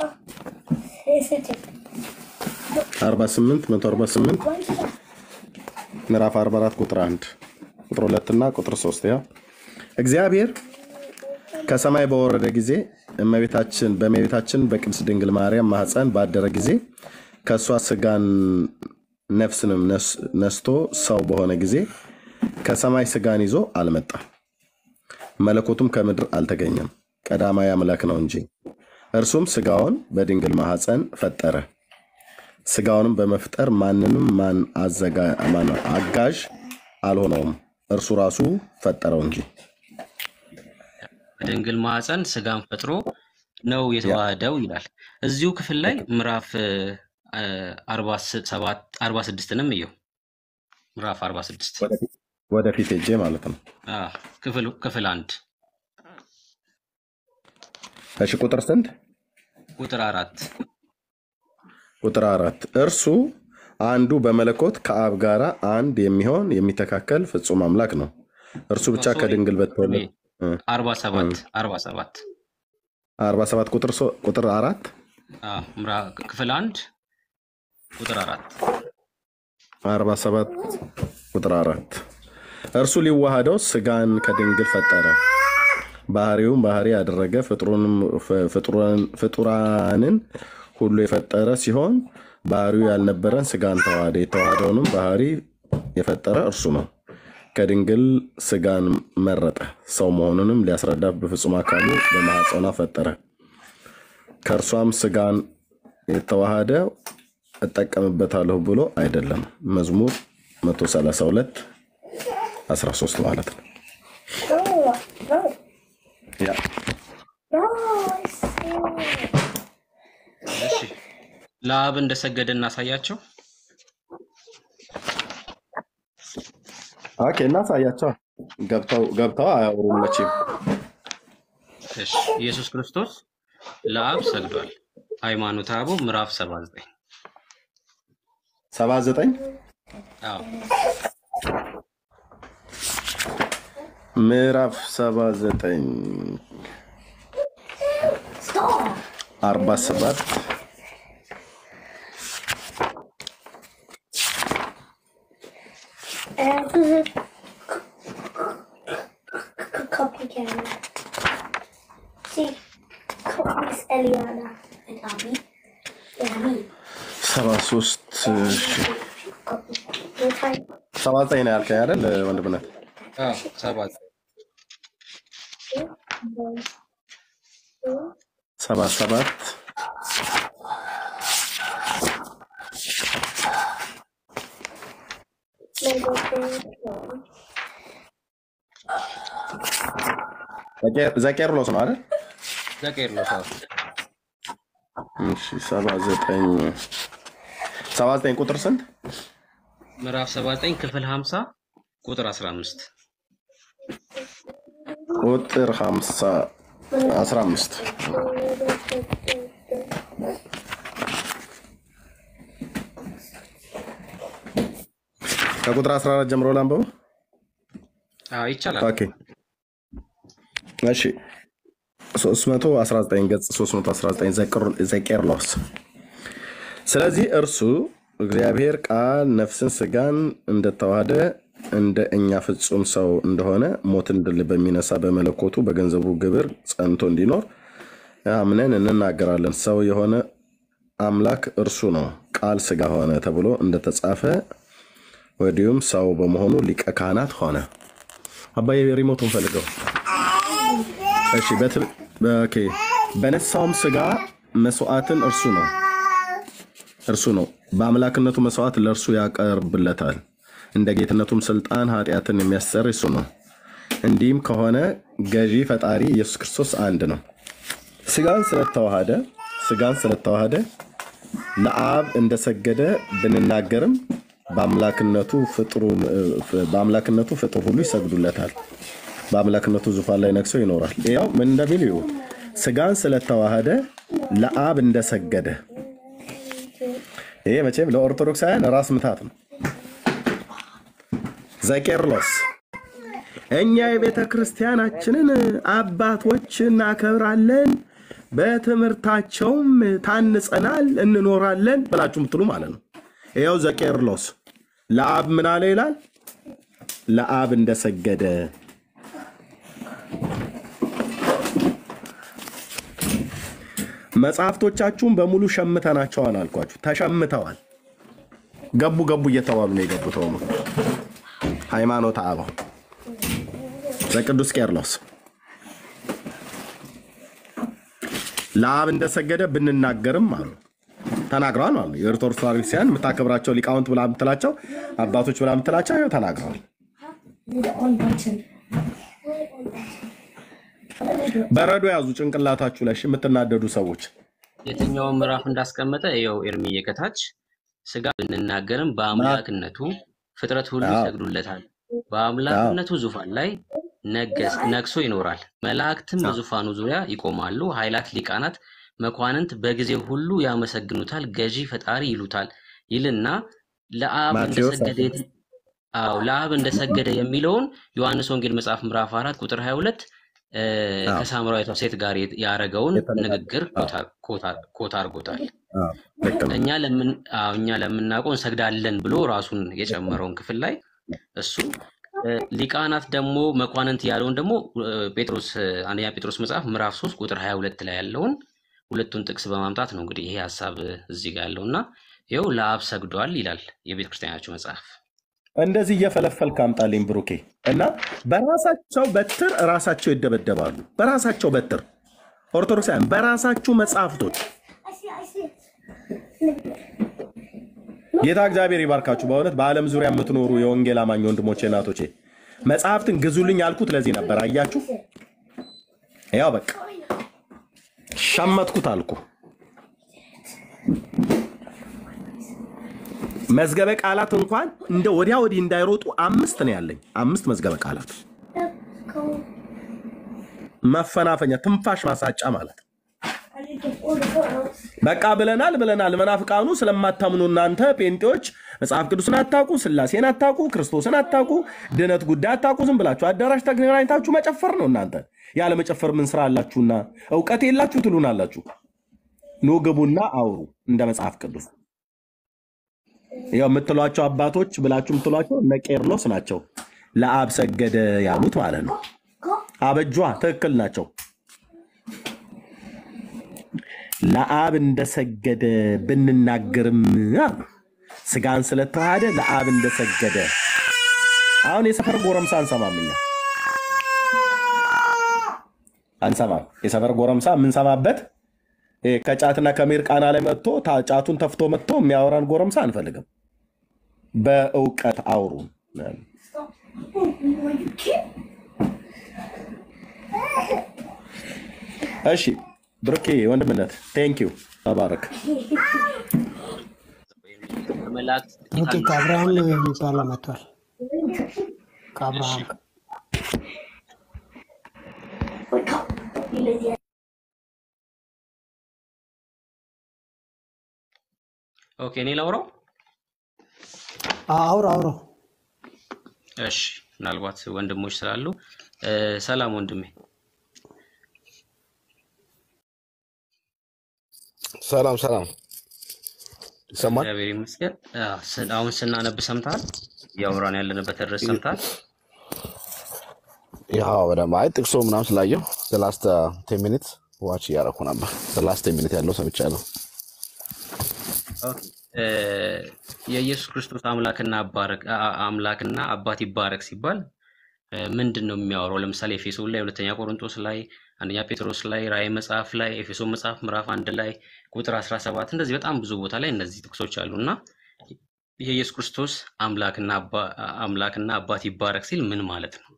48 148 ምዕራፍ 44 ቁጥር 1 ቁጥር 2 እና ቁጥር 3 ያው እግዚአብሔር ከሰማይ በወረደ ጊዜ እመቤታችን በእመቤታችን በቅድስት ድንግል ማርያም ማኅፀን ባደረ ጊዜ ከእሷ ስጋን ነፍስንም ነስ- ነስቶ ሰው በሆነ ጊዜ ከሰማይ ስጋን ይዞ አልመጣም። መለኮቱም ከምድር አልተገኘም፣ ቀዳማዊ አምላክ ነው እንጂ። እርሱም ስጋውን በድንግል ማኅፀን ፈጠረ። ስጋውንም በመፍጠር ማንንም ማን አዘጋ- ማን አጋዥ አልሆነውም፣ እርሱ ራሱ ፈጠረው እንጂ። በድንግል ማኅፀን ስጋን ፈጥሮ ነው ያ የተዋህደው ይላል። እዚሁ ክፍል ላይ ምዕራፍ አርባ ስድስትንም እየው ምዕራፍ አርባ ስድስት ወደፊት ወደፊት ሄጄ ማለት ነው። ክፍል ክፍል አንድ እሺ ቁጥር ስንት? ቁጥር አራት ቁጥር አራት እርሱ አንዱ በመለኮት ከአብ ጋራ አንድ የሚሆን የሚተካከል ፍጹም አምላክ ነው። እርሱ ብቻ ሶሪ ከድንግል በተወለደ እ፣ አርባ እ፣ ሰባት አርባ ሰባት አርባ ሰባት ቁጥር ሶ- ቁጥር አራት አዎ፣ ምዕራ- ክፍል አንድ ቁጥር አራት አርባ ሰባት ቁጥር አራት እርሱ ሊዋሃደው ስጋን ከድንግል ፈጠረ፣ ባህሪውም ባህሪ ያደረገ ፍጥሩንም ፍ- ፍጡራን- ፍጡራንን ሁሉ የፈጠረ ሲሆን ባህሪው ያልነበረን ስጋን ተዋሃደ። የተዋሃደውንም ባህሪ የፈጠረ እርሱ ነው። ከድንግል ስጋን መረጠ፣ ሰው መሆኑንም ሊያስረዳ በፍጹም አካሉ በማኅፀኗ ፈጠረ። ከእርሷም ስጋን የተዋሃደ እጠቀምበታለሁ ብሎ አይደለም። መዝሙር 132 13 ማለት ነው። ያ እሺ ለአብ እንደሰገደ እናሳያቸው። ኦኬ፣ እናሳያቸው። ገብተው ገብተው አያወሩም መቼም። እሺ ኢየሱስ ክርስቶስ ለአብ ሰግዷል። ሃይማኖተ አበው ምዕራፍ 79 79 አዎ ምዕራፍ 79 47 73 እሺ፣ 79 ነው ያልከኝ አይደል ወንድምነት? አዎ ሰባት ሰባት ሰባት ዘቄርሎስ ነው አይደል? ዘቄርሎስ አዎ እሺ፣ ሰባ ዘጠኝ ሰባ ዘጠኝ ቁጥር ስንት? ምዕራፍ 79 ክፍል 50 ቁጥር 15 ቁጥር 50 15 ከቁጥር 14 ጀምሮ ላንበው። አዎ ይቻላል። ኦኬ እሺ 319 ገጽ 319 ዘቅር- ዘቄርሎስ ስለዚህ እርሱ እግዚአብሔር ቃል ነፍስን ስጋን እንደተዋሃደ እንደ እኛ ፍጹም ሰው እንደሆነ ሞትን ድል በሚነሳ በመለኮቱ በገንዘቡ ግብር ጸንቶ እንዲኖር አምነን እንናገራለን። ሰው የሆነ አምላክ እርሱ ነው። ቃል ስጋ ሆነ ተብሎ እንደተጻፈ ወዲሁም ሰው በመሆኑ ሊቀ ካህናት ሆነ። አባዬ ሪሞቱን ፈልገው። እሺ በት- ኦኬ። በነሳውም ስጋ መስዋዕትን እርሱ ነው እርሱ ነው በአምላክነቱ መስዋዕት ለእርሱ ያቀርብለታል። እንደ ጌትነቱም ስልጣን ኃጢአትን የሚያሰር እሱ ነው። እንዲህም ከሆነ ገዢ ፈጣሪ ኢየሱስ ክርስቶስ አንድ ነው። ስጋን ስለተዋሃደ ስጋን ስለተዋሃደ ለአብ እንደሰገደ ብንናገርም በአምላክነቱ ፍጥሩ- በአምላክነቱ ፍጡር ሁሉ ይሰግዱለታል። በአምላክነቱ ዙፋን ላይ ነግሶ ይኖራል። ያው ምን እንደሚል ይሁ ስጋን ስለተዋሃደ ለአብ እንደሰገደ ይሄ መቼም ለኦርቶዶክሳውያን ራስ ምታት ነው። ዘቄርሎስ እኛ የቤተ ክርስቲያናችንን አባቶች እናከብራለን፣ በትምህርታቸውም ታንጸናል፣ እንኖራለን ብላችሁ ምትሉ ማለት ነው። ይኸው ዘቄርሎስ ለአብ ምን አለ ይላል? ለአብ እንደሰገደ መጽሐፍቶቻችሁን በሙሉ ሸምተናቸዋል አልኳችሁ። ተሸምተዋል። ገቡ ገቡ እየተባሉ ነው የገቡት። ሆኖ ሃይማኖተ አበው ዘቅዱስ ቄርሎስ ለአብ እንደሰገደ ብንናገርም አሉ ተናግረዋል ማለት ነው። የኦርቶዶክስ ተዋሕዶ ቤተክርስቲያን የምታከብራቸው ሊቃውንት ብላ የምትላቸው አባቶች ብላ የምትላቸው ይኸው ተናግረዋል። በረዶ ያዙ ጭንቅላታችሁ ላይ እሺ፣ የምትናደዱ ሰዎች የትኛውን ምዕራፍ እንዳስቀመጠ ይኸው ኤርምዬ ከታች ስጋ ብንናገርም በአምላክነቱ ፍጥረት ሁሉ አዎ፣ ይሰግዱለታል። አዎ፣ በአምላክነቱ ዙፋን ላይ ነገስ ነግሶ ይኖራል። መላእክትም አዎ። በዙፋኑ ዙሪያ ይቆማሉ። ኃይላት፣ ሊቃናት፣ መኳንንት በጊዜው ሁሉ ያመሰግኑታል። ገዢ ፈጣሪ ይሉታል ይልና ለአብ ማቴዎስ እንደሰገደ የት- አዎ ለአብ እንደሰገደ የሚለውን ዮሐንስ ወንጌል መጽሐፍ ምዕራፍ አራት ቁጥር 22 እ፣ አዎ፣ ከሳምራዊቷ ሴት ጋር የት- ያረገውን የተነጋገ- ንግግር አዎ፣ ኮታ- ኮታ- ኮታ አድርጎታል። አዎ፣ ልክ ነው። እኛ ለምን አዎ እኛ ለምናውቀው እንሰግዳለን ብሎ ራሱን የጨመረውን ክፍል ላይ እሱ እ፣ ሊቃናት ደግሞ መኳንንት ያለውን ደግሞ እ፣ ጴጥሮስ እ፣ አንደኛ ጴጥሮስ መጽሐፍ ምዕራፍ 3 ቁጥር 22 ላይ ያለውን ሁለቱን ጥቅስ በማምጣት ነው እንግዲህ ይሄ ሀሳብ እ፣ እዚህ ጋር ያለው እና ይኸው ለአብ ሰግዷል ይላል የቤተ ክርስቲያናችሁ መጽሐፍ። እንደዚህ እየፈለፈልክ አምጣልኝ ብሩኬ። እና በራሳቸው በትር ራሳቸው ይደበደባሉ። በራሳቸው በትር ኦርቶዶክሳውያን በራሳችሁ መጽሐፍቶች ጌታ እግዚአብሔር ይባርካችሁ። በእውነት በዓለም ዙሪያ የምትኖሩ የወንጌል አማኝ ወንድሞቼ እናቶቼ መጽሐፍትን ግዙልኝ ያልኩት ለዚህ ነበር። አያችሁ፣ ያው በቃ ሸመትኩት አልኩ። መዝገበ ቃላት እንኳን እንደ ወዲያ ወዲህ እንዳይሮጡ አምስት ነው ያለኝ። አምስት መዝገበ ቃላት መፈናፈኛ፣ ትንፋሽ ማሳጫ ማለት ነው። በቃ ብለናል ብለናል። መናፍቃኑ ስለማታምኑ እናንተ ጴንጤዎች መጽሐፍ ቅዱስን አታውቁ፣ ስላሴን አታውቁ፣ ክርስቶስን አታውቁ፣ ድነት ጉዳይ አታውቁ። ዝም ብላችሁ አዳራሽ ተገናኝታችሁ መጨፈር ነው። እናንተ ያለ መጨፈር ምን ስራ አላችሁና እውቀት የላችሁ ትሉናላችሁ። ኑ ግቡና አውሩ እንደ መጽሐፍ ቅዱስ ያው የምትሏቸው አባቶች ብላችሁ የምትሏቸው እነ ቄርሎስ ናቸው። ለአብ ሰገደ ያሉት ማለት ነው። አበጇ ትክክል ናቸው። ለአብ እንደሰገደ ብንናገርም አሉ ስጋን ስለተዋሃደ ለአብ እንደሰገደ። አሁን የሰፈር ጎረምሳ አንሰማም፣ እኛ አንሰማም። የሰፈር ጎረምሳ የምንሰማበት ይሄ ከጫትና ከሚርቃና ላይ መጥቶ ታ- ጫቱን ተፍቶ መጥቶ የሚያወራን ጎረምሳ አንፈልግም። በእውቀት አውሩ። እሺ ብሩኬ ወንድምነት ቴንክ ዩ ተባረክ። ከመላእክት ጥቂት ብሩኬ አሉ ከአብርሃም የተባለ የሚባለው መጥቷል። ከአብርሃም ኦኬ እኔ ላውራው። አውሮ አውሮ እሺ ምናልባት ወንድሞች ስላሉ እ፣ ሰላም ወንድሜ። ሰላም ሰላም፣ ይሰማል? እግዚአብሔር ይመስገን። አዎ፣ ስ- አሁን ስናነብ ሰምተሃል? እያወራን ያለንበት ርዕስ ሰምተሃል? ያው በደምብ አይ ጥቅሶ ምናምን ስላየው ላስት ቴን ሚኒት ዋች እያደረኩ ነበር። ላስት ቴን ሚኒት ያለው ሰምቻለሁ። ኦኬ። እ፣ የኢየሱስ ክርስቶስ አምላክና አባረክ አ- አ- አምላክና አባት ይባረክ ሲባል እ፣ ምንድን ነው የሚያወራው? ለምሳሌ ኤፌሶን ላይ፣ ሁለተኛ ቆሮንቶስ ላይ፣ አንደኛ ጴጥሮስ ላይ፣ ራእይ መጽሐፍ ላይ፣ ኤፌሶን መጽሐፍ ምዕራፍ አንድ ላይ ቁጥር 17 እንደዚህ በጣም ብዙ ቦታ ላይ እነዚህ ጥቅሶች አሉ እና የኢየሱስ ክርስቶስ አምላክና አባ- አምላክና አባት ይባረክ ሲል ምን ማለት ነው?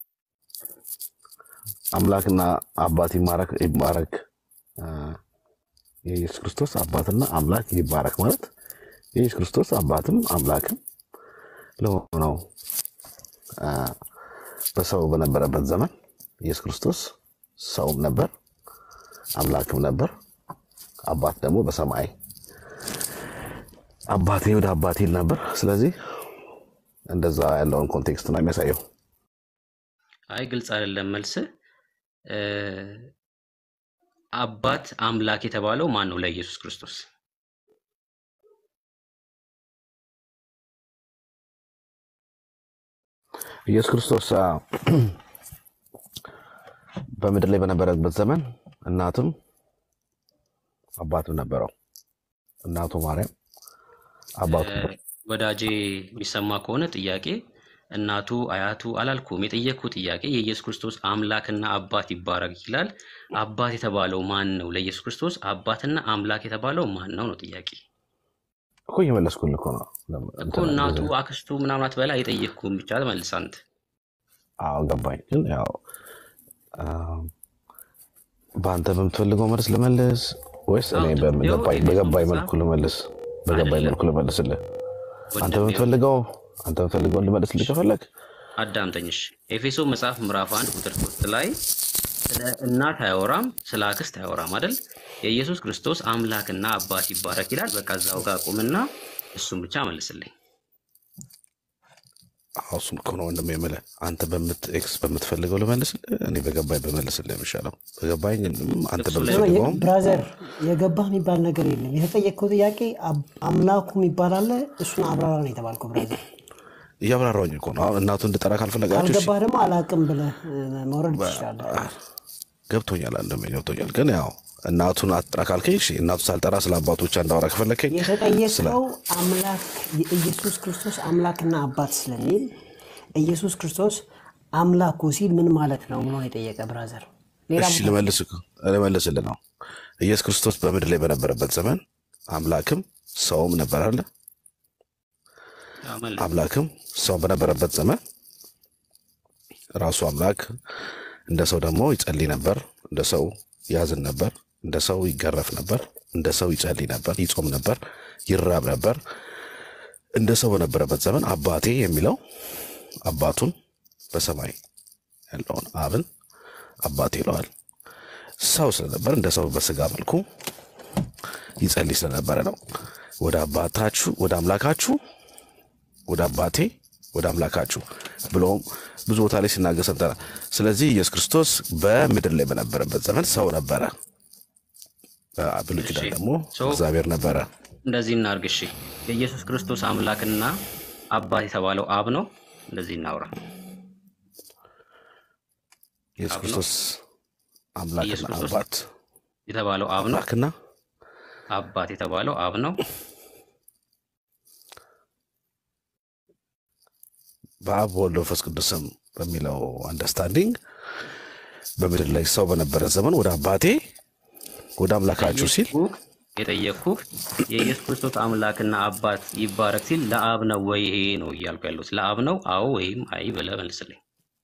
አምላክና አባት ይማረክ ይባረክ። አ፣ የኢየሱስ ክርስቶስ አባትና አምላክ ይባረክ ማለት የኢየሱስ ክርስቶስ አባትም አምላክም ለሆነው አ፣ በሰው በነበረበት ዘመን ኢየሱስ ክርስቶስ ሰውም ነበር አምላክም ነበር። አባት ደግሞ በሰማይ አባቴ ወደ አባቴ ይል ነበር። ስለዚህ እንደዛ ያለውን ኮንቴክስት ነው የሚያሳየው። አይ ግልጽ አይደለም መልስ። አባት አምላክ የተባለው ማን ነው? ለኢየሱስ ክርስቶስ ኢየሱስ ክርስቶስ አ፣ በምድር ላይ በነበረበት ዘመን እናትም አባትም ነበረው። እናቱ ማርያም አባቱ እ፣ ወዳጄ የሚሰማ ከሆነ ጥያቄ እናቱ አያቱ አላልኩም። የጠየቅኩ ጥያቄ የኢየሱስ ክርስቶስ አምላክና አባት ይባረክ ይላል። አባት የተባለው ማን ነው? ለኢየሱስ ክርስቶስ አባትና አምላክ የተባለው ማን ነው ነው ጥያቄ እኮ እየመለስኩልህ እኮ ነው። ለም- እኮ እንትን እናቱ እንደዚህ- አክስቱ ምናምን አትበላ። የጠየቅኩህን ብቻ መልስ አንተ። አዎ ገባኝ። ግን ያው አ፣ በአንተ በምትፈልገው መልስ ልመልስ ወይስ እኔ አዎ በም- ይኸው ገባኝ ኤፌሶን በገባኝ መጽሐፍ መልኩ ልመልስ? በገባኝ አይደለም መልኩ ልመልስልህ። አንተ ወንድሜው በምትፈልገው አንተ በምትፈልገውን ልመልስልህ ከፈለግ አዳምጠኝሽ። ኤፌሶን መጽሐፍ ምዕራፍ አንድ ቁጥር ሶስት ላይ ስለ እናት አያወራም፣ ስለ አክስት አያወራም አይደል? የኢየሱስ ክርስቶስ አምላክና አባት ይባረክ ይላል። በቃ እዛው ጋር ቁምና እሱም ብቻ መልስልኝ። አዎ እሱም እኮ ነው ወንድሜ የምልህ። አንተ በምት ኤክስ በምትፈልገው ልመልስልህ፣ እኔ በገባኝ በመልስልህ የሚሻለው በገባኝ አንተ እሱ ላይ በምትፈልገውም ብራዘር የገባህ የሚባል ነገር የለም። የተጠየቅከው ጥያቄ አብ- አምላኩ የሚባል አለ። እሱን አብራራ ነው የተባልከው ብራዘር። እያብራራሁኝ እኮ ነው። አሁን እናቱ እንድጠራ ካልፈለጋችሁ እሺ፣ ካልገባህ ደግሞ አላቅም ብለህ እ፣ መውረድ ትችላለህ። ገብቶኛል፣ አንድም ገብቶኛል። ግን ያው እናቱን አትጠራ ካልከኝ እሺ፣ እናቱ ሳልጠራ ስለ አባቱ ብቻ እንዳወራ ከፈለከኝ ስለ የተጠየቀው አምላክ የኢየሱስ ክርስቶስ አምላክና አባት ስለሚል ኢየሱስ ክርስቶስ አምላኩ ሲል ምን ማለት ነው ብሎ ነው የጠየቀ ብራዘር። ሌላ እሺ ቦታ ልመልስ ልመልስልህ ነው። ኢየሱስ ክርስቶስ በምድር ላይ በነበረበት ዘመን አምላክም ሰውም ነበር አለ። ያው መልስ አምላክም ሰው በነበረበት ዘመን ራሱ አምላክ እንደ ሰው ደግሞ ይጸልይ ነበር፣ እንደ ሰው ያዝን ነበር፣ እንደ ሰው ይገረፍ ነበር፣ እንደ ሰው ይጸልይ ነበር፣ ይጾም ነበር፣ ይራብ ነበር። እንደ ሰው በነበረበት ዘመን አባቴ የሚለው አባቱን በሰማይ ያለውን አብን አባቴ ይለዋል። ሰው ስለነበር እንደ ሰው በስጋ መልኩ ይጸልይ ስለነበረ ነው። ወደ አባታችሁ ወደ አምላካችሁ ወደ አባቴ ወደ አምላካችሁ ብሎም ብዙ ቦታ ላይ ሲናገር ሰምተናል። ስለዚህ ኢየሱስ ክርስቶስ በምድር ላይ በነበረበት ዘመን ሰው ነበረ። ብሉይ እሺ ኪዳን ደግሞ ሶ እግዚአብሔር ነበረ። እንደዚህ እናርግ። እሺ የኢየሱስ ክርስቶስ አምላክና አባት የተባለው አብ ነው። እንደዚህ እናውራ። ኢየሱስ አብ ነው። ክርስቶስ አምላክና ኢየሱስ ክርስቶስ አባት የተባለው አብ ነው። አምላክና አባት የተባለው አብ ነው። በአብ በወልድ በመንፈስ ቅዱስም በሚለው አንደርስታንዲንግ በምድር ላይ ሰው በነበረ ዘመን ወደ አባቴ ወደ አምላካችሁ ሲል የጠየቅኩህ የጠየቅኩህ የኢየሱስ ክርስቶስ አምላክና አባት ይባረክ ሲል ለአብ ነው ወይ ይሄ ነው እያልኩ ያለሁት ለአብ ነው አዎ ወይም አይ ብለህ መልስልኝ።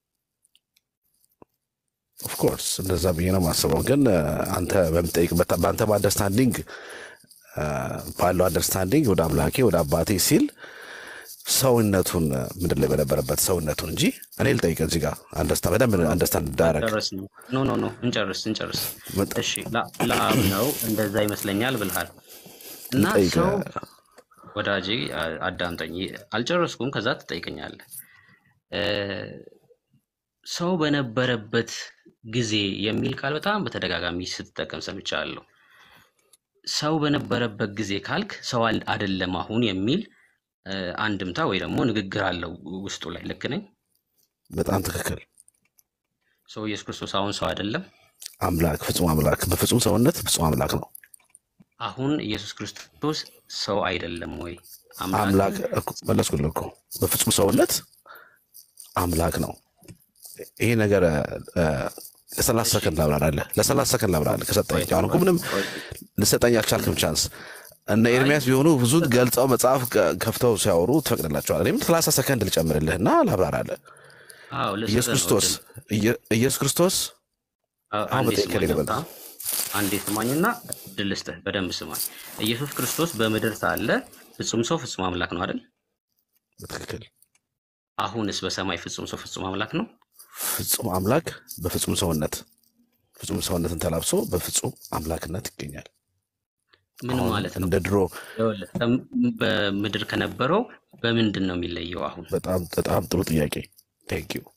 ኦፍኮርስ እንደዛ ብዬ ነው የማስበው። ግን እ፣ አንተ በምጠይቅበት በአንተ በአንደርስታንዲንግ እ፣ ባለው አንደርስታንዲንግ ወደ አምላኬ ወደ አባቴ ሲል ሰውነቱን እ፣ ምድር ላይ በነበረበት ሰውነቱን እንጂ እኔ ልጠይቅ እዚህ ጋር አንደርስታ በደንብ አንደርስታንድ እንዳረግ ጨርስ ነው ኖ ኖ ኖ እንጨርስ እንጨርስ። እሺ ለ- ለአብ ነው እንደዛ ይመስለኛል ብልሃል እና ልጠይቅ ሰው ወዳጄ አ- አዳምጠኝ፣ አልጨረስኩም። ከዛ ትጠይቀኛለህ። እ፣ ሰው በነበረበት ጊዜ የሚል ቃል በጣም በተደጋጋሚ ስትጠቀም ሰምቻለሁ። ሰው በነበረበት ጊዜ ካልክ ሰው አል- አይደለም አሁን የሚል እ፣ አንድምታ ወይ ደግሞ ንግግር አለው ውስጡ ላይ። ልክ ነኝ? በጣም ትክክል። ሰው ኢየሱስ ክርስቶስ አሁን ሰው አይደለም። አምላክ ፍጹም አምላክ በፍጹም ሰውነት ፍጹም አምላክ ነው። አሁን ኢየሱስ ክርስቶስ ሰው አይደለም ወይ? አምላክ አምላክ ነው? እኮ መለስኩልህ እኮ በፍጹም ሰውነት አምላክ ነው። ይሄ ነገር እ፣ ለሰላሳ ሰከንድ ላብራራለህ። ለሰላሳ ሰከንድ ላብራራለህ ከሰጠኝ። አሁን እኮ ምንም ልሰጠኝ አልቻልክም ቻንስ። እነ ኤርሚያስ ቢሆኑ ብዙ ገልጸው መጽሐፍ ከ- ከፍተው ሲያወሩ ትፈቅድላቸዋል። እኔም ሰላሳ ሰከንድ ልጨምርልህና ላብራራለህ። አዎ ልሰጥህ ኢየሱስ ነው ክርስቶስ እድል። ኢየ- ኢየሱስ ክርስቶስ አ- አሁን አንዴ በጠየቀኝ ስማኝ ልበል ገብታ አንዴ ስማኝና እድል ልስጥህ። በደንብ ስማኝ። ኢየሱስ ክርስቶስ በምድር ሳለ ፍጹም ሰው ፍጹም አምላክ ነው አይደል? በትክክል አሁንስ በሰማይ ፍጹም ሰው ፍጹም አምላክ ነው? ፍጹም አምላክ በፍጹም ሰውነት ፍጹም ሰውነትን ተላብሶ በፍጹም አምላክነት ይገኛል። ምን አሁን ማለት ነው? እንደ ድሮ ይኸውልህ፣ ከም- በምድር ከነበረው በምንድን ነው የሚለየው? አሁን በጣም በጣም ጥሩ ጥያቄ ቴንክ ዩ።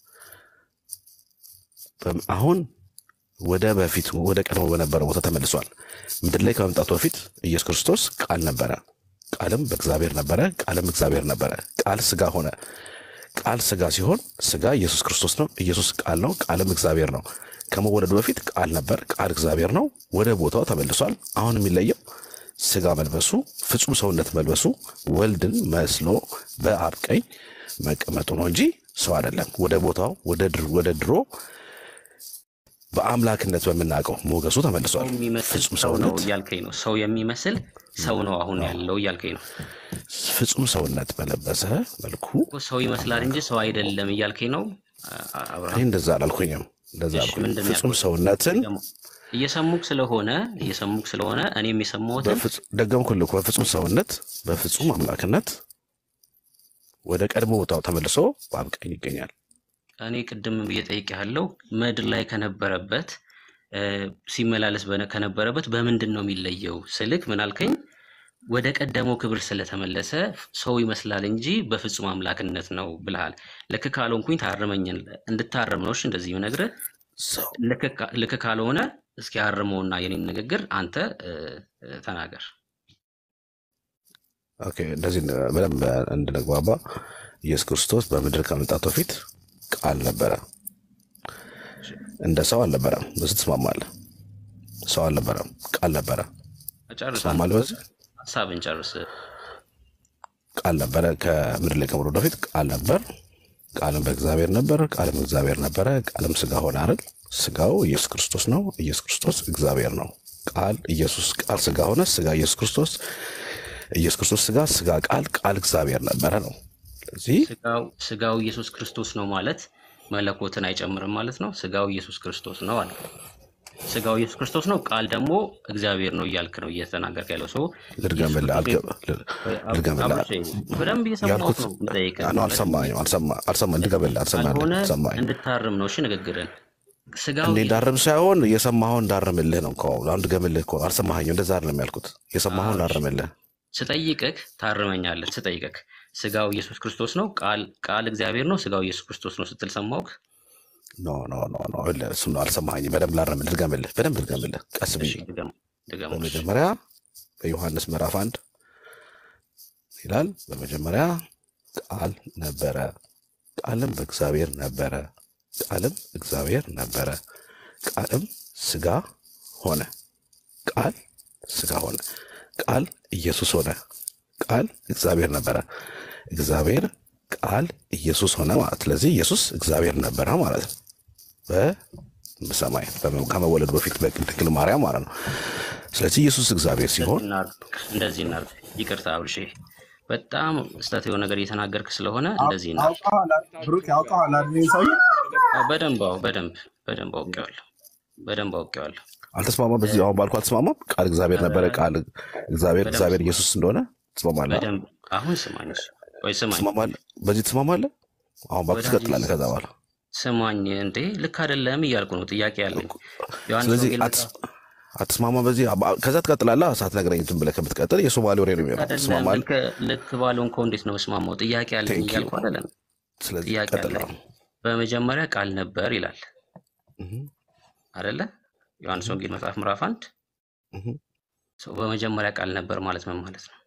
አሁን ወደ በፊት ወደ ቀድሞ በነበረ ቦታ ተመልሷል። ምድር ላይ ከመምጣቱ በፊት ኢየሱስ ክርስቶስ ቃል ነበረ፣ ቃልም በእግዚአብሔር ነበረ፣ ቃልም እግዚአብሔር ነበረ። ቃል ስጋ ሆነ። ቃል ስጋ ሲሆን ስጋ ኢየሱስ ክርስቶስ ነው። ኢየሱስ ቃል ነው፣ ቃልም እግዚአብሔር ነው። ከመወለዱ በፊት ቃል ነበር፣ ቃል እግዚአብሔር ነው። ወደ ቦታው ተመልሷል። አሁን የሚለየው ስጋ መልበሱ፣ ፍጹም ሰውነት መልበሱ፣ ወልድን መስሎ በአብ ቀኝ መቀመጡ ነው እንጂ ሰው አይደለም። ወደ ቦታው ወደ ድሮ ወደ ድሮ በአምላክነት በምናውቀው ሞገሱ ሰው ተመልሷል። የሚመስል ፍጹም ሰው ነው ሰውነት እያልከኝ ነው። ሰው የሚመስል ሰው ነው አሁን ያለው እያልከኝ ነው። ፍጹም ሰውነት በለበሰ መልኩ እኮ ሰው ይመስላል እንጂ ሰው አይደለም እያልከኝ ነው አ- አ- እኔ አብርሃም። እንደዛ አላልኩኝም። እንደዛ እሺ አልኩኝ። ምንድን ነው ፍጹም ያልኩት? ሰውነትን ደግሞ እየሰሙክ ስለሆነ እየሰሙክ ስለሆነ እኔም የሰማሁትን በፍጹ- ደገምኩልህ እኮ በፍጹም ሰውነት በፍጹም አምላክነት ወደ ቀድሞ ቦታው ተመልሶ በአብ ቀኝ ይገኛል። እኔ ቅድም ብዬ ጠይቄሃለሁ። ምድር ላይ ከነበረበት እ፣ ሲመላለስ በነ- ከነበረበት በምንድን ነው የሚለየው ስልክ ምን አልከኝ? ወደ ቀደመው ክብር ስለተመለሰ ሰው ይመስላል እንጂ በፍጹም አምላክነት ነው ብልሃል። ልክ ካልሆንኩኝ ታርመኝን እንድታርም ነው እሺ፣ እንደዚህ ብነግርህ ሰው ልክ ካ- ልክ ካልሆነ እስኪ አርመውና የኔን ንግግር አንተ እ፣ እ፣ ተናገር። ኦኬ፣ እንደዚህ በደንብ እንድንግባባ ኢየሱስ ክርስቶስ በምድር ከመምጣቱ በፊት ቃል ነበረ። እንደ ሰው አልነበረም። በዚህ ትስማማለህ? ሰው አልነበረም፣ ቃል ነበረ። ጨርስ አንተ ትስማማለህ? በዚህ ሀሳብን ጨርስ። ቃል ነበረ። ከምድር ላይ ከመውረዱ በፊት ቃል ነበር። ቃልም በእግዚአብሔር ነበር፣ ቃልም እግዚአብሔር ነበረ። ቃልም ስጋ ሆነ አይደል? ስጋው ኢየሱስ ክርስቶስ ነው። ኢየሱስ ክርስቶስ እግዚአብሔር ነው። ቃል ኢየሱስ ቃል ስጋ ሆነ። ስጋ ኢየሱስ ክርስቶስ ኢየሱስ ክርስቶስ ስጋ ስጋ ቃል ቃል እግዚአብሔር ነበረ ነው። ስለዚህ ስጋው ስጋው ኢየሱስ ክርስቶስ ነው ማለት መለኮትን አይጨምርም ማለት ነው። ስጋው ኢየሱስ ክርስቶስ ነው አለ። ስጋው ኢየሱስ ክርስቶስ ነው፣ ቃል ደግሞ እግዚአብሔር ነው እያልክ ነው እየተናገርክ ያለው ሰው ኢየሱስ ልድገምልህ፣ ክርስቶስ አልገ- ል- ልድገምልህ አብርሽ በደንብ እየሰማሁት ያልኩት ነው የምጠይቅህ ነው። ማለት አልሰማኝም፣ አልሰማ- አልሰማ- ልድገምልህ፣ አልሰማህም፣ ካልሆነ አልሰማኝም። እንድታርም ነው እሺ ንግግርን ስጋው እንዴ ኢየሱስ እንዳርም ሳይሆን የሰማኸውን እንዳርምልህ ነው እኮ አሁን ድገምልህ እኮ አልሰማኸኝም። እንደዛ አይደለም ያልኩት፣ የሰማኸውን አዎ፣ እሺ። እንዳርምልህ ስጠይቅህ ታርመኛለህ። ስጠይቅህ ስጋው ኢየሱስ ክርስቶስ ነው፣ ቃል ቃል እግዚአብሔር ነው፣ ስጋው ኢየሱስ ክርስቶስ ነው ስትል ሰማሁህ። ኖ ኖ ኖ ኖ ይኸውልህ፣ እሱን ነው አልሰማኸኝም። በደንብ ላርምልህ፣ ድገምልህ፣ በደንብ ድገምልህ፣ ቀስ ብዬ እሺ ድገም ድገም። እሺ በመጀመሪያ በዮሐንስ ምዕራፍ አንድ ይላል፣ በመጀመሪያ ቃል ነበረ፣ ቃልም በእግዚአብሔር ነበረ፣ ቃልም እግዚአብሔር ነበረ፣ ቃልም ስጋ ሆነ፣ ቃል ስጋ ሆነ፣ ቃል ኢየሱስ ሆነ፣ ቃል እግዚአብሔር ነበረ፣ እግዚአብሔር ቃል ኢየሱስ ሆነ ማለት ስለዚህ ኢየሱስ እግዚአብሔር ነበረ ማለት ነው። በሰማይ በመ- ከመወለዱ በፊት በድንግል ማርያም ማለት ነው። ስለዚህ ኢየሱስ እግዚአብሔር እንደዚህ ሲሆን እናድርግ እንደዚህ እናድርግ። ይቅርታ አብርሼ፣ በጣም ስህተት የሆነ ነገር እየተናገርክ ስለሆነ እንደዚህ እናድርግ። አውቀዋል አይደል? ብሩክ ያውቀዋል አይደል? ይህን ሰውዬ አዎ፣ በደንብ አዎ፣ በደንብ በደንብ አውቄዋለሁ፣ በደንብ አውቄዋለሁ። አልተስማማም። በዚህ አሁን ባልኩ አልተስማማም። ቃል እግዚአብሔር ነበረ፣ ቃል እግዚአብሔር በደንብ እግዚአብሔር ስማኝ፣ ኢየሱስ እንደሆነ ትስማማለህ? በደንብ አሁን ስማኝ፣ እሺ፣ ወይ ስማኝ፣ ትስማማለህ? በዚህ ትስማማለህ? አሁን ባልኩ ወዳጅ ትቀጥላለህ። ከዛ በኋላ ስማኝ። እንዴ ልክ አይደለም እያልኩ ነው፣ ጥያቄ ያለኝ ዮሐንስ ስለዚህ ወንጌል አትስ- አትስማማም። በዚህ አባ- ከዛ ትቀጥላለህ። ሳትነግረኝ ዝም ብለህ ከምትቀጥል የሶማሌ ወሬ ነው የሚሆነው። አይደለም ትስማማለህ? ልክ ልክ ባልሆንኩ እንዴት ነው መስማማው? ጥያቄ ያለኝ ቴንክ ዩ። እያልኩ አይደለም። ስለዚህ ጥያቄ ቀጥል አለኝ። አሁን። በመጀመሪያ ቃል ነበር ይላል እህ፣ አይደለ? ዮሐንስ ወንጌል መጽሐፍ ምዕራፍ አንድ እህ። ሰው በመጀመሪያ ቃል ነበር ማለት ምን ማለት ነው?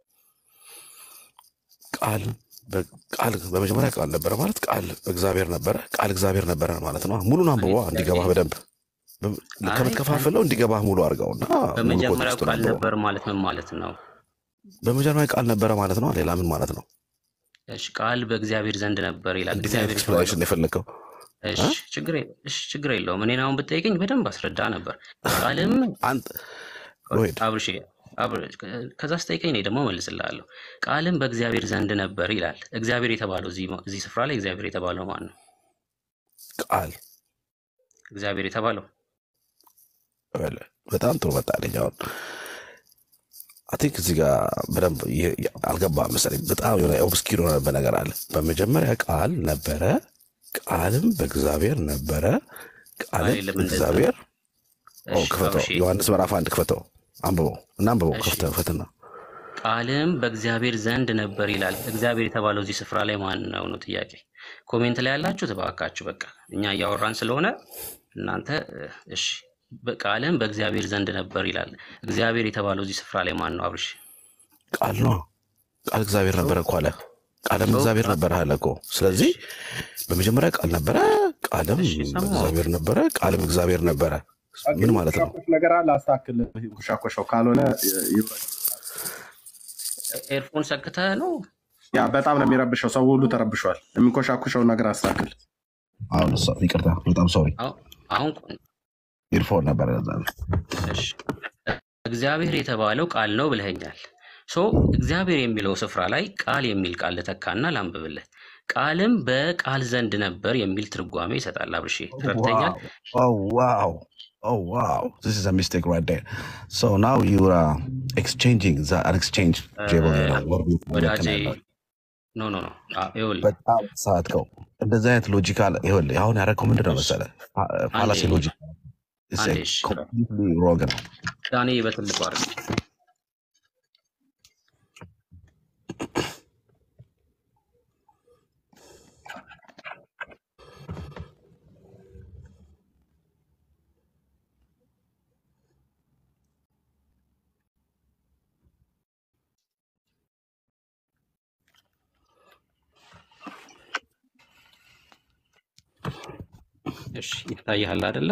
ቃል በ- ቃል በመጀመሪያ ቃል ነበረ ማለት ቃል እግዚአብሔር ነበረ፣ ቃል እግዚአብሔር ነበረ ማለት ነው። ሙሉን እኔ አንብቦ ጥያቄ እንዲገባህ በደንብ በ- አይ ቃል ከምትከፋፍለው እንዲገባህ ሙሉ አድርገውና ሙሉ በመጀመሪያው ኮንቴክስቱን ቃል አንብበው። ነበር ማለት ምን ማለት ነው? በመጀመሪያ ቃል ነበረ ማለት ነው። ሌላ ምን ማለት ነው? እሺ ቃል በእግዚአብሔር ዘንድ ነበር ይላል። እንዴት አይነት እግዚአብሔር የተባለው ኤክስፕላኔሽን የፈለግከው? እሺ እ? ችግር የለ- እሺ ችግር የለውም። እኔን አሁን ብጠይቀኝ በደንብ አስረዳ ነበር። ቃልም አንተ ወይድ አብርሽ አብር- ከዛ ስጠይቀኝ እኔ ደግሞ መልስልሃለሁ። ቃልም በእግዚአብሔር ዘንድ ነበር ይላል። እግዚአብሔር የተባለው እዚህ እዚህ ስፍራ ላይ እግዚአብሔር የተባለው ማን ነው? ቃል እግዚአብሔር የተባለው በለ በጣም ጥሩ መጣለኝ። አሁን አይ ቲንክ እዚህ ጋር በደንብ የ- የ- አልገባህም መሰለኝ። በጣም የሆነ ኦብስኪር የሆነበት ነገር አለ። በመጀመሪያ ቃል ነበረ፣ ቃልም በእግዚአብሔር ነበረ፣ ቃልም አይደለም እንደዛ። እግዚአብሔር ኦ እሺ ክፈተው፣ አብርሽ ዮሐንስ ምዕራፍ አንድ ክፈተው። አንብበው እና አንብበው እሺ ከፍተ ፈትና ቃልም በእግዚአብሔር ዘንድ ነበር ይላል። እግዚአብሔር የተባለው እዚህ ስፍራ ላይ ማን ነው ነው ጥያቄ። ኮሜንት ላይ ያላችሁ ተባካችሁ፣ በቃ እኛ እያወራን ስለሆነ እናንተ እ፣ እሺ። ቃልም በእግዚአብሔር ዘንድ ነበር ይላል። እግዚአብሔር የተባለው እዚህ ስፍራ ላይ ማን ነው? አብርሽ ቃል ነው። ቃል እግዚአብሔር ነበረ እኮ አለ። ቃልም ሰው እግዚአብሔር ነበረ አለ እኮ። ስለዚህ በመጀመሪያ ቃል ነበረ፣ ቃልም እሺ ሰማሁ። እግዚአብሔር ነበረ፣ ቃልም እግዚአብሔር ነበረ። ምን ማለት ነው? የሚንኮሻኮሽ ነገር አለ። አስተካክል። ኮሻኮሻው ካልሆነ ይውረድ። ኤርፎን ሰክተህ ነው? ያ በጣም ነው የሚረብሸው። ሰው ሁሉ ተረብሿል። የሚንኮሻኮሸውን ነገር አስተካክል። አሁን እሷ- ይቅርታ፣ በጣም ሶሪ። አሁን አሁን ቆይ፣ ኢርፎን ነበረ ለዛ ነው። እሺ እግዚአብሔር የተባለው ቃል ነው ብለኸኛል። ሶ እግዚአብሔር የሚለው ስፍራ ላይ ቃል የሚል ቃል ልተካና ላንብብልህ። ቃልም በቃል ዘንድ ነበር የሚል ትርጓሜ ይሰጣል። አብርሼ ተረድተኛል? Oh wow. Oh wow. This is a mistake right there. So now you are exchanging the an exchange table. you know, what we- what we ወዳጄ can have. ኖ ኖ ኖ አ- ይኸውልህ በጣም ሰዓትከው እንደዚህ አይነት ሎጂካል ይኸውልህ አሁን ያደረገው ምንድን ነው መሰለህ? ፋላሲ አንዴ ሎጂክ አንዴ እሺ ኮምፕሊትሊ ሮንግ ነው። ዳኔ በትልቁ አድርግ። እሺ ይታይሃል አይደለ?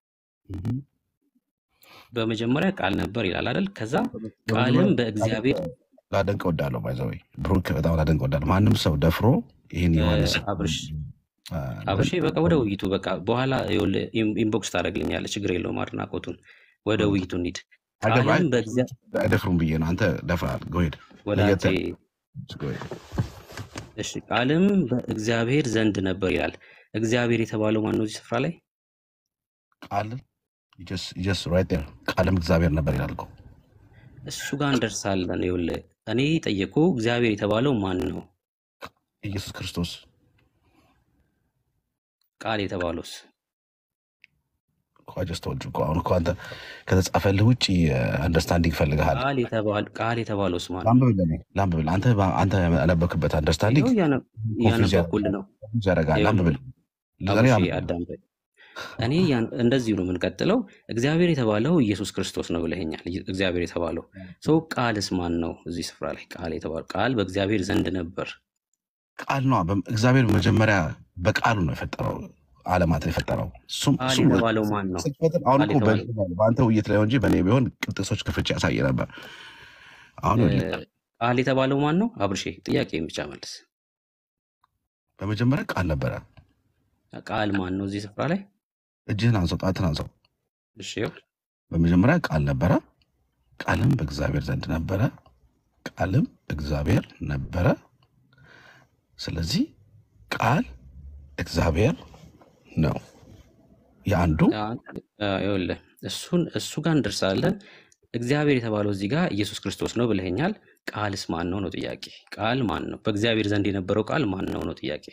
በመጀመሪያ ቃል ነበር ይላል አይደል? ከዛ ቃልም በእግዚአብሔር ላደንቅ ወዳለሁ ባይዘወይ ብሩክ በጣም ላደንቅ ወዳለሁ። ማንም ሰው ደፍሮ ይህን ዮሐንስ አብርሽ አብርሽ በቃ ወደ ውይይቱ በቃ በኋላ ይኸውልህ ኢን- ኢንቦክስ ታደርግልኛለህ። ችግር የለውም። አድናቆቱን ወደ ውይይቱ እንሂድ። አገባ ቃልም በእግዚአብሔር አይደፍሩም ብዬ ነው። አንተ ደፍረሃል። ጎሄድ ወዳጄ እሺ ቃልም በእግዚአብሔር ዘንድ ነበር ይላል። እግዚአብሔር የተባለው ማን ነው እዚህ ስፍራ ላይ? ቃል ጀስ ራይት ዴር ቃልም እግዚአብሔር ነበር ይላል እኮ። እሱ ጋር እንደርሳለን። ይኸውልህ እኔ ጠየቁ እግዚአብሔር የተባለው ማን ነው? ኢየሱስ ክርስቶስ ቃል የተባለውስ? እኮ ጀስት ወልድ እኮ አሁን እኮ አንተ ከተጻፈልህ ውጭ አንደርስታንዲንግ ፈልግሃል። ቃል የተባል ቃል የተባለውስ ማን ነው? ላንብብልህ ላንብብልህ። አንተ አንተ ያነበብክበት አንደርስታንዲንግ ይኸው እያነ- ኮንፊውዝ እያነበብኩልህ ነው። ያደርጋል። ይኸውልህ ላንብብልህ ዛሬ አብርሽ አንብብ። አዳምጠኝ። እኔ ያን- እንደዚሁ ነው የምንቀጥለው። እግዚአብሔር የተባለው ኢየሱስ ክርስቶስ ነው ብለኸኛል። እግዚአብሔር የተባለው ሰው ቃልስ ማን ነው እዚህ ስፍራ ላይ? ቃል የተባለው ቃል በእግዚአብሔር ዘንድ ነበር። ቃል ነው። እግዚአብሔር መጀመሪያ በቃሉ ነው የፈጠረው ዓለማትን የፈጠረው። እሱም ቃል እሱም የተባለው ማን ነው? ስቅፈትን አሁን ቃል እኮ የተባለው በ- በአንተ ውይይት ላይ ነው እንጂ በእኔ ቢሆን ቅጥሶች ክፍቼ ያሳየ ነበር። አሁን እ፣ ይኸውልህ፣ ቃል የተባለው ማን ነው? አብርሼ ጥያቄን ብቻ መልስ። በመጀመሪያ ቃል ነበረ። ቃል ማን ነው እዚህ ስፍራ ላይ? እጅህን አንሰው፣ ጣትን አንሰው። እሺ ይኸው በመጀመሪያ ቃል ነበረ፣ ቃልም በእግዚአብሔር ዘንድ ነበረ፣ ቃልም እግዚአብሔር ነበረ። ስለዚህ ቃል እግዚአብሔር ነው። የአንዱ አ- አ- ይኸውልህ እሱን እሱ ጋር እንደርሳለን። እግዚአብሔር የተባለው እዚህ ጋር ኢየሱስ ክርስቶስ ነው ብለኸኛል። ቃልስ ማን ነው ነው ጥያቄ። ቃል ማን ነው? በእግዚአብሔር ዘንድ የነበረው ቃል ማን ነው ነው ጥያቄ።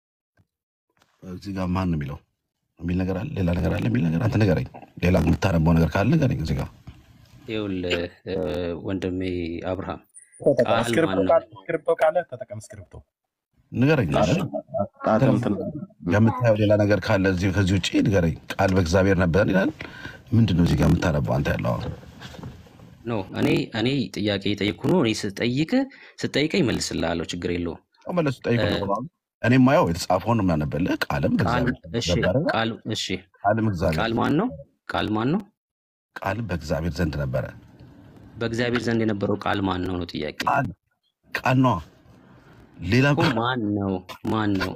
እዚህ ጋር ማን ነው የሚለው የሚል ነገር አለ፣ ሌላ ነገር አለ የሚል ነገር አንተ ንገረኝ። ሌላ የምታነበው ነገር ካለ ንገረኝ። እዚህ ጋር ይኸውልህ እ፣ ወንድሜ አብርሃም ተጠቀም። ቃል ማን እስክሪፕቶ ነው? ካለ እስክሪፕቶ ካለ ተጠቀም። እስክሪፕቶ ንገረኝ። እሺ ጣትም እንትን የምታየው ሌላ ነገር ካለ እዚህ ከዚህ ውጭ ንገረኝ። ቃል በእግዚአብሔር ነበር ይላል። ምንድን ነው እዚህ ጋር የምታነበው አንተ ያለው አሁን? ኖ እኔ እኔ ጥያቄ የጠየቅኩ ነው። እኔ ስጠይቅ ስጠይቀኝ መልስልሃለሁ። ችግር የለውም። ያው መለሱ ጠይቁ እ፣ ነው። እኔ የማየው የተጻፈውን ነው የምናነበልህ። ቃልም ቃል በእግዚአብሔር እሺ ዘንድ ነበረ፣ ቃል እሺ ቃልም እግዚአብሔር ቃል ማን ነው? ቃል ማን ነው? ቃልም በእግዚአብሔር ዘንድ ነበረ። በእግዚአብሔር ዘንድ የነበረው ቃል ማን ነው ነው ጥያቄ ቃል ቃል ነዋ። ሌላ እኮ ማን ነው? ማን ነው?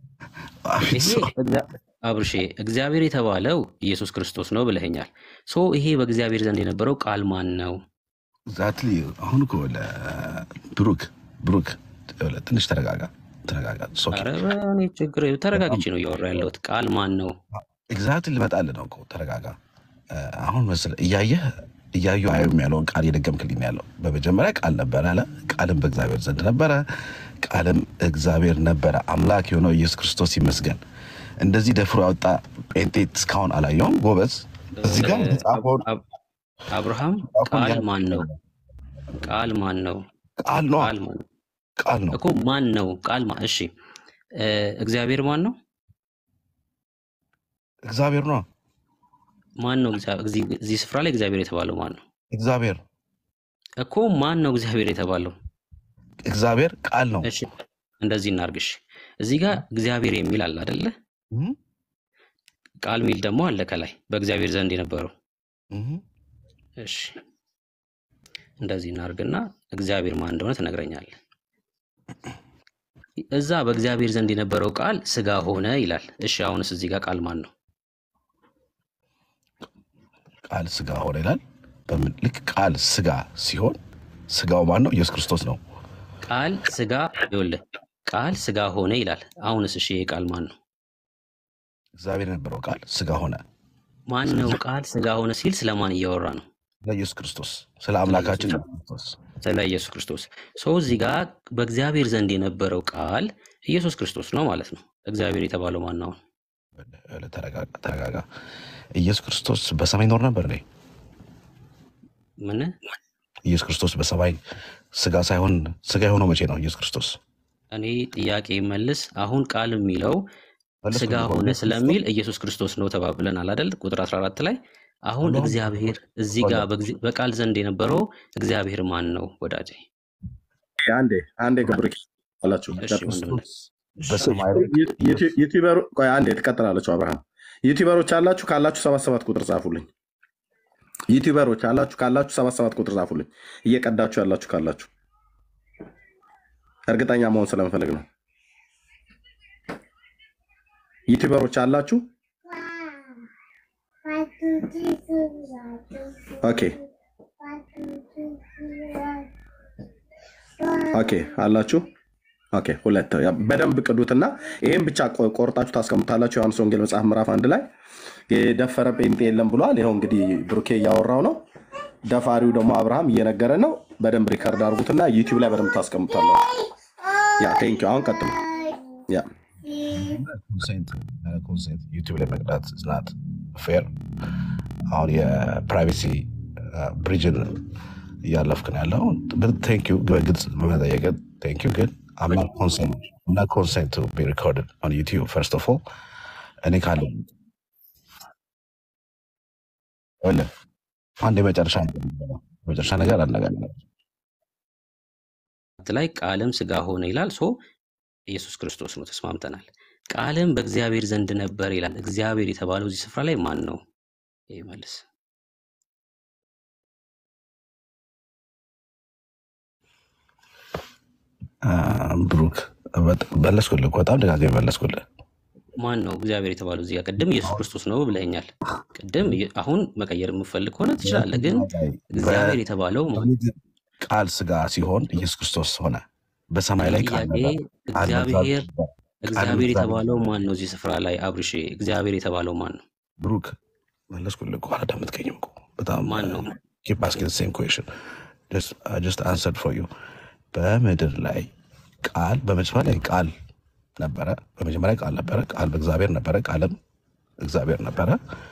ይሄ እግዚአ- አብርሼ እግዚአብሔር የተባለው ኢየሱስ ክርስቶስ ነው ብለኸኛል። ሶ ይሄ በእግዚአብሔር ዘንድ የነበረው ቃል ማን ነው? ዛትሊ አሁን እኮ ለ- ብሩክ ብሩክ ይኸውልህ፣ ትንሽ ተረጋጋ ተረጋጋ። ሶኬ ኧረ በእኔ ችግር ተረጋግቼ ነው እያወራ ያለሁት። ቃል ማን ነው? ኤግዛክትሊ ልመጣልህ ነው እኮ ተረጋጋ። እ፣ አሁን መሰለህ እያየህ እያዩ አዩም ያለውን ቃል እየደገምክልኝ ነው ያለው። በመጀመሪያ ቃል ነበረ አለ፣ ቃልም በእግዚአብሔር ዘንድ ነበረ፣ ቃልም እግዚአብሔር ነበረ። አምላክ የሆነው ኢየሱስ ክርስቶስ ይመስገን። እንደዚህ ደፍሮ ያወጣ ጴንጤ እስካሁን አላየውም። ጎበዝ፣ እዚህ ጋር እ፣ አብ- የተጻፈውን አብ- አብርሃም መጽሐፉን ቃል ያ- ማን ነው? ቃል ማን ነው? ቃል ነዋ ቃል ማን ነው? ቃል ነው እኮ ማን ነው? ቃል ማ እሺ እ፣ እግዚአብሔር ማን ነው? እግዚአብሔር ነዋ ማን ነው? እግዚአ- እዚህ እዚህ ስፍራ ላይ እግዚአብሔር የተባለው ማን ነው? እግዚአብሔር እኮ ማን ነው እግዚአብሔር የተባለው? እግዚአብሔር ቃል ነው እሺ እንደዚህ እናርግሽ። እዚህ ጋር እግዚአብሔር የሚል አለ አይደለ? እህ፣ ቃል ሚል ደግሞ አለ ከላይ በእግዚአብሔር ዘንድ የነበረው። እህ። እሺ እንደዚህ እናርግና እግዚአብሔር ማን እንደሆነ ትነግረኛለህ። እዛ በእግዚአብሔር ዘንድ የነበረው ቃል ስጋ ሆነ ይላል። እሺ አሁንስ እዚህ ጋር ቃል ማን ነው? ቃል ስጋ ሆነ ይላል በምን ልክ ቃል ስጋ ሲሆን ስጋው ማን ነው ኢየሱስ ክርስቶስ ነው ቃል ስጋ ይኸውልህ፣ ቃል ስጋ ሆነ ይላል። አሁንስ እሺ ይሄ ቃል ማን ነው? እግዚአብሔር የነበረው ቃል ስጋ ሆነ ማን ነው ቃል ስጋ ሆነ ሲል ስለማን እያወራ ነው? ስለ ኢየሱስ ክርስቶስ ስለ አምላካችን ኢየሱስ ክርስቶስ ስለ ኢየሱስ ክርስቶስ። ሰው እዚህ ጋር በእግዚአብሔር ዘንድ የነበረው ቃል ኢየሱስ ክርስቶስ ነው ማለት ነው። እግዚአብሔር የተባለው ማን ነው? እ፣ ተረጋጋ ተረጋጋ ኢየሱስ ክርስቶስ በሰማይ ይኖር ነበር እኔ ምን ኢየሱስ ክርስቶስ በሰማይ ስጋ ሳይሆን ስጋ የሆነው መቼ ነው ኢየሱስ ክርስቶስ እኔ ጥያቄ መልስ። አሁን ቃል የሚለው መለስኩ ስጋ እኮ ሆነ ኢየሱስ ክርስቶስ ስለሚል ኢየሱስ ክርስቶስ ነው ተባብለናል አይደል? ቁጥር 14 ላይ አሁን ሆኖ እግዚአብሔር እዚህ ጋር በጊዜ- በቃል ዘንድ የነበረው እግዚአብሔር ማን ነው ወዳጄ? አንዴ አንዴ ግብርክ አላችሁ እሺ ወንድም ክርስቶስ በሰማይ ላይ ዩቲዩበር ቆይ አንዴ ትቀጥላለችሁ። አብርሃም ዩቲዩበሮች አላችሁ ካላችሁ ሰባት ሰባት ቁጥር ጻፉልኝ። ዩቲዩበሮች አላችሁ ካላችሁ ሰባት ሰባት ቁጥር ጻፉልኝ። እየቀዳችሁ ያላችሁ ካላችሁ እርግጠኛ መሆን ስለምፈልግ ነው። ዩቲዩበሮች አላችሁ? ኦኬ ኦኬ አላችሁ። ኦኬ ሁለት ያ በደንብ ቅዱትና ይሄን ብቻ ቆ- ቆርጣችሁ ታስቀምጣላችሁ። ዮሐንስ ወንጌል መጽሐፍ ምዕራፍ አንድ ላይ የደፈረ ጴንጤ የለም ብሏል። ይኸው እንግዲህ ብሩኬ እያወራው ነው። ደፋሪው ደግሞ አብርሃም እየነገረ ነው። በደንብ ሪከርድ አድርጉትና ዩቲዩብ ላይ በደንብ ታስቀምጣላችሁ። ያ ቴንኪው። አሁን ቀጥሉ። ያ ኮንሴንት ያለ ኮንሴንት ዩቲዩብ ላይ መቅዳት ዝናት ፌር አሁን የፕራይቬሲ ብሪጅን እያለፍክ ነው ያለው። ቴንኪዩ በግልጽ በመጠየቅ ቴንኪዩ። ግን አምና ኮንሴንት እና ኮንሴንት ቱ ቢ ሪኮርድድ ኦን ዩቲዩብ ፈርስት ኦፍ ኦል እኔ ካለ ወለ አንድ የመጨረሻ ነገር ልበለው። የመጨረሻ ነገር አነጋገር ላይ ቃልም ስጋ ሆነ ይላል። ሶ ኢየሱስ ክርስቶስ ነው፣ ተስማምተናል። ቃልም በእግዚአብሔር ዘንድ ነበር ይላል። እግዚአብሔር የተባለው እዚህ ስፍራ ላይ ማን ነው? ይህ መልስ ብሩክ በጣም መለስኩልህ እኮ በጣም ደጋግሜ መለስኩልህ። ማን ነው እግዚአብሔር የተባለው እዚህ ጋር? ቅድም ኢየሱስ ክርስቶስ ነው ብለኛል። ቅድም እየ- አሁን መቀየር የምፈልግ ከሆነ ትችላለህ። ግን እግዚአብሔር የተባለው ማን? በምድር ቃል ስጋ ሲሆን ኢየሱስ ክርስቶስ ሆነ። በሰማይ ላይ ቃል ጥያቄ ነበር። ቃል እግዚአብሔር ነበር። ቃል እግዚአብሔር ነበር። የተባለው ማን ነው? እዚህ ስፍራ ላይ አብርሼ እግዚአብሔር የተባለው ማን ነው? ብሩክ መለስኩልህ እኮ አላዳመጥከኝም እኮ በጣም ማን ነው? ኪፕ አስኪንግ ሴም ኩዌሽን ጀስት አንሰርድ ፎር ዩ በምድር ላይ ቃል በመጀመሪያ ላይ ቃል ነበረ። በመጀመሪያ ቃል ነበረ። ቃል በእግዚአብሔር ነበረ። ቃልም እግዚአብሔር ነበረ።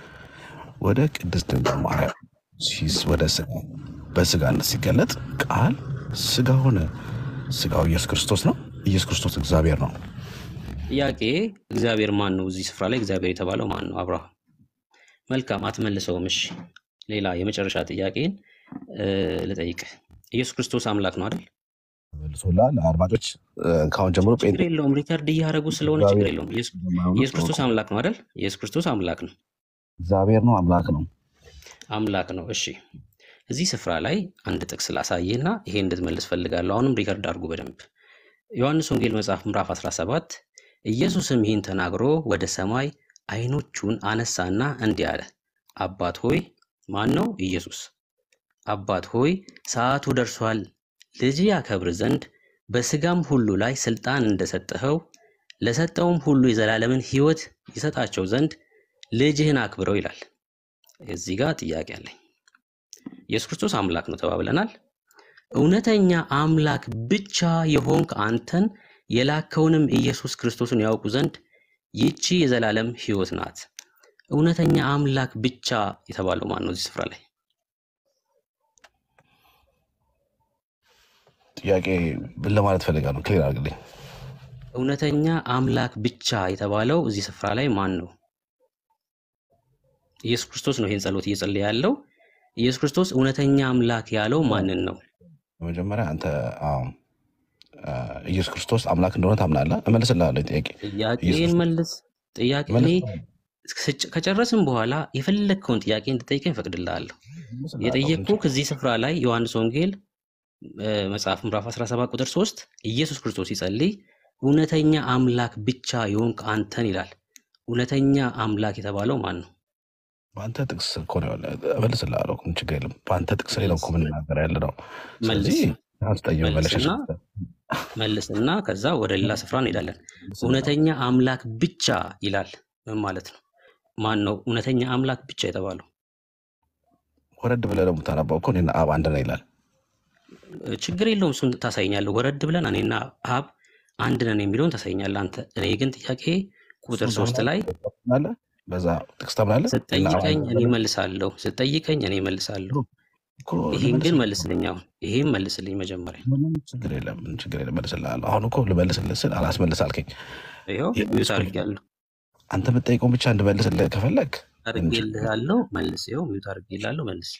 ወደ ቅድስት ድንግል ማርያም ሲስ- ወደ ስጋ በስጋነት ሲገለጥ ቃል ስጋ ሆነ። ስጋው ኢየሱስ ክርስቶስ ነው። ኢየሱስ ክርስቶስ እግዚአብሔር ነው። ጥያቄ እግዚአብሔር ማን ነው? እዚህ ስፍራ ላይ እግዚአብሔር የተባለው ማን ነው? አብርሃም መልካም አትመልሰውም። እሺ ሌላ የመጨረሻ ጥያቄን እ፣ ልጠይቅህ። ኢየሱስ ክርስቶስ አምላክ ነው አይደል? መልሶላል። አድማጮች እ፣ ከአሁን ጀምሮ ጴንጤ ችግር የለውም። ሪከርድ እያደረጉ ስለሆነ ችግር እግዚአብሔር የለውም። ኢየሱስ የማይሆኑ ኢየሱስ ክርስቶስ ሰዎች አምላክ ነው አይደል? ኢየሱስ ክርስቶስ አምላክ ነው እግዚአብሔር ነው፣ አምላክ ነው። አምላክ ነው። እሺ እዚህ ስፍራ ላይ አንድ ጥቅስ ላሳየህና ይሄ እንድትመልስ ፈልጋለሁ። አሁንም ሪከርድ አድርጉ በደንብ ዮሐንስ ወንጌል መጽሐፍ ምዕራፍ 17 ኢየሱስም ይህን ተናግሮ ወደ ሰማይ አይኖቹን አነሳና እንዲህ አለ፣ አባት ሆይ ማን ነው? ኢየሱስ አባት ሆይ ሰዓቱ ደርሷል፣ ልጅ ያከብር ዘንድ በስጋም ሁሉ ላይ ስልጣን እንደሰጠኸው ለሰጠውም ሁሉ የዘላለምን ሕይወት ይሰጣቸው ዘንድ ልጅህን አክብረው ይላል። እዚህ ጋር ጥያቄ አለኝ። ኢየሱስ ክርስቶስ አምላክ ነው ተባብለናል። እውነተኛ አምላክ ብቻ የሆንክ አንተን የላከውንም ኢየሱስ ክርስቶስን ያውቁ ዘንድ ይቺ የዘላለም ሕይወት ናት። እውነተኛ አምላክ ብቻ የተባለው ማን ነው? እዚህ ስፍራ ላይ ጥያቄ ምን ለማለት ፈልጋለሁ? ክሊር አድርግልኝ። እውነተኛ አምላክ ብቻ የተባለው እዚህ ስፍራ ላይ ማን ነው? ኢየሱስ ክርስቶስ ነው ይህን ጸሎት እየጸለየ ያለው። ኢየሱስ ክርስቶስ እውነተኛ አምላክ ያለው ማንን ነው? በመጀመሪያ አንተ አዎ፣ አ፣ ኢየሱስ ክርስቶስ አምላክ እንደሆነ ታምናለህ? እመልስልሃለሁ ጥያቄ ኢየሱስ ጥያቄን መልስ። ጥያቄ እኔ እመልስልሃለሁ ስጭ- ከጨረስን በኋላ የፈለግከውን ጥያቄ እንድጠይቀኝ እፈቅድልሃለሁ። እመልስልሃለሁ። ምን የጠየቅኩ ችግር ከዚህ ስፍራ ላይ ዮሐንስ ወንጌል እ፣ መጽሐፍ ምዕራፍ 17 ቁጥር 3 ኢየሱስ ክርስቶስ ሲጸልይ እውነተኛ አምላክ ብቻ የሆንክ አንተን ይላል። እውነተኛ አምላክ የተባለው ማን ነው? በአንተ ጥቅስ እኮ ነው ያለ። እመልስልሃለሁ። ምን ችግር የለም። በአንተ ጥቅስ ላይ ነው መልስ እኮ የምንናገር ያለ ነው። መልስ ስለዚህ አስጠየው መለሸሽ መልስና መልስና ከዛ ወደ ሌላ ስፍራ እንሄዳለን። እውነተኛ አምላክ ብቻ ይላል። ምን ማለት ነው? ማን ነው እውነተኛ አምላክ ብቻ የተባለው? ወረድ ብለህ ደግሞ ታነባው እኮ እኔና አብ አንድ ነን ይላል። እ፣ ችግር የለውም። እሱን ታሳይኛለህ። ወረድ ብለን እኔና አብ አንድ ነን የሚለውን ታሳይኛለህ አንተ። እኔ ግን ጥያቄ ቁጥር እሱን ሶስት ላይ ታምናለህ? በዛ ጥቅስ ታምናለህ? እኔና አብ ስጠይቀኝ አንድ እኔ ነን መልሳለሁ፣ ስጠይቀኝ እኔ መልሳለሁ። እኮ ይሄን ግን ልመልስልህ መልስልኝ። አሁን ይሄን መልስልኝ መጀመሪያ። ምንም ችግር የለም። ምን ችግር የለም። መልስልሃለሁ። አሁን እኮ ልመልስልህ ስል አላስመልስ አልከኝ። ይኸው ሚዩት የመለስኩልህ አድርጌያለሁ አንተ የምትጠይቀውን ብቻ እንድመልስልህ ከፈለግ ምን ችግር አድርጌልሃለሁ፣ መልስ። ይኸው ሚዩት አድርጌልሃለሁ፣ መልስ።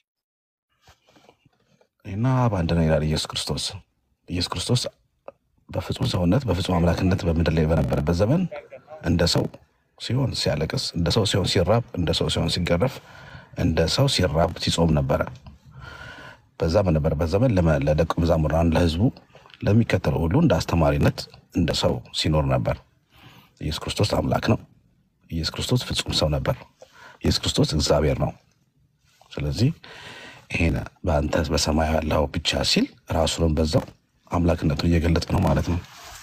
እና አብ አንድ ነን ይላል ኢየሱስ ክርስቶስ። ኢየሱስ ክርስቶስ በፍጹም ሰውነት በፍጹም አምላክነት በምድር ላይ በነበረበት ዘመን እንደ ሰው ሲሆን ሲያለቅስ፣ እንደ ሰው ሲሆን ሲራብ፣ እንደ ሰው ሲሆን ሲገረፍ፣ እንደ ሰው ሲራብ ሲጾም ነበረ። በዛ በነበረበት ዘመን ለመ- ለደቀ መዛሙራን ለሕዝቡ ለሚከተሉ ሁሉ እንደ አስተማሪነት እንደ ሰው ሲኖር ነበር። ኢየሱስ ክርስቶስ አምላክ ነው። ኢየሱስ ክርስቶስ ፍጹም ሰው ነበር። ኢየሱስ ክርስቶስ እግዚአብሔር ነው። ስለዚህ ይሄን በአንተ በሰማይ ያለው ብቻ ሲል ራሱንም በዛው አምላክነቱን እየገለጠ ነው ማለት ነው።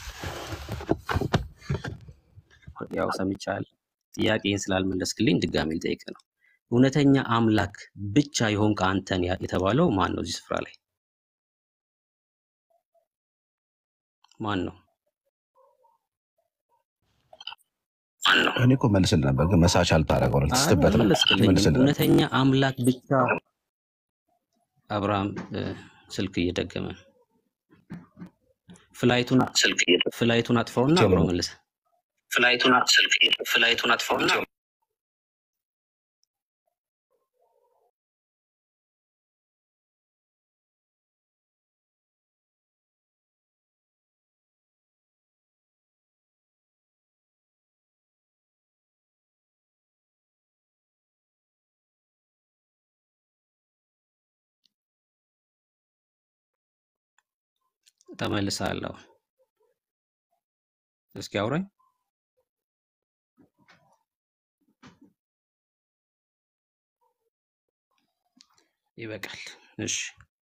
ያው ሰምቻለሁ። ጥያቄን ስላልመለስክልኝ ድጋሜ ልጠይቅ ነው። እውነተኛ አምላክ ብቻ የሆንክ አንተን ያ- የተባለው ማን ነው? እዚህ ስፍራ ላይ ማን ነው? ማን ነው? እኔ እኮ መልስልህ ነበር፣ ግን መሳች አልታረገው አይ ልትስትበት ነው። አልመለስክልኝም። መልስልህ ነበር። እውነተኛ አምላክ ብቻ አብርሃም እ፣ ስልክ እየደገመ ነው። ፍላይቱን ፍላይቱን አጥፋውና ቼሎ አብሮ መልስ። ፍላይቱን ፍላይቱን አጥፋውና ተመልሳለሁ። እስኪ አውራኝ። ይበቃል። እሺ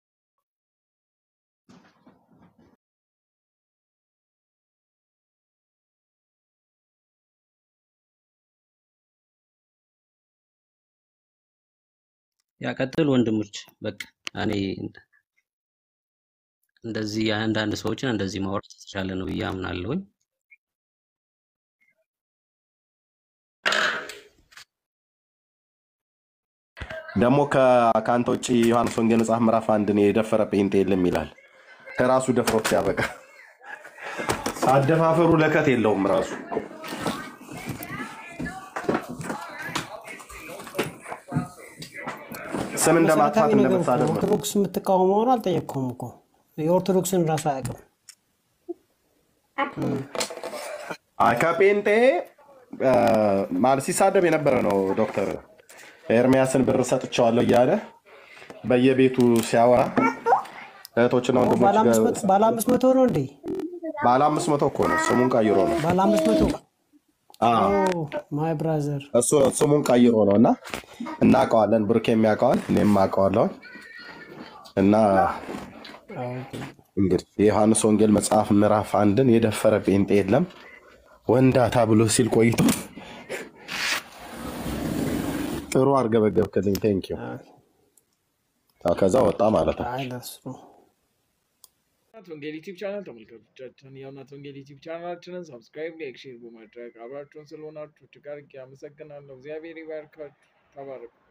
ያቀጥል ወንድሞች። በቃ እኔ እንደዚህ የአንዳንድ ሰዎችን እንደዚህ ማውራት የተሻለ ነው ብዬ አምናለሁኝ። ደግሞ ከ- ከአንተ ውጭ ዮሐንስ ወንጌል መጽሐፍ ምዕራፍ አንድን የደፈረ ጴንጤ የለም ይላል። ራሱ ደፍሮት ሲያበቃ አደፋፈሩ ለከት የለውም ራሱ ስም እንደ መሰረታዊ ማጥፋት እንደ ነገር እኮ መሳደብ ነው። ኦርቶዶክስ የምትቃወመውን አልጠየቅከውም እኮ የኦርቶዶክስን ራሱ አያውቅም። አይ ከጴንጤ አ፣ ማለት ሲሳደብ የነበረ ነው። ዶክተር ኤርሚያስን ብር ሰጥቼዋለሁ እያለ በየቤቱ ሲያወራ እህቶችና ኦ፣ ወንድሞች ባለ አምስት ጋር መቶ ባለ አምስት መቶ ነው እንዴ? ባለ አምስት መቶ እኮ ነው ስሙን ቀይሮ ነው። ባለ አምስት መቶ አ፣ ማይ ብራዘር እሱ ስሙን ቀይሮ ነው እና እናውቀዋለን። ብሩክ የሚያውቀዋል እኔም አውቀዋለሁ። እና እንግዲህ የዮሐንስ ወንጌል መጽሐፍ ምዕራፍ አንድን የደፈረ ጴንጤ የለም ወንዳታ ብሎ ሲል ቆይቶ ጥሩ አርገበገብክልኝ። ቴንኪው። ከዛ ወጣ ማለት ነው። አይ ለእሱ ነው። እናት ወንጌል ዩቲዩብ ቻናል ተመልካቾቻችን የእናት ወንጌል ዩቲዩብ ቻናላችንን ሰብስክራይብ፣ ላይክ፣ ሼር በማድረግ አብራችሁን ስለሆናችሁ እጅግ አድርጌ አመሰግናለሁ። እግዚአብሔር ይባርካችሁ። ተባረኩ።